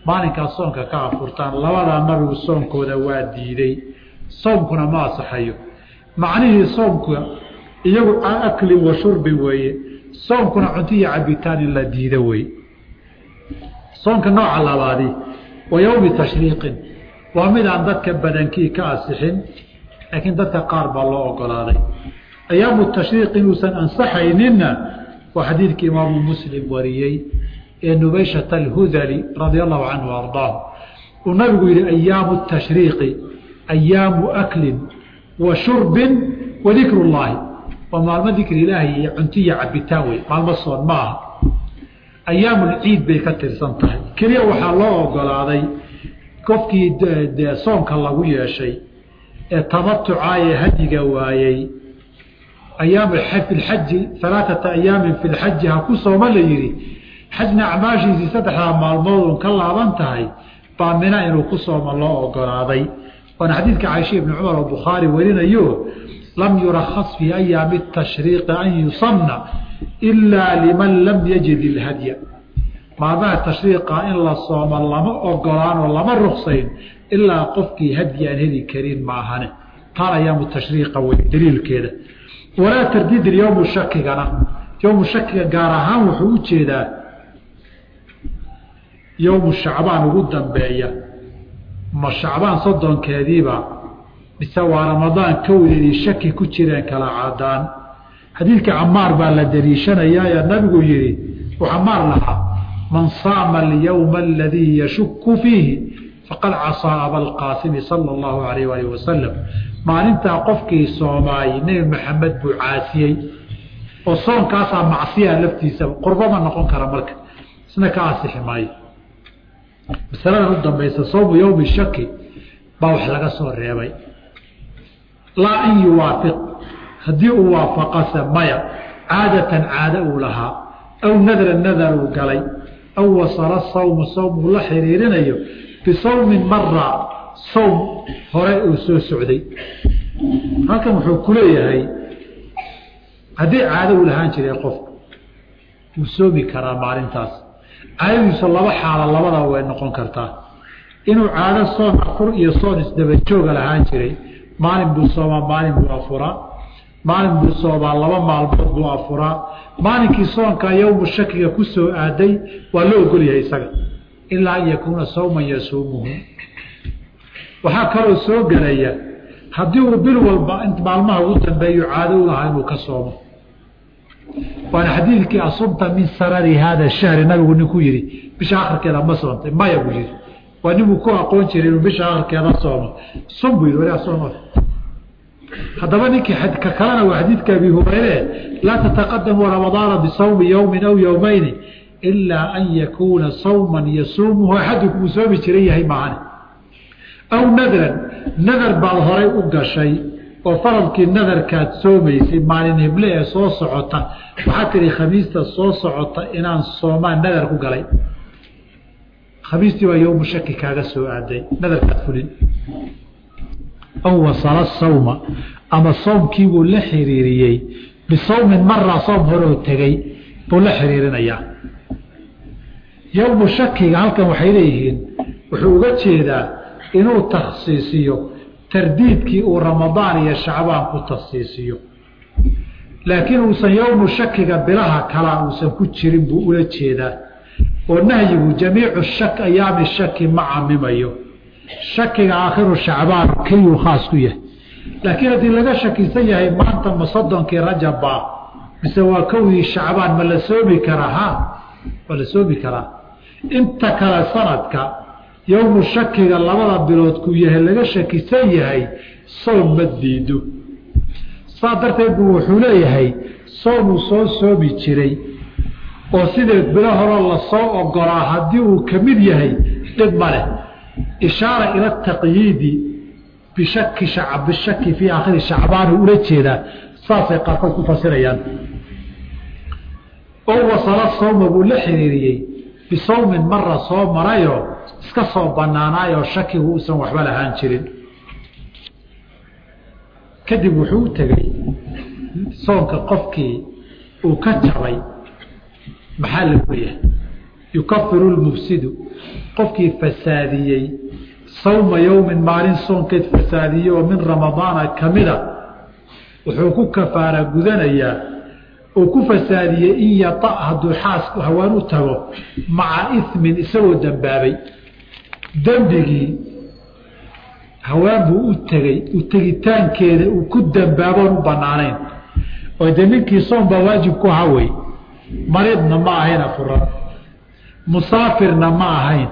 maalinkaas soonka ka afurtaan labadaa nabigu soonkooda waa diiday soomkuna ma asaxayo macnihii soomka iyagu aklin wa shurbin weeye soomkuna cunto iyo cabitaan in la diido wey soonka nooca labaadi wa yowmi tashriiqin waa mid aan dadka badankii ka asixin laakiin dadka qaar baa loo ogolaaday ayaamu tashriiq inuusan ansaxayninna waa xadiidkii imaamu muslim wariyey ee nubayshata alhudali radia allahu canhu ardaahu uu nabigu yihi ayaamu tashriiqi ayaamu aklin wa shurbin wa dikru llaahi waa maalmo dikri ilaahi iyo cunto iyo cabitaan wey maalmo soon ma aha ayaamulciid bay ka tirsan tahay keliya waxaa loo ogolaaday qofkii soonka lagu yeeshay ee tamatuca ee hadiga waayey ayaam filxaji alaaata ayaamin fi lxaji ha ku sooma la yihi xajna acmaashiisii saddexdaa maalmood un ka laaban tahay baa mina inuu ku sooma loo ogolaaday waana xadiidka caaisha ibni cumar oo bukhaari warinayo lam yurakhas fii ayaami tashriiqi an yusamna ilaa liman lam yajid ilhadya maalmaha tashriiqa in la soomo lama ogolaan oo lama ruksayn ilaa qofkii hadyi aan heli karin maahane taan ayaamu tashriiqa wey daliilkeeda walaa tardiid yowmu shakigana yowmu shakiga gaar ahaan wuxuu u jeedaa yowmu shacbaan ugu dambeeya ma shacbaan soddonkeediiba mise waa ramadaan kowdeedii shaki ku jireen kala cadaan xadiidka camaar baa la daliishanayaa ee nabigu yihi uu camaar lahaa man saama alyowma aladii yashuku fiihi faqad casaa abalqaasimi sala allahu alayh alih wasalam maalintaa qofkii soomaayey nebi maxamed buu caasiyey oo soonkaasaa macsiyaa laftiisaba qurbama noqon kara marka isna ka asixi maayo masaladan u dambaysa soomu yowmi shaki baa wax laga soo reebay laa an yuwaafiq haddii uu waafaqase maya caadatan caado uu lahaa aw nadra nadar uu galay aw wasala sawmu sawm uu la xiriirinayo bisawmin mara sawm hore uu soo socday halkan wuxuu ku leeyahay haddii caado uu lahaan jiray qofku wuu soomi karaa maalintaas caadadiisu laba xaalo labadaba way noqon kartaa inuu caado soon afur iyo soon isdabajooga lahaan jiray maalin buu soomaa maalin buu afuraa maalin buu soomaa laba maalmood buu afuraa maalinkii soonkaa yowmu shakiga ku soo aaday waa la ogolyahay isaga ilaa an yakuuna sawman yasuumuhu waxaa kaloo soo gelaya haddii uu bil walba maalmaha ugu dambeeyo caado u lahaa inuu ka soomo waana xadiidkii asumta min sarari haada shahri nabigu ninkuu yihi bisha akhirkeeda ma soontay maya buu yihi waa ninbuu ku aqoon jiray inuu bisha akhirkeeda soomo sun buu yihi walaa soom haddaba ninkii ka kalena waa xadiidka abi hureyre laa tataqadamu ramadaana bisawmi yowmin aw yowmayni ilaa an yakuuna sawman yasuumuhu axadukum uu soomi jiran yahay maahane aw nadran nadar baad horay u gashay oo faradkii nadarkaad soomaysay maalin hible ee soo socota waxaa tihi khamiista soo socota inaan soomaan nadar ku galay khamiistii waa yowmu shaki kaaga soo aaday nadarkaad fulin aw wasala sawma ama soomkiibuu la xiriiriyey bisawmin mara soom horoo tegey buu la xiriirinayaa yowmu shakiga halkan waxay leeyihiin wuxuu uga jeedaa inuu takhsiisiyo tardiidkii uu ramadaan iyo shacbaan ku takhsiisiyo laakiin uusan yowmu shakiga bilaha kalaa uusan ku jirin buu ula jeedaa oo nahyigu jamiicu shak ayaami shaki ma camimayo shakiga aakhiru shacbaan keliyuu khaas ku yahay laakiin haddii laga shakisan yahay maanta ma soddonkii rajabba mise waa kowdii shacbaan ma la soomi karaa ha waa la soomi karaa inta kale sanadka yowmu shakiga labada bilood ku yahay laga shakisan yahay soom ma diido saa darteed buu wuxuu leeyahay soomuu soo soomi jiray oo sideed bilo horoo lasoo ogolaa haddii uu ka mid yahay dhib ma leh ishaara ila taqyiidi bishaki bishaki fii aakhiri shacbaan uu ula jeedaa saasay qaarkood ku fasirayaan oo wasala sawma buu la xiriiriyey bisawmin mara soo marayoo iska soo banaanaayoo shakigu uusan waxba lahaan jirin kadib wuxuu u tegey soonka qofkii uu ka jabay maxaa lagu leeyahay yukafiru lmufsidu qofkii fasaadiyey sawma yowmin maalin soonkeed fasaadiyey oo min ramadaana ka mida wuxuu ku kafaara gudanayaa uu ku fasaadiyey in yata hadduu xaasku hawaan u tago maca ismin isagoo dembaabay dembigii hawaan buu u tegey u tegitaankeeda uu ku dembaaboon u banaanayn oo de ninkii soom baa waajib ku hawey mariidna ma ahayn afuran musaafirna ma ahayn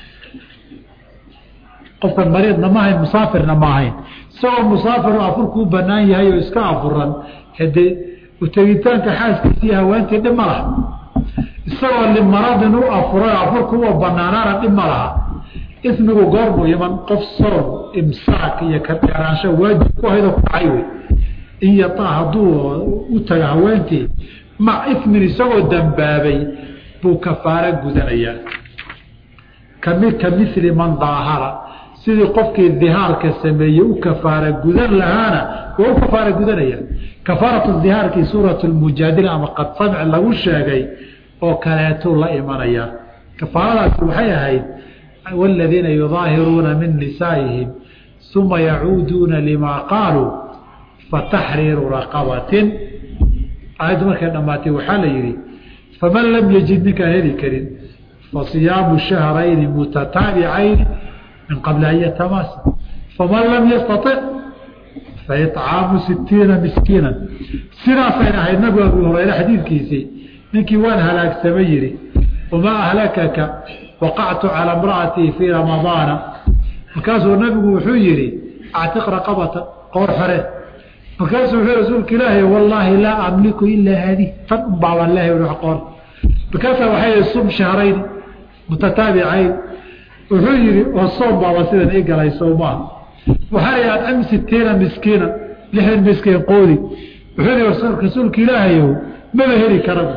qofkan mariidna ma ahayn musaafirna ma ahayn isagoo musaafir afurkuu banaan yahay oo iska afuran hade utegitaanka xaaskiisii haweentii dhib ma laha isagoo limaradin u afuray afurku u banaanaana dhib ma laha ismigu goormuu iman qof soon imsaak iyo ka dheeraansho waajib ku haydoo ku dhacay wey in yataa hadduu u tago haweentii mac ismin isagoo dambaabay buu kafaaro gudanayaa kami ka mili man daahara sidii qofkii dihaarka sameeyey u kafaara gudan lahaana waa u kafaara gudanaya kafaaratu dihaarkii suurat lmujaadila ama qad samc lagu sheegay oo kaleetuu la imanaya kafaaradaasi waxay ahayd wاladiina yudaahiruuna min nisaa'ihim uma yacuuduuna limaa qaaluu fataxriiru raqabatin aayaddu markay dhammaatay waxaa la yidhi faman lam yajid ninkaan heli karin fasiyaamu shahrayni mutataabicayni min qabli an yatamaasa faman lam yastaطic faicaamu sitiina miskiina sidaasayna ahayd nabigu abu hurayre xadiidkiisii ninkii waan halaagsamay yihi wamaa ahlakaka waqactu calى imra'atii fii ramadaana markaasuu nabigu wuxuu yihi actiq raqabata qoor xore markaasuu wuxuu rasuulka ilaahi wallaahi laa amliku ilaa haadih tan un baabaan lehay qoor markaasaa waxay sum shahrayn mutataabicayn wuxuu yihi oo soom baaba sidan i galay sowmaa waxaa la adcim sitiina miskiina lixdan miskiin qoodi wuxuu yihi rasuulka ilaahayow maba heli karaba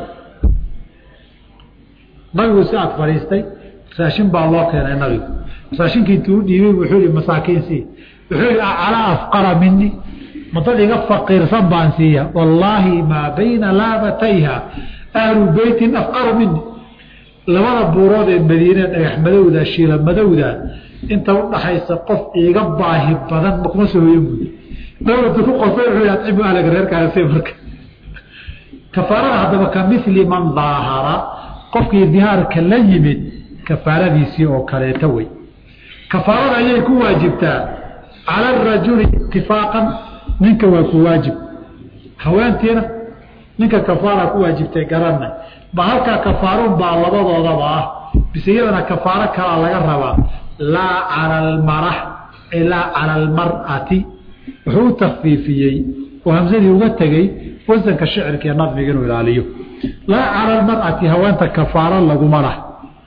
nabigu si aad fadhiistay raashin baa loo keenay nabigu raashinkii intuu u dhiibay wuxuu yihi masaakiin sii wuxuu yihi aclaa afqara mini ma dad iga faqiirsan baan siiya wallaahi maa bayna laabatayha ahlu beytin afqaru mini labada buurood ee madiine dhagax madowda shiila madowda inta udhaxaysa qof iiga baahi badan makuma soo hoyan buy nabadu ku qosay wuxuu adcimu ahlaga reerkaasi marka kafaarada haddaba ka mili man daahara qofkii dihaarka la yimid kafaaradiisii oo kaleeta wey kafaarada ayay ku waajibtaa cala arajuli itifaaqan ninka waa ku waajib haweentiina ninka kafaara ku waajibtay garanay ma halkaa kafaarun baa labadoodaba ah bise iyadana kafaaro kalaa laga rabaa laa cala almara laa cala almar'ati wuxuu u takfiifiyey oo hamsadii uga tegey wasanka shicirka iyo nadmiga inuu ilaaliyo laa cala almar'ati haweenta kafaaro laguma lah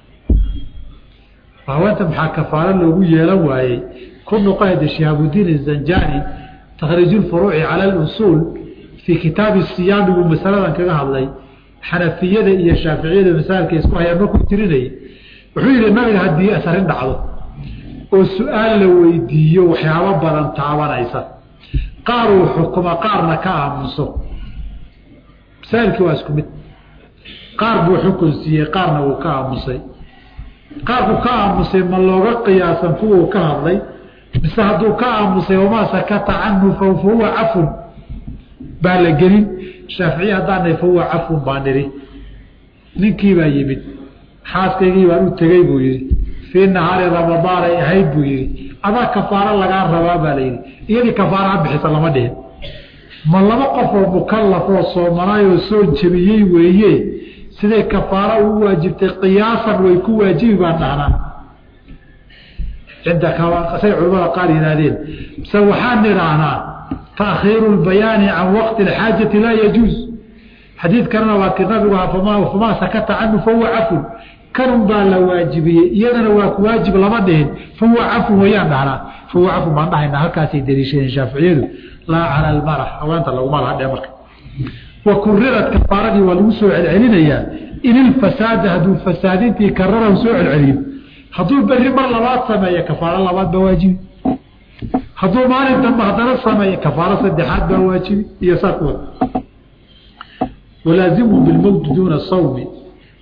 haweenta maxaa kafaaro loogu yeelan waayey ku noqohada shihaabudiin zanjani takhriiju lfuruuci cala alusuul fii kitaabi siyaami buu masaladan kaga hadlay xanafiyada iyo shaaficiyada masaalka isku hayaan markuu tirinayay wuxuu yihi nabiga haddii asarin dhacdo oo su-aal la weydiiyo waxyaabo badan taabanaysa qaar uu xukuma qaarna ka aamuso masaailkii waa isku mid qaar buu xukun siiyey qaarna wuu ka aamusay qaarku ka aamusay ma looga qiyaasan kuwuu ka hadlay mise hadduu ka aamusay wamaa sakata canhu fa huwa cafun baa la gelin shaaficiye haddaanay fa huwa cafun baa nidhi ninkii baa yimid xaaskaygii baan u tegey buu yihi fii nahaari ramadaan ay ahayd buu yihi adaa kafaaro lagaa rabaa baa la yidhi iyadii kafaaro ha bixisa lama dhihin ma laba qof oo mukalaf oo soomanaayoo soo jebiyey weeye siday kafaaro ugu waajibtay qiyaasan way ku waajibi baan dhahnaa cinda say culamada qaar yihaahdeen mise waxaan idhaahnaa taakhiiru lbayaani can waqti alxaajati laa yajuuz xadiidkanana waa ki nabigu famaa sakata canhu fahuwa cafun kanun baa la waajibiyey iyadana waa ku waajib lama dhihin fahuwa cafun wayaan dhahnaa fahuwa cafun baan dhahaynaa halkaasay daliishadeen shaaficiyadu laa cala almara haweenta laguma laha dhe marka wa kurirat kafaaradii waa lagu soo celcelinayaa in ilfasaada hadduu fasaadintii kararahu soo celceliyo hadduu beri mar labaad sameeyo kafaaro labaad baa waajibi hadduu maalin dambe haddana sameeyo kafaaro saddexaad baa waajibi iyo saa kuwa walaazimu bilmowti duuna sawmi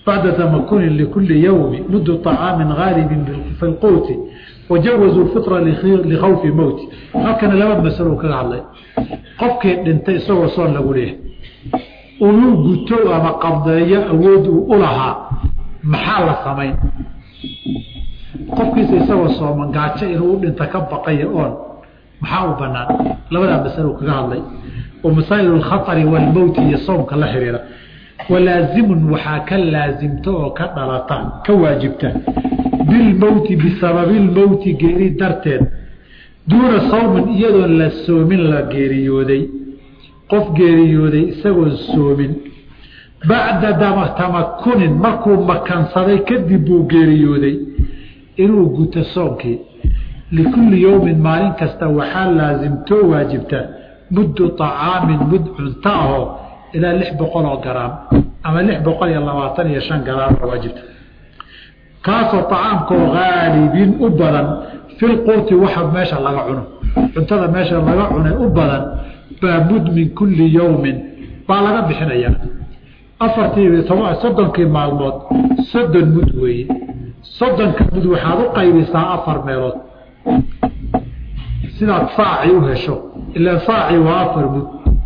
bacda tamakunin likuli yowmi muddu طacaamin gaalibin fi lquuti wajawazuu fitra likhawfi mowti halkana laba masalo kaga hadlay qofkii dhintay isagoo soon lagu leeyahay uu guto ama qabdeeyo awood uu u lahaa maxaa la samayn qofkiisa isagoo sooman gaajo inuu u dhinta ka baqayo oon maxaa u banaan labadaa masalo kaga hadlay oo masaa'il alkhatari walmowti iyo soomka la xiriira walaazimun waxaa ka laasimta oo ka dhalata ka waajibta bilmowti bisababi lmowti geeri darteed duuna sawmin iyadoon la soomin la geeriyooday qof geeriyooday isagoon soomin bacda tamakunin markuu makansaday kadib buu geeriyooday inuu guto soomkii likulli yowmin maalin kasta waxaa laasimtoo waajibta muddu طacaamin mud cunto ahoo ilaa lix boqol oo garaam ama lix boqol iyo labaatan iyo shan garaam oo waajibta kaasoo طacaamkoo haalibin u badan filquuti waxa meesha laga cuno cuntada meesha laga cunay u badan baa mud min kulli yowmin baa laga bixinayaa afartii toba soddonkii maalmood soddon mud weeye soddonka mud waxaad u qaybisaa afar meelood sidaad saaci u hesho ilaa saaci waa afar mud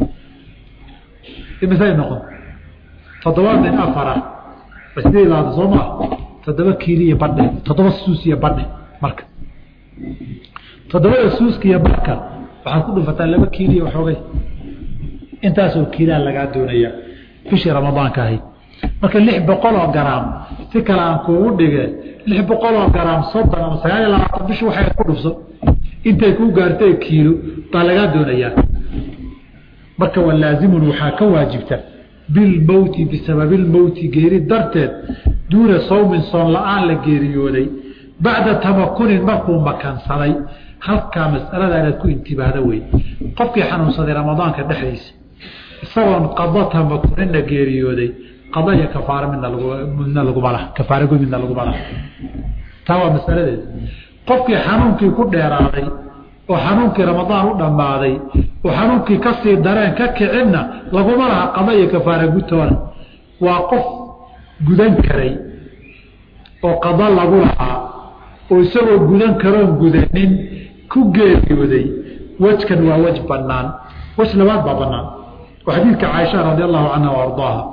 imisay noqon toddoba min afara sidii laada soo maa toddoba kiiliya badhe toddoba suusiya badhe marka toddobada suuskiya barka waxaad ku dhufataa laba kiiliya waxoogay intaasoo kiilaa lagaa doonayaa bishii ramadaanka ahayd marka lix boqol oo garaam si kale aan kuugu dhige lix boqol oo garaam soddon ama sagaal iyo labaatan bishi waxay ku dhufso intay kuu gaartay kiilo baa lagaa doonayaa marka walaazimun waxaa ka waajibta bilmowti bisababi lmowti geeri darteed duuna sawmin soon la-aan la geeriyooday bacda tamakunin markuu makansaday halkaa masalada inaad ku intibaahda wey qofkii xanuunsaday ramadaanka dhexdiisa isagoon qado tamakuninna geeriyooday qado iyo kafaaro midna midna laguma laha kafaarago midna laguma laha taa waa masaladeeda qofkii xanuunkii ku dheeraaday oo xanuunkii ramadaan u dhammaaday oo xanuunkii kasii dareen ka kicinna laguma laha qado iyo kafaara gutoona waa qof gudan karay oo qado lagu lahaa oo isagoo gudan karoon gudanin ku geeriyooday wejkan waa wej banaan wej labaad baa banaan oo xadiidka caaisha radi allahu canha wa ardaaha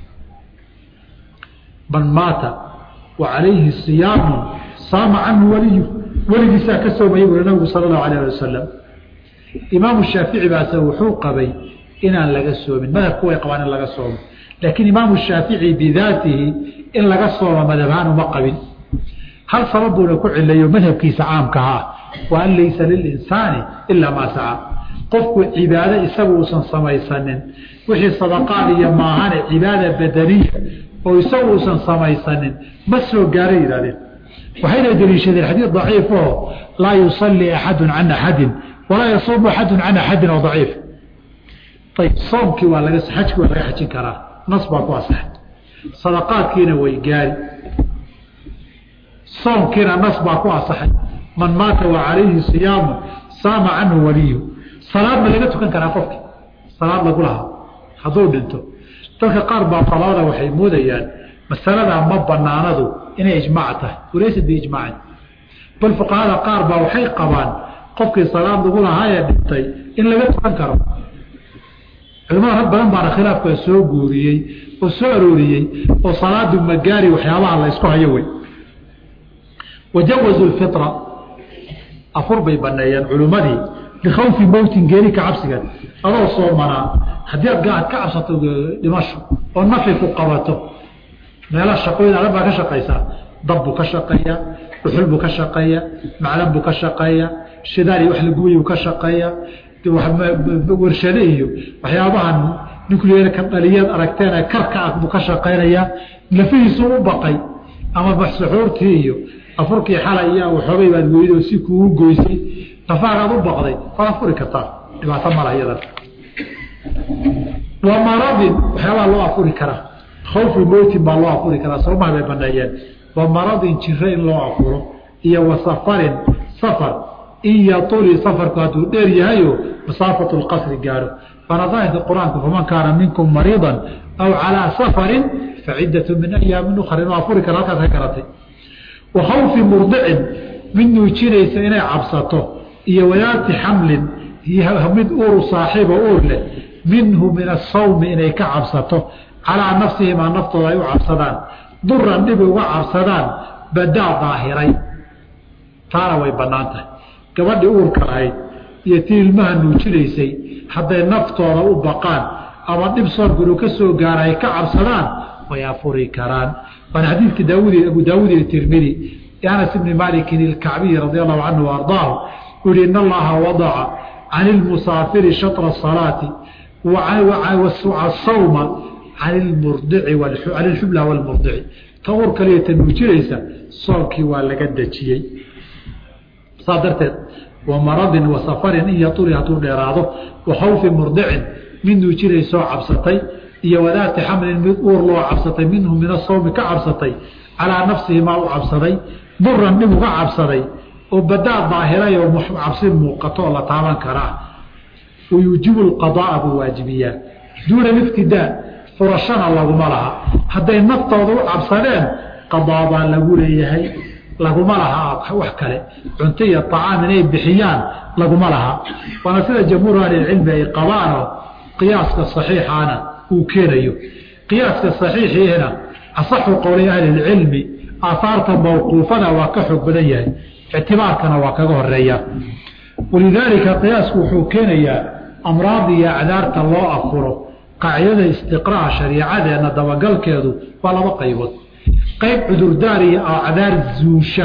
man maata wa calayhi siyaamun saama canhu waliyu weligiisaa ka soomaya buuri nabigu sala allahu alayh ali wasalam imaamu shaafici baase wuxuu qabay inaan laga soomin madhabku way qabaan in laga soomo laakiin imaamu shaafici bidaatihi in laga soomo madhabhaan uma qabin hal sabab buuna ku cilayo madhabkiisa caamkahaa wa an laysa lilinsaani ilaa maa saca qofku cibaado isagu uusan samaysanin wixii sadaqaad iyo maahane cibaada badaniya oo isagu uusan samaysanin ma soo gaara yihahdeen waxayna deliishadeen xadiid daciif oo laa yusalii axadu can axadin walaa yasuumu axadu can axadin oo daciif ayb soomkii waa laga xajkii waa laga xajin karaa nas baa ku asaxay sadaqaadkiina way gaari soomkiina nas baa ku asaxay man maata wa calayhi siyaamu saama canhu waliyu salaad ma laga tukan karaa qofki salaad lagu lahaa hadduu dhinto dadka qaar baa falada waxay moodayaan masaladaa ma banaanadu inay ijmaac tahay walaysa biijmaacin bal fuqahada qaar baa waxay qabaan qofkii salaad lagu lahaa ee dhintay in laga tukan karo culimada rag badan baana khilaafka soo guuriyey oo soo arooriyey oo salaadu magaari waxyaabaha la ysku hayo wey wajawazu lfitra afur bay baneeyeen culimmadii likhawfi mowtin geeri ka cabsigeed adoo soomanaa haddii aad ka cabsato dhimasho oo nafi ku qabato meelaha shaqooyin adag baa ka shaqaysaa dab buu ka shaqeeya dhuxul buu ka shaqeeya maclan buu ka shaqeeya shidaal iyo wax lagubayuu ka shaqeeya warshade iyo waxyaabahan nucleerka dhaliyaad aragteen karka ah buu ka shaqaynayaa lafihiisu u baqay ama maxsuxuurtii iyo afurkii xalay iyo waxoogay baad weydo si kuugu goysay nafaagaad u baqday waad afuri kartaa dhibaato mala iyadan wa maradin waxyaabaha loo afuri karaa khawfi mowtin baa loo afuri karaa soomaha bay baneeyeen wa maradin jiro in loo afuro iyo wa safarin safar in yatuli safarku hadduu dheer yahayo masaafatu lqasri gaaro waana daahirka qur-aanka faman kaana minkum mariidan aw calaa safarin faciddatu min ayaamin ukhra inuu afuri kara halkaas ka garatay wa khawfi murdicin mid nuujinaysa inay cabsato iyo wadaati xamlin mid uuru saaxiiba uur leh minhu min asawmi inay ka cabsato calaa nafsihimaa naftooda ay u cabsadaan duran dhib uga cabsadaan badaa daahiray taana way bannaan tahay gabadhii uurka lahayd iyo tii ilmaha nuujinaysay hadday naftooda u baqaan ama dhib soorguru ka soo gaara ay ka cabsadaan way afuri karaan waana xadiidkii daawud abu daawuud iyo tirmidi anas ibni malikin ilkacbiyi radi allahu canhu ardaahu uu yihi in allaha wadaca can ilmusaafiri shatra salaati sawma can ilxubla walmurdici ta uur kaliya ta nuujinaysa soomkii waa laga dejiyey saa darteed wa maradin wa safarin in yaturi hadduu dheeraado wa khawfi murdicin mid nuujinaysoo cabsatay iyo wadaati xamlin mid uur loo cabsatay minhu min asawmi ka cabsatay calaa nafsihi maa u cabsaday duran dhib uga cabsaday oo badaa daahiray oo cabsi muuqato oo la taaban karaa wayuujibu lqadaaa buu waajibiyaa duuna liftidaa furashana laguma laha hadday naftooda u cabsadeen qadaa baa lagu leeyahay laguma laha wax kale cunto iyo acaam inay bixiyaan laguma laha waana sida jamhuur ahlilcilmi ay qabaano qiyaaska saxiixaana uu keenayo qiyaaska saxiixiina asaxu qowli ahlilcilmi aahaarta mawquufada waa ka xoog badan yahay ictibaarkana waa kaga horeeya walidaalika qiyaasku wuxuu keenayaa amraad iyo acdaarta loo afuro qaacidada istiqraa shariicadeenna dabagalkeedu waa laba qaybood qayb cudurdaar iyo acdaar zuusha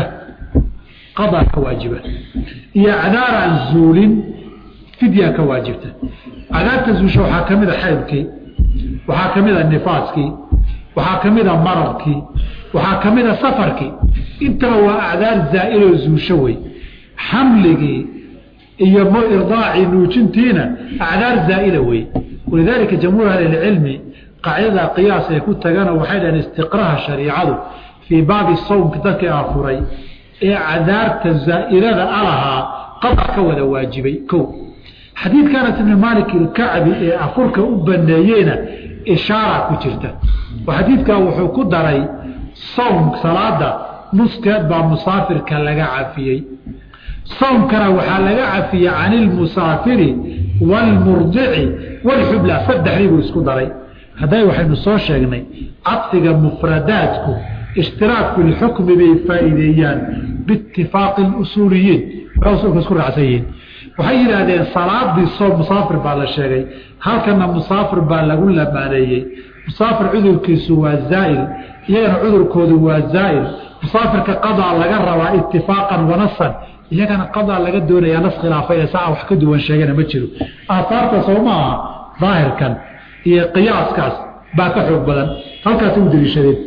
qadaa ka waajiba iyo acdaar aan zuulin fidyaa ka waajibta acdaarta zuusha waxaa ka mid a xaybkii waxaa ka mid a nifaaskii waxaa ka mid a maradkii waxaa ka mid a safarkii intaba waa acdaar zaa'iloo zuusho wey xamligii iyo irdaacii nuujintiina acdaar zaa'ila wey walidaalika jamhuur ahlilcilmi qaacidada qiyaas ay ku tagana waxay dhaheen istiqraha shariicadu fii baabi sawmka dadkii afuray ee cadaarta zaa'ilada alahaa qadac ka wada waajibay ko xadiidka anas ibni maalik ilkacbi ee afurka u baneeyeyna ishaara ku jirta oo xadiidkaa wuxuu ku daray sawm salaada nuskeed baa musaafirka laga cafiyey sawmkana waxaa laga cafiyey can ilmusaafiri waalmurdici waalxubla saddexdii buu isku daray hadday waxaynu soo sheegnay cadfiga mufradaadku ishtiraak filxukmi bay faa'iideeyaan biitifaaqi اlusuuliyiin waxay usulka isku raacsan yihiin waxay yidhaahdeen salaadii soo musaafir baa la sheegay halkana musaafir baa lagu lamaaneeyey musaafir cudurkiisu waa zaa'il iyagana cudurkoodu waa zaa'il musaafirka qadaa laga rabaa itifaaqan wanasan iyagana qadaa laga doonayaa nas khilaafayna saa wax ka duwan sheegana ma jiro aahaarta soo ma aha daahirkan iyo qiyaaskaas baa ka xoog badan halkaas u deliishadeen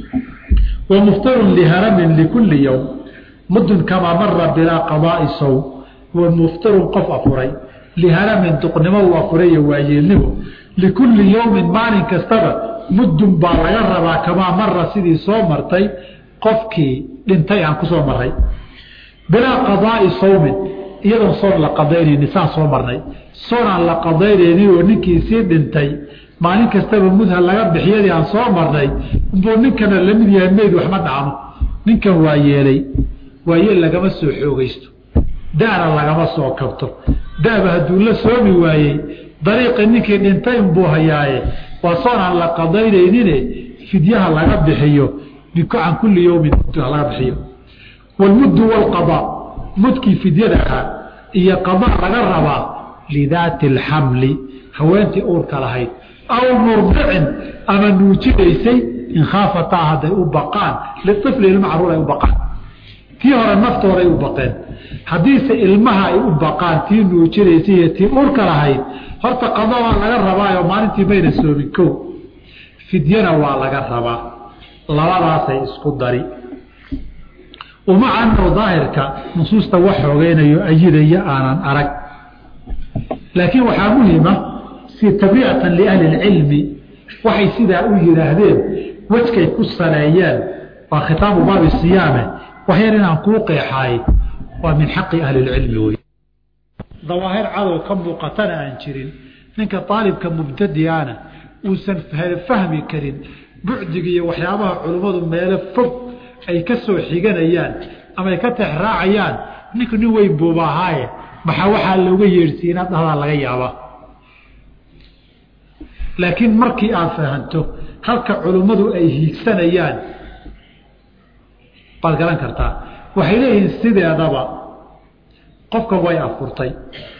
wa muftarun liharamin likulli yowm mudun kamaa mara bilaa qadaai sow wa muftarun qof afuray liharamin duqnimo uu afuray iyo waayeelnimo likulli yowmin maalin kastaba muddun baa laga rabaa kamaa mara sidii soo martay qofkii dhintay aan ku soo maray bilaa qadaai sawmin iyadoon soon la qadaynayni saan soo marnay soon aan la qadaynaynin oo ninkii sii dhintay maalin kastaba mudha laga bixiyadii aan soo marnay buu ninkana lamid yahay meyd waxma dhacno ninkan waa yeelay waayeel lagama soo xoogaysto da'na lagama soo kabto da'ba hadduu la soomi waayey dariiqii ninkii dhintay unbuu hayaaye waa soon aan la qadaynaynine fidyaha laga bixiyo can kulli yowmin mudha laga bixiyo wlmuddu wlqadaa mudkii fidyada ahaa iyo qadaa laga rabaa lidaati alxamli haweentii uurka lahayd aw murdicin ama nuujinaysay in khaafataa hadday u baqaan liifli ilma caruur ay u baqaan tii hore naftooday u baqeen haddiise ilmaha ay u baqaan tii nuujinaysay iyo tii uurka lahayd horta qadaa waa laga rabaayo maalintii mayna soomin ko fidyana waa laga rabaa labadaasay isku dari uma cano daahirka nusuusta wax xoogeynayo ayidaya aanan arag laakiin waxaa muhima si tabriicatan liahli اlcilmi waxay sidaa u yidhaahdeen wejkay ku saleeyeen waa khitaabu baabi siyaame waxyar inaan kuu qeexaay waa min xaqi ahli اlcilmi wey dawaahir cadow ka muuqatana aan jirin ninka aalibka mubtadiana uusan fahmi karin bucdiga iyo waxyaabaha culummadu meelo fog ay ka soo xiganayaan ama ay ka texraacayaan ninku nin weyn buuba ahaaye maxaa waxaa looga yeedhsiiya inaad dhahdaa laga yaabaa laakiin markii aad fahanto halka culummadu ay hiigsanayaan baad garan kartaa waxay leeyihiin sideedaba qofka way afurtay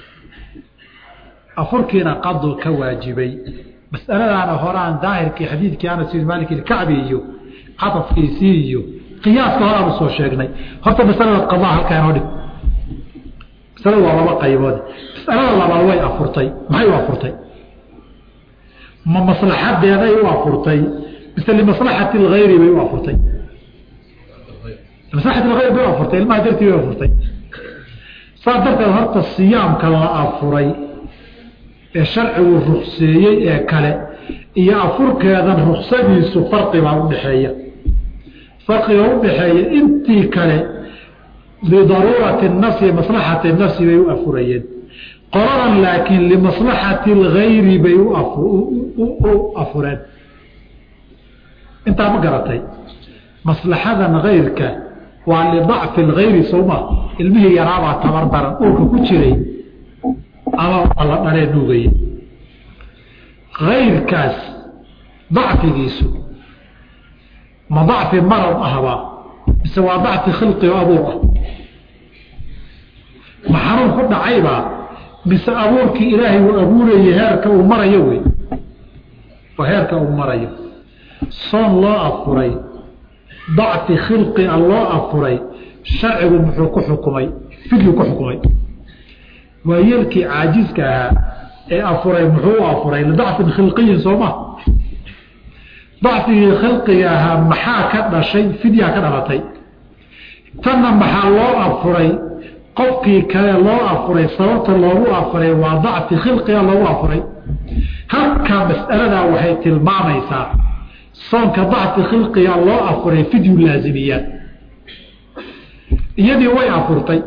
afurkiina qadu ka waajibay masaladaana horaan daahirkii xadiidkii anas bin maalik ilkacbi iyo cadafkiisii iyo qiyaaska horaanu soo sheegnay horta masalada qadaa halkaa inoo dhig masalada waa laba qaybood masalada labaad way afurtay maxay u afurtay ma maslaxadeeday u afurtay mise limaslaxati lgayri bay u afurtay maslaxati lgayr bay u afurtay ilmaha dartii bay afurtay saas darteed horta siyaamka la afuray ee sharcigu rukseeyey ee kale iyo afurkeedan ruksadiisu farqibaa udhaxeeya farqiga udhaxeeya intii kale lidaruurati nafsi maslaxati nafsi bay u afurayeen qoladan laakiin limaslaxati lgayri bay u afureen intaa ma garatay maslaxadan gayrka waa lidacfi lgayri sowma ilmihii yaraabaa tabar daran uurka ku jiray ama la dhalee nuugaya kayrkaas dacfigiisu ma dacfi marad ahba mise waa dacfi khilqi oo abuur ah ma xanuun ku dhacaybaa mise abuurkii ilaahay uu abuurayay heerka uu marayo wey oo heerka uu marayo soon loo afuray dacfi khilqia loo afuray sharcigu muxuu ku xukumay fidyu ku xukumay waa yeelkii caajiska ahaa ee afuray muxuu u afuray lidacfin khilqiyin sooma dacfigii khilqiga ahaa maxaa ka dhashay fidyaa ka dhalatay tanna maxaa loo afuray qofkii kale loo afuray sababta loogu afuray waa dacfi khilqiga loogu afuray halkaa mas'aladaa waxay tilmaamaysaa soonka dacfi khilqiga loo afuray fidyu laazimiyaa iyadii way afurtay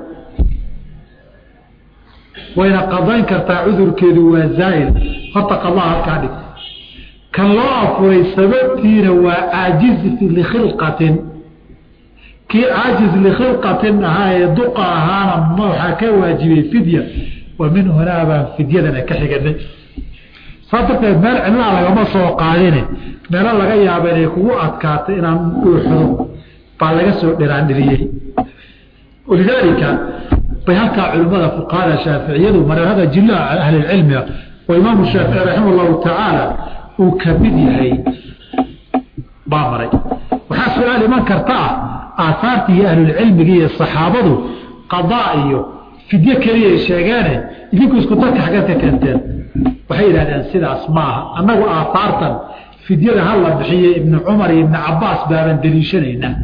wayna qadayn kartaa cudurkeedu waa zaa'il horta qadaa halkaa dhig kan loo afuray sababtiina waa caajiz likhilqatin kii caajiz likhilqatin ahaa ee duqa ahaana waxaa ka waajibay fidya wa min hunaa baan fidyadana ka xiganay saa darteed meel cidlaa lagama soo qaadine meelo laga yaaba inay kugu adkaato inaan uuxdo baa laga soo dhiraandhiriyey walidaalika bay halkaa culimmada fuqahada shaaficiyadu mareerada jillaha ahlilcilmiga oo imaamu shaafici raxima allahu tacaala uu ka mid yahay baa maray waxaa su-aal iman karta ah aahaartii iyo ahlulcilmigi iyo saxaabadu qadaa iyo fidyo keliyay sheegeene idinku isku darka xaggeed ka keenteen waxay yidhahdeen sidaas maaha annagu aahaartan fidyada hala bixiye ibnu cumar iyo ibnu cabaas baaban deliishanaynaa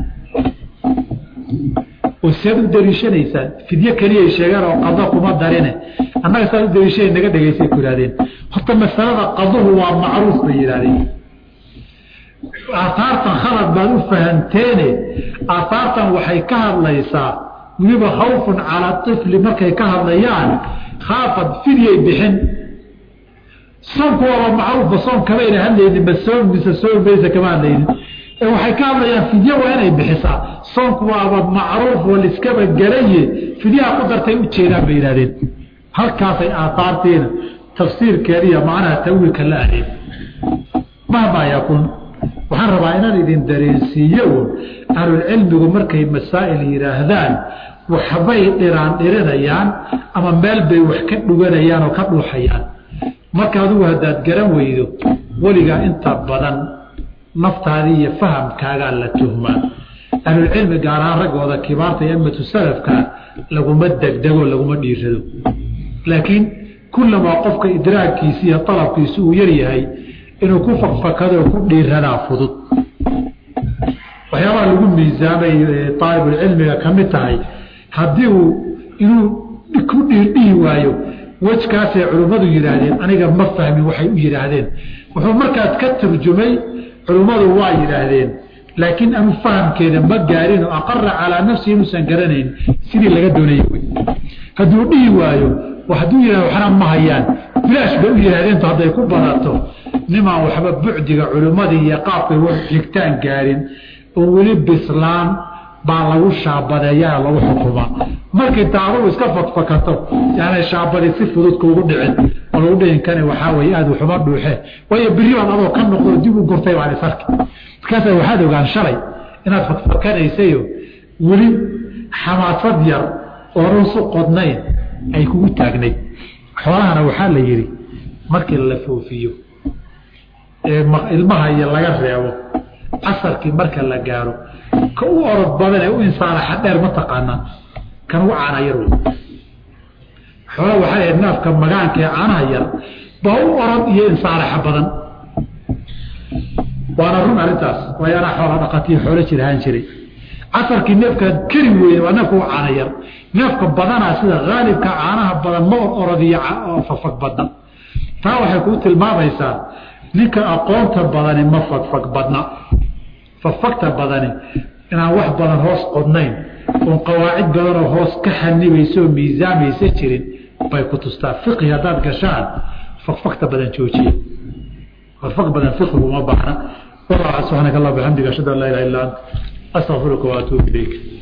oo seed u deliishanaysaan fidyo keliyay sheegeen oo qado kuma darine annaga saad u deliishanay naga dhegaysay ku yihahdeen horta masalada qaduhu waa macruuf bay yidhahdeen aahaartan khalad baad u fahanteene aahaartan waxay ka hadlaysaa weliba khawfun calaa ifli markay ka hadlayaan khaafad fidyay bixin soonku waaba macruufba soon kamayna hadlaynin ma soon mise soon maysa kama hadlaynin ee waxay ka hadlayaan fidyo waa inay bixisaa soonku waaba macruuf oo liskaba garaye fidyaha ku dartay u jeedaan bay yidhahdeen halkaasay aahaartiina tafsiirkeediiyo macnaha tawiilka la ahdeen mahmaa yakun waxaan rabaa inaan idin dareensiiyo un ahlulcilmigu markay masaa'il yidhaahdaan waxbay dhiraan dhirinayaan ama meel bay wax ka dhuganayaan oo ka dhuuxayaan marka adigu haddaad garan weydo weligaa inta badan naftaadii iyo fahamkaagaa la tuhmaa ahlulcilmi gaar ahaan raggooda kibaarta iyo amatu salafka laguma degdego laguma dhiirado laakiin kullamaa qofka idraagkiisi iyo alabkiisi uu yaryahay inuu ku fakfakado ku dhiiradaa fudud waxyaabaha lagu miisaamay aalibulcilmiga ka mid tahay haddii uu inuu ku dhiirdhihi waayo wejkaasay culimmadu yidhaahdeen aniga ma fahmin waxay u yidhaahdeen wuxuu markaas ka turjumay culimmadu waa yidhaahdeen laakiin anu fahamkeeda ma gaarin oo aqara calaa nafsihi inuusan garanayn sidii laga doonayay wy hadduu dhihi waayo hadduu yihah waxna ma hayaan bilaash bay u yihaahdeentu hadday ku badato nimaan waxba bucdiga culimmadii iyo qaabkay wax xigtaan gaarin oo weli bislaan baa lagu shaabadeeyaa lagu xukumaa markii daaruu iska fakfakato yaanay shaabadi si fudud kuugu dhicin oo lagu dhihin kani waxaa weye aada waxuma dhuuxe waayo beri baad adoo ka noqdo dib u gurtay baan isarki markaasa waxaad ogaan shalay inaad fakfakanaysayo weli xamaasad yar oo rusu qodnayn ay kugu taagnayd xoolahana waxaa la yidhi markii la foofiyo ee ilmaha iyo laga reebo casarkii marka la gaaro ka u orod badan ee u insaanaxa dheer ma taqaanaa kan ugu caana yar wey xoola waxaa ahayd naafka magaanka ee caanaha yar baa u orod iyo insaanaxa badan waana run arrintaas waayo anaa xoola dhaqatiyo xoolo jir ahaan jiray casarkii neefkaad keri weyne waa neefka u caana yar neefka badanaa sida haalibka caanaha badan ma or orodiyo fagfag badna taa waxay kuu tilmaamaysaa ninka aqoonta badani ma fagfag badna fagfagta badani inaan wax badan hoos qodnayn oon qawaacid badanoo hoos ka xanibaysa oo miisaamaysa jirin bay ku tustaa fiqhi haddaad gashaan fagfagta badan joojiya fagfag badan fiqhigu ma baahna subxaanaka allah bixamdiga ashhadu an laa ilaha illa anta astaqfiruka waatuubu ilayk